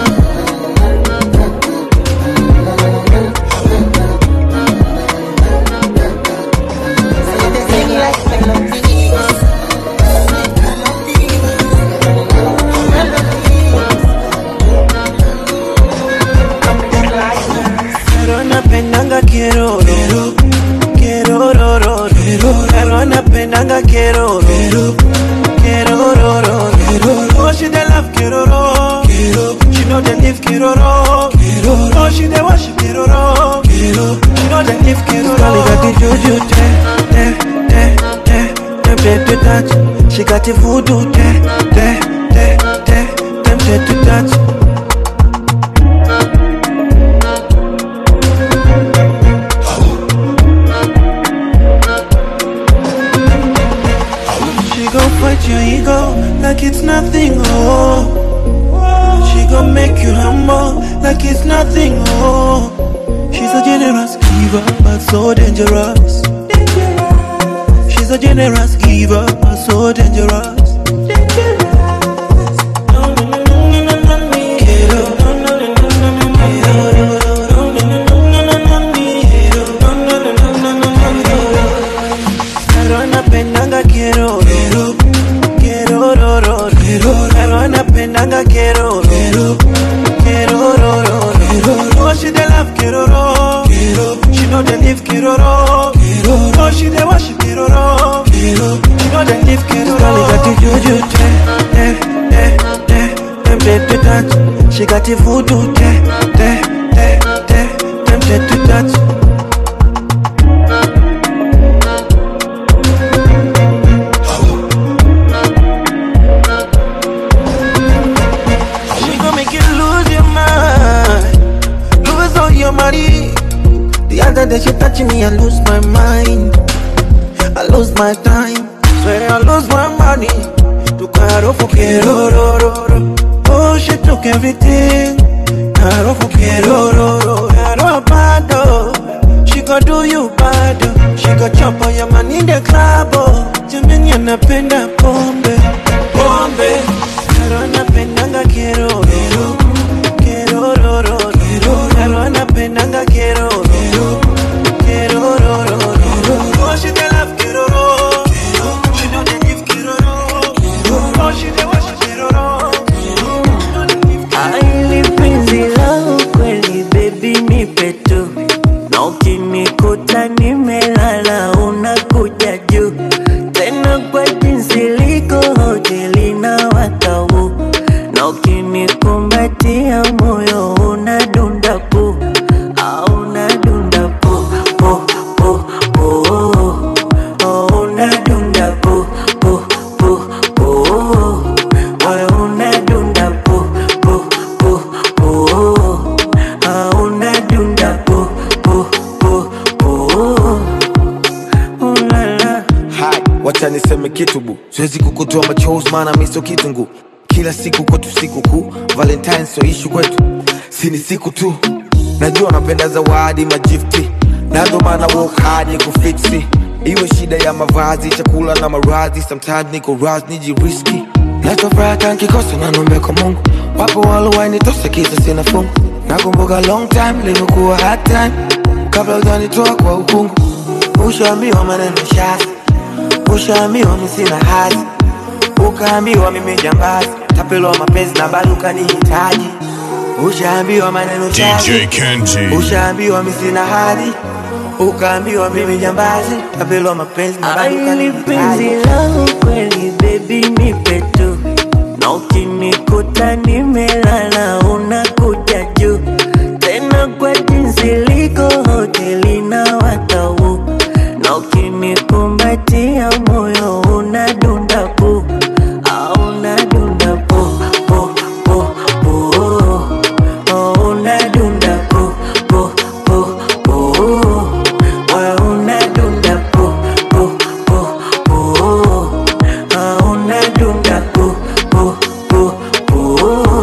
I: Say they sing like melodies Pero napendanga quiero Quiero ro ro ro Pero napendanga quiero Quiero ro ro ro Oh she dey love quiero ro She know they live quiero ro Oh she dey worship quiero ro She know they live quiero ro Girl, got the juju te te te te Tempted to touch She got the voodoo te te te te Tempted to touch She gon' fight your ego like it's nothing, oh. She gon' make you humble like it's nothing, oh. She's a generous giver, but so dangerous. She's a generous giver, but so dangerous. Pero napendanga quiero Quiero ro ro ro Pero napendanga quiero Quiero ro ro ro Oh she dey love quiero ro She know they live quiero ro Oh she dey worship quiero ro She know they live quiero ro Girl, got the juju te te te te Tempted to touch She got the voodoo te te te te Tempted to touch She gon' make you lose your mind, lose all your money. The other day she touching me, I lose my mind, I lose my time. Swear I lose my money. To caro for quiero ro ro ro. Oh, she took everything. Caro for quiero ro ro. Caro bado. She gon' do you bad. She gon' chop all your money in the club. Oh, Jamani anapenda pombe, pombe. Caro anapendanga quiero ro quiero ro ro ro. Caro anapendanga quiero ro quiero ro ro ro. Oh, she dey love quiero ro. She know they give quiero ro. Oh, she dey worship quiero ro.
H: I live
G: kitu bu siwezi kukutoa machozi maana mi sio kitungu kila siku kwetu siku kuu valentine so ishu kwetu si ni siku tu najua napenda zawadi majifti nazo maana work hard ni kufiksi iwe shida ya mavazi chakula na maradhi sometimes niko ras nijiriski nachofuraha nkikosa nanombe kwa mungu wapo walowainitosa kisa sina fungu nakumbuka long time limekuwa hard time kabla ujanitoa kwa ukungu ushaambiwa maneno shasi ushaambiwa mi sina hazi ukaambiwa mimi jambazi tapelwa mapenzi na bado ukanihitaji ushaambiwa maneno
F: DJ
G: shasi
F: Kenji.
G: ushaambiwa mi sina hadhi ukaambiwa mimi jambazi tapelwa mapenzi na bado
I: Ai, ni penzi
G: ukanihitaji
I: langu kweli baby nipe tu na ukinikuta nimelala unakuja juu tena kwa jinsi liko hoteli na watau na ukinikumbatia moyo unadunda pu au unadunda pu pu pu pu oh, unadunda pu pu pu pu wewe unadunda pu pu pu pu ah, unadunda pu pu pu pu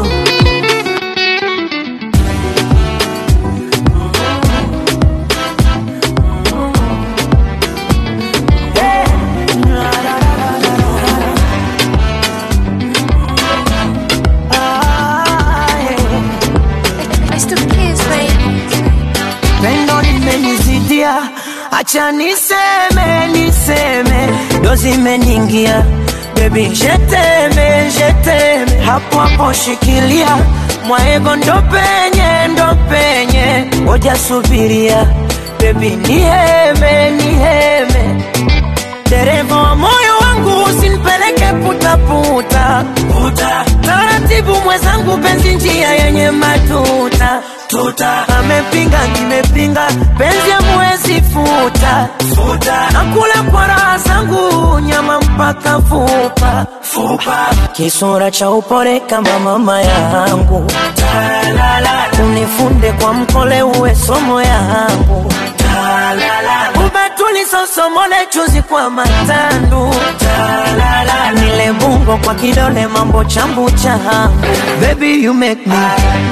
V: pendo limenizidia, acha niseme niseme, ndo zimeniingia bebi, jeteme jeteme, hapo hapo shikilia mwaego, ndo penye ndo penye, ngoja subiria bebi, niheme niheme, dereva wa moyo wangu usinipeleke putaputa puta. Taratibu mwenzangu, penzi njia yenye matuta tuta. Amepinga nimepinga, penzi amwezi futa futa. Nakula kwa raha zangu, nyama mpaka fupa fupa. Kisura cha upole kama mama yangu, unifunde kwa mkole, uwe somo yangu ubatuli sosomole chuzi kwa matandu nile bungo kwa kidole mambo chambu changu baby you make me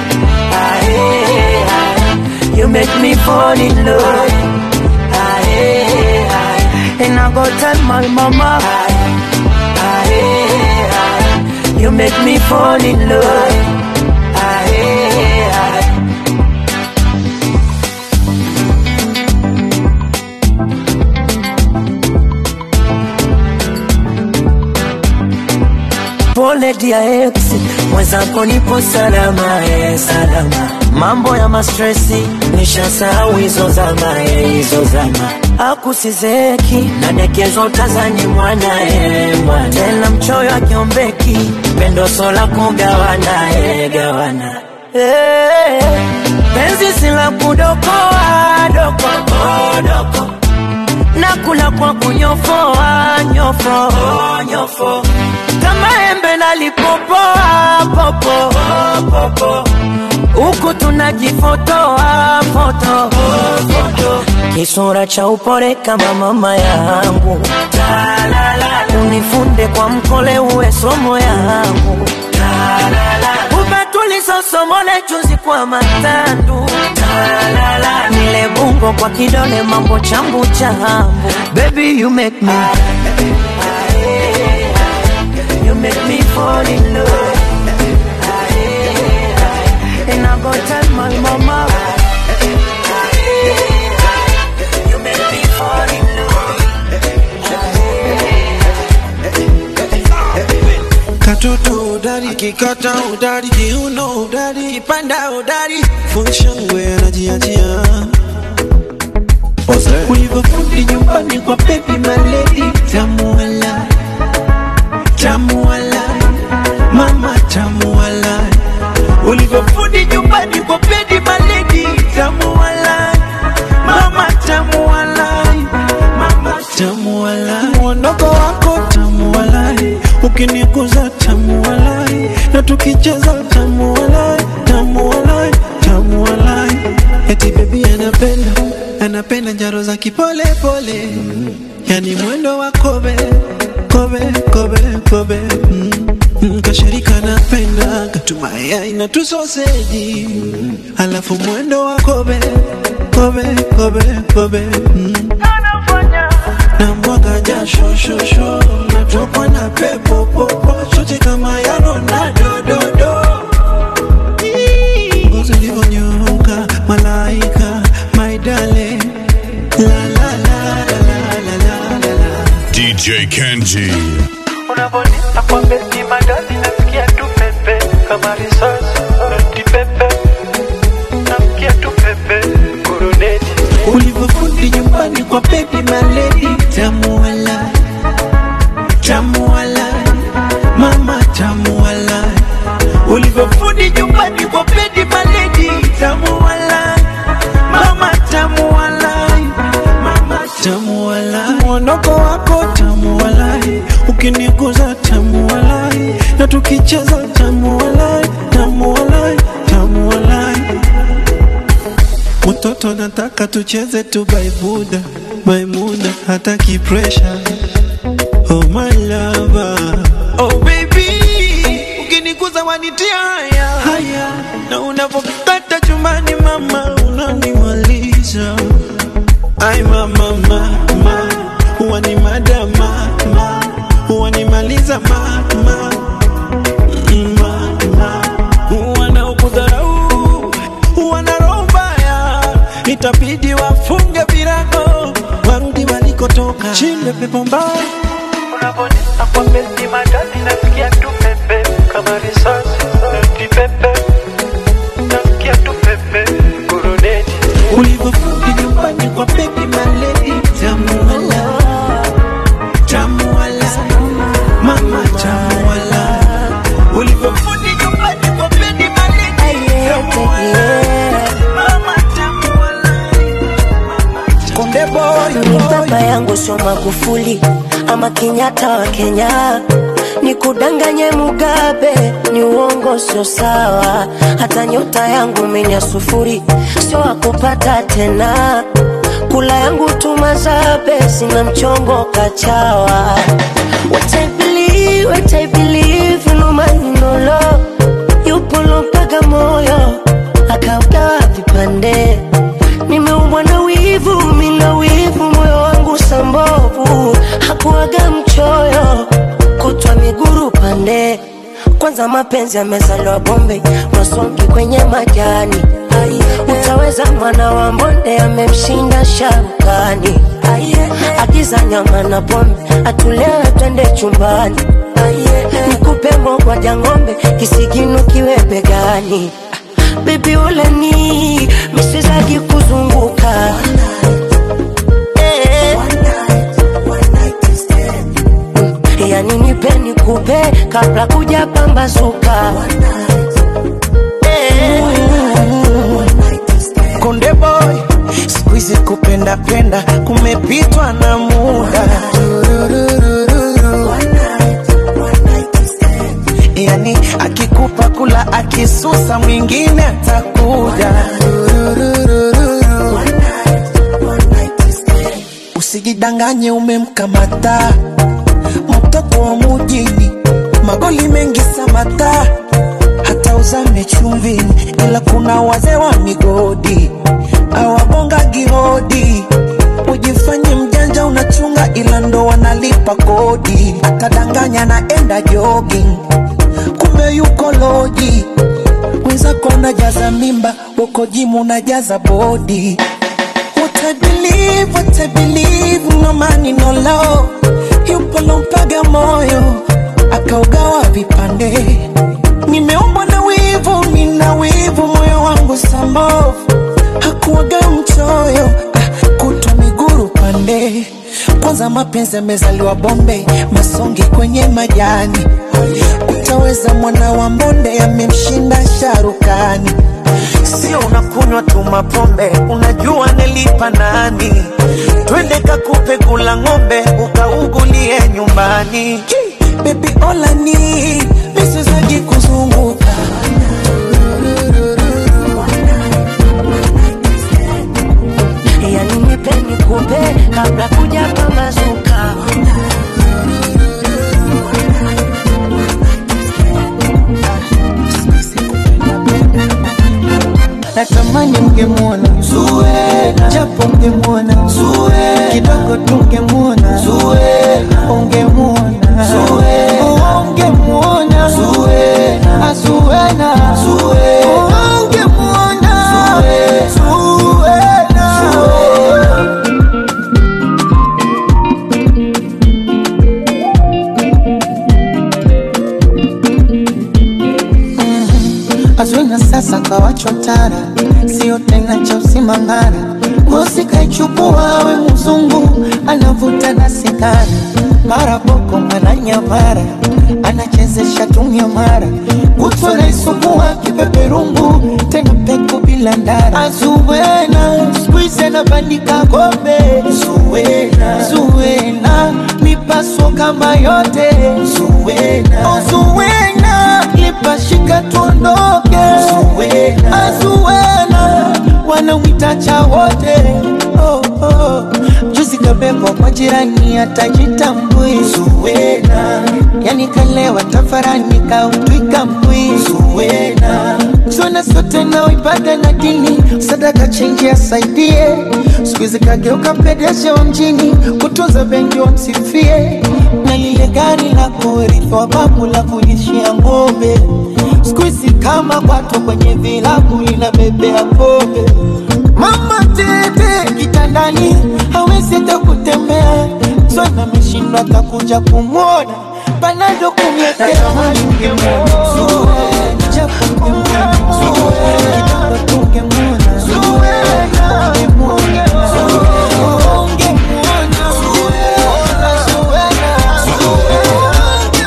V: Aye, aye. you make me fall in love Aye, aye. and I go tell my mama Aye, aye. you make me fall in love Aye, aye. pole dia ex mwenzako nipo salama eh, salama mambo ya mastresi nishasahau hizo zama eh, hizo zama akusizeki nadekezwa utazani mwana eh, mwana tena mchoyo akiombeki pendo sola kugawana eh, gawana eh, penzi sila kudokoa doko doko nakula kwa kunyofoa nyofo nyofo kama embe nalipopoa popo popo huku tunajifotoa foto foto kisura cha upole kama mama yangu unifunde kwa mkole uwe somo yangu ubatuli sosomole chuzi kwa matandu nile bungo kwa kidole mambo chambu chambu baby you make me you make me fall in love and I go tell my mama you make me fall in
C: katoto udari kikata udari kiuno udari kipanda udari funshangwe anajiachia ulivyofundi nyumbani kwa bebi maledi tamuala tamuala mama tamuala ulivyofundi nyumbani kwa bebi maledi tamuala mama tamuala mama tamuala mwondoko wako tamualai ukiniguza tamualai na tukicheza tamualai tamualai tamualai eti bebi anapenda anapenda njaro za kipole pole yani mwendo wa kobe kobe kobe kobe mm. Mm, kashirika napenda katumaya na tusoseji alafu mwendo wa kobe kobe kobe kobe mm. na mwaga jasho shosho natokwa na pepo popo shote kama ya Ronaldo dodo ngozi ulivyonyooka malaika my darling la la la la la la la la la
F: DJ Kenji.
A: Unavonipa kwa besi madadi nasikia tu pepe kama risasi noti pepe nasikia tu pepe kuruneti
C: ulivyofundi nyumbani kwa baby maledi tamu wala tamu wala mama tamu wala ulivyofundi nyumbani kwa baby maledi tamu wala mama tamu wala mama tamu wala mwondoko wako tamu wala ukiniguza tamu wala na tukicheza tamu wala tamu wala tamu wala Mtoto nataka tucheze tu baibuda Maimuna hataki pressure Oh my lover Oh baby Ukiniguza wanitia haya Haya Na unapokata chumbani mama Unanimaliza Ay mama mama Wani madama mama Wanimaliza mama Mama Wanaokudharau Wana roho mbaya Itabidi wafunge virago Warudi walikotoka Chinde pepo mbaya
A: Unavonipa kwa besi madadi nasikia tu pepe kama risasi noti pepe nasikia tu pepe kuruneti
C: ulivyofundi nyumbani kwa baby maledi tamu wala tamu wala mama tamu wala ulivyofundi nyumbani kwa baby maledi tamu wala mama tamu
V: Konde boy, ni baba yangu sio Magufuli ama Kenyatta wa Kenya, ni kudanganye Mugabe, ni uongo sio sawa. Hata nyota yangu menya sufuri, sio wakupata tena. Kula yangu tumazabe, sina mchongo kachawa. What I believe, what I believe, no man no love. Yupo lompaga moyo, akaugawa vipande nimeumbwa na wivu, mina wivu, moyo wangu sambovu, hakuaga mchoyo, kutwa miguru pande. Kwanza mapenzi yamezaliwa Bombay, masongi kwenye majani. Utaweza mwana wa mbonde amemshinda sharukani. Agiza nyama na pombe, atulewe twende chumbani. Nikupe ngogwa ng'ombe, kisigino kiwe begani. Baby uleni miswezagi kuzunguka Eh. yani nipe nikupe kabla kuja pambazuka Eh.
U: Konde boy, siku hizi kupenda penda kumepitwa na muda. Yani akikupa kula akisusa mwingine atakuja. Usijidanganye umemkamata mtoto wa mujini, magoli mengi samata, hata uzame chumvini, ila kuna wazee wa migodi awabonga gihodi. Ujifanye mjanja unachunga, ila ndo wanalipa kodi. Akadanganya naenda jogging, kumbe yuko loji. Wenzako unajaza mimba, uko jimu unajaza bodi. What I believe, what I believe, no money, no love. Yupo lompaga moyo, akaugawa vipande. Nimeumbwa na wivu, nina wivu, moyo wangu sambovu. Hakuwaga mchoyo, ah, kutwa miguru pande. Kwanza mapenzi yamezaliwa Bombay, masongi kwenye majani. Utaweza mwana wa mbonde, amemshinda sharukani. Sio unakunywa tu mapombe, unajua nilipa nani? Twende kakupe kula ng'ombe, ukaugulie nyumbani. Baby olani, misizagi kuzunguka
V: yani nipe nikupe kabla kuja pambazuka
I: ungemwona Zuena, japo ungemwona Zuena, kidogo tungemwona Zuena, ungemwona Zuena, ungemwona Zuena, Azuena, Zuena, ungemwona Zuena, Zuena. Azwina sasa kawachotara, sio tena cha usimangara. Mosi kaichukua we mzungu, anavuta na sigara, mara boko mara nyamara, anachezesha tumia mara, kutwa naisugua kipeperungu, tena peku bila ndara. Azuwena squeeze anabandika kombe, Zuwena, Zuwena mipaso kama yote, Zuwena, oh, Zuwena lipashika tuondoke, Zuwena, Azuwena wanamwita cha wote oh, oh. Juzi kabebwa kwa jirani atajitambui Zuwena, yani kalewa tafarani kautwika mbwi Zuwena, zona sote na ibada na dini, sadaka chenji asaidie, siku hizi kageuka pedeshe wa mjini, kutunza benki wamsifie, na lile gari la kurithi wa babu la kulishia ng'ombe siku hizi kama kwato kwenye vilabu linabebea pombe Mama tete kitandani hawezi hata kutembea, Zona ameshindwa atakuja kumwona panado kumwekea mali ungemwona Zuwena, japo ungemwona Zuwena, kidogo tungemwona Zuwena, ungemwona Zuwena, ungemwona Zuwena, Zuwena,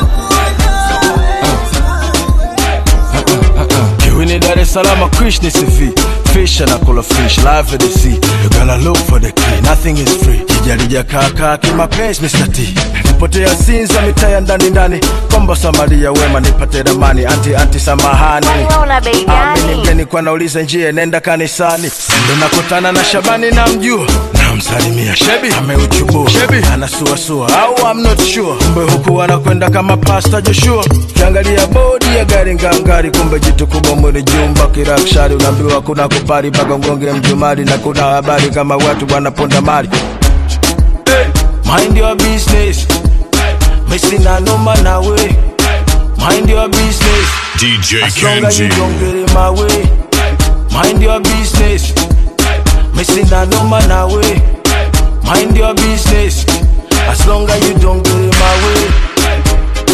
E: Kiwini Dar es Salaam, Krish ni CV Fish and akula fish, live at the sea You gotta look for the key, nothing is free Kijarija kaka kimapenzi Mr. T Nipotea Sinza mitaa ya ndani ndani Kombo Samaria wema nipate ramani Anti anti samahani
M: una bei gani?
E: Amini mgeni kwa nauliza njia nenda kanisani Ndo nakutana na Shabani na mjua Namsalimia Shebi ameuchubua Shebi anasuasua au I'm not sure Kumbe huku anakwenda kama pasta Joshua Kiangalia bodi ya gari ngangari Kumbe jitu kubwa mwili jumba kirakshari Unaambiwa kuna kupari mpaka ngonge mjumari Na kuna habari kama watu wanaponda mali hey, Mind your business Missing a no man away Mind your business
F: DJ
E: As long as you
F: Kenji.
E: don't get in my way Mind your business Missing a no man away Mind your business As long as you don't get in my way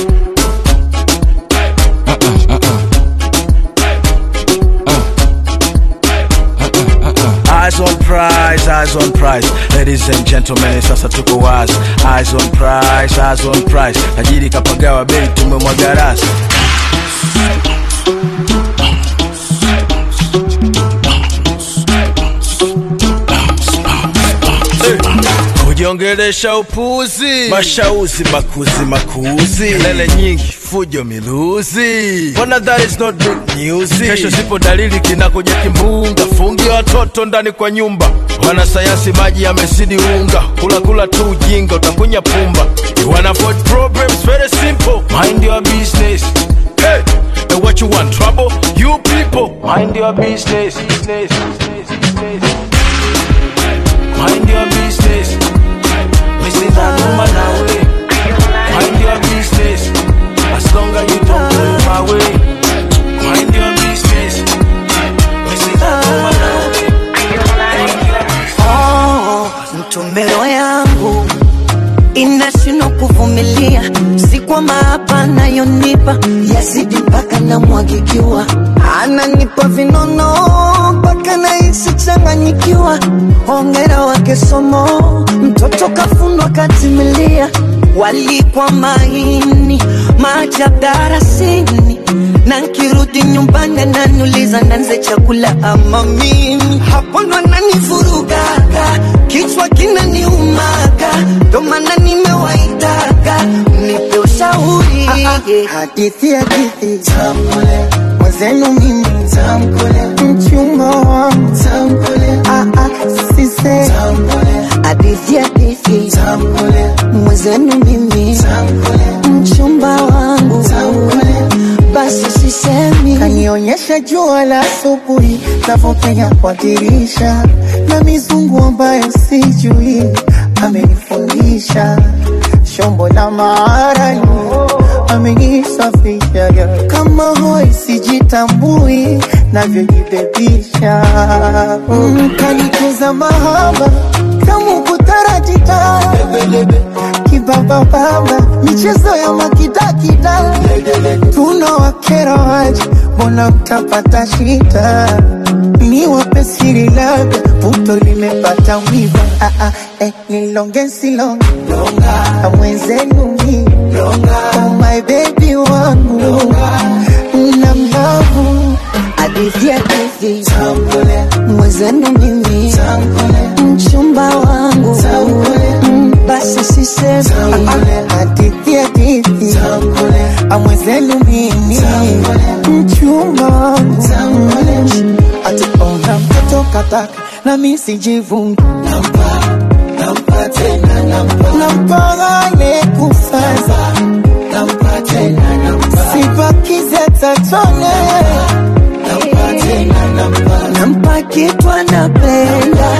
E: Eyes on prize, eyes on prize. Ladies and gentlemen, sasa tuko wazi. Eyes on prize, eyes on prize. Tajiri kapagawa bei, tumemwaga rasi. kujiongelesha upuzi, mashauzi makuzi makuzi, kelele nyingi, fujo miluzi. Mbona that is not big news? Kesho sipo dalili kinakuja kimbunga, fungi watoto ndani kwa nyumba. Wanasayansi maji yamezidi unga, kula kula tu ujinga, utakunya pumba. You wanna avoid problems, very simple. Mind your business. Hey, and what you want, trouble? You people, mind your business. business, business, business. Mind your business. Missing that woman away. Mind your business. As long as you don't go my way. Mind your business. Missing that woman away.
I: Oh, mtombero yangu inashindwa kuvumilia, si kwamba hapa anayonipa yazidi mpaka namwagikiwa, ananipa vinono mpaka nahisi changanyikiwa. Hongera wake somo, mtoto kafundwa katimilia, walikwa maini maajabu darasini na nkirudi nyumbani ananiuliza nanze chakula ama mimi, hapo ndo ananivurugaga, kichwa kinaniumaga, ndo maana nimewaitaga mnipe ushauri. Hadithi hadithi tamkule mwenzenu mimi tamkule mchumba wangu tamkule ah ah sise tamkule hadithi hadithi tamkule mwenzenu mimi tamkule mchumba wangu tamkule basi sisemi
T: Kanionyesha jua la asubuhi navyopenya kwa dirisha, na mizungu ambayo sijui amenifundisha. Shombo la maarani amenisafisha yeah. kama hoi sijitambui navyojibebisha mm, kanikuza mahaba kama kutarajita kibabababa michezo ya makidakida tuna wakera waje mbona mtapata shida ni wape siri labda puto limepata wiva ah, ah, eh, nilonge silonge na mwenzenu mi oh my baby wangu na mlavu hadithi hadithi mwenzenu mimi mchumba wangu Mm, basi sisemi hadithi hadithi amwenzenu mimi mchumba wangu ati ona mtoto kataka na mi sijivungi nampagane kufaza sipakize tatone nampa kitu anapenda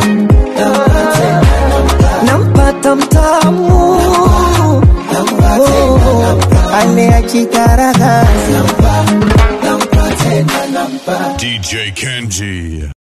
T: nampata mtamu ale ajigaragaza
F: DJ Kenji.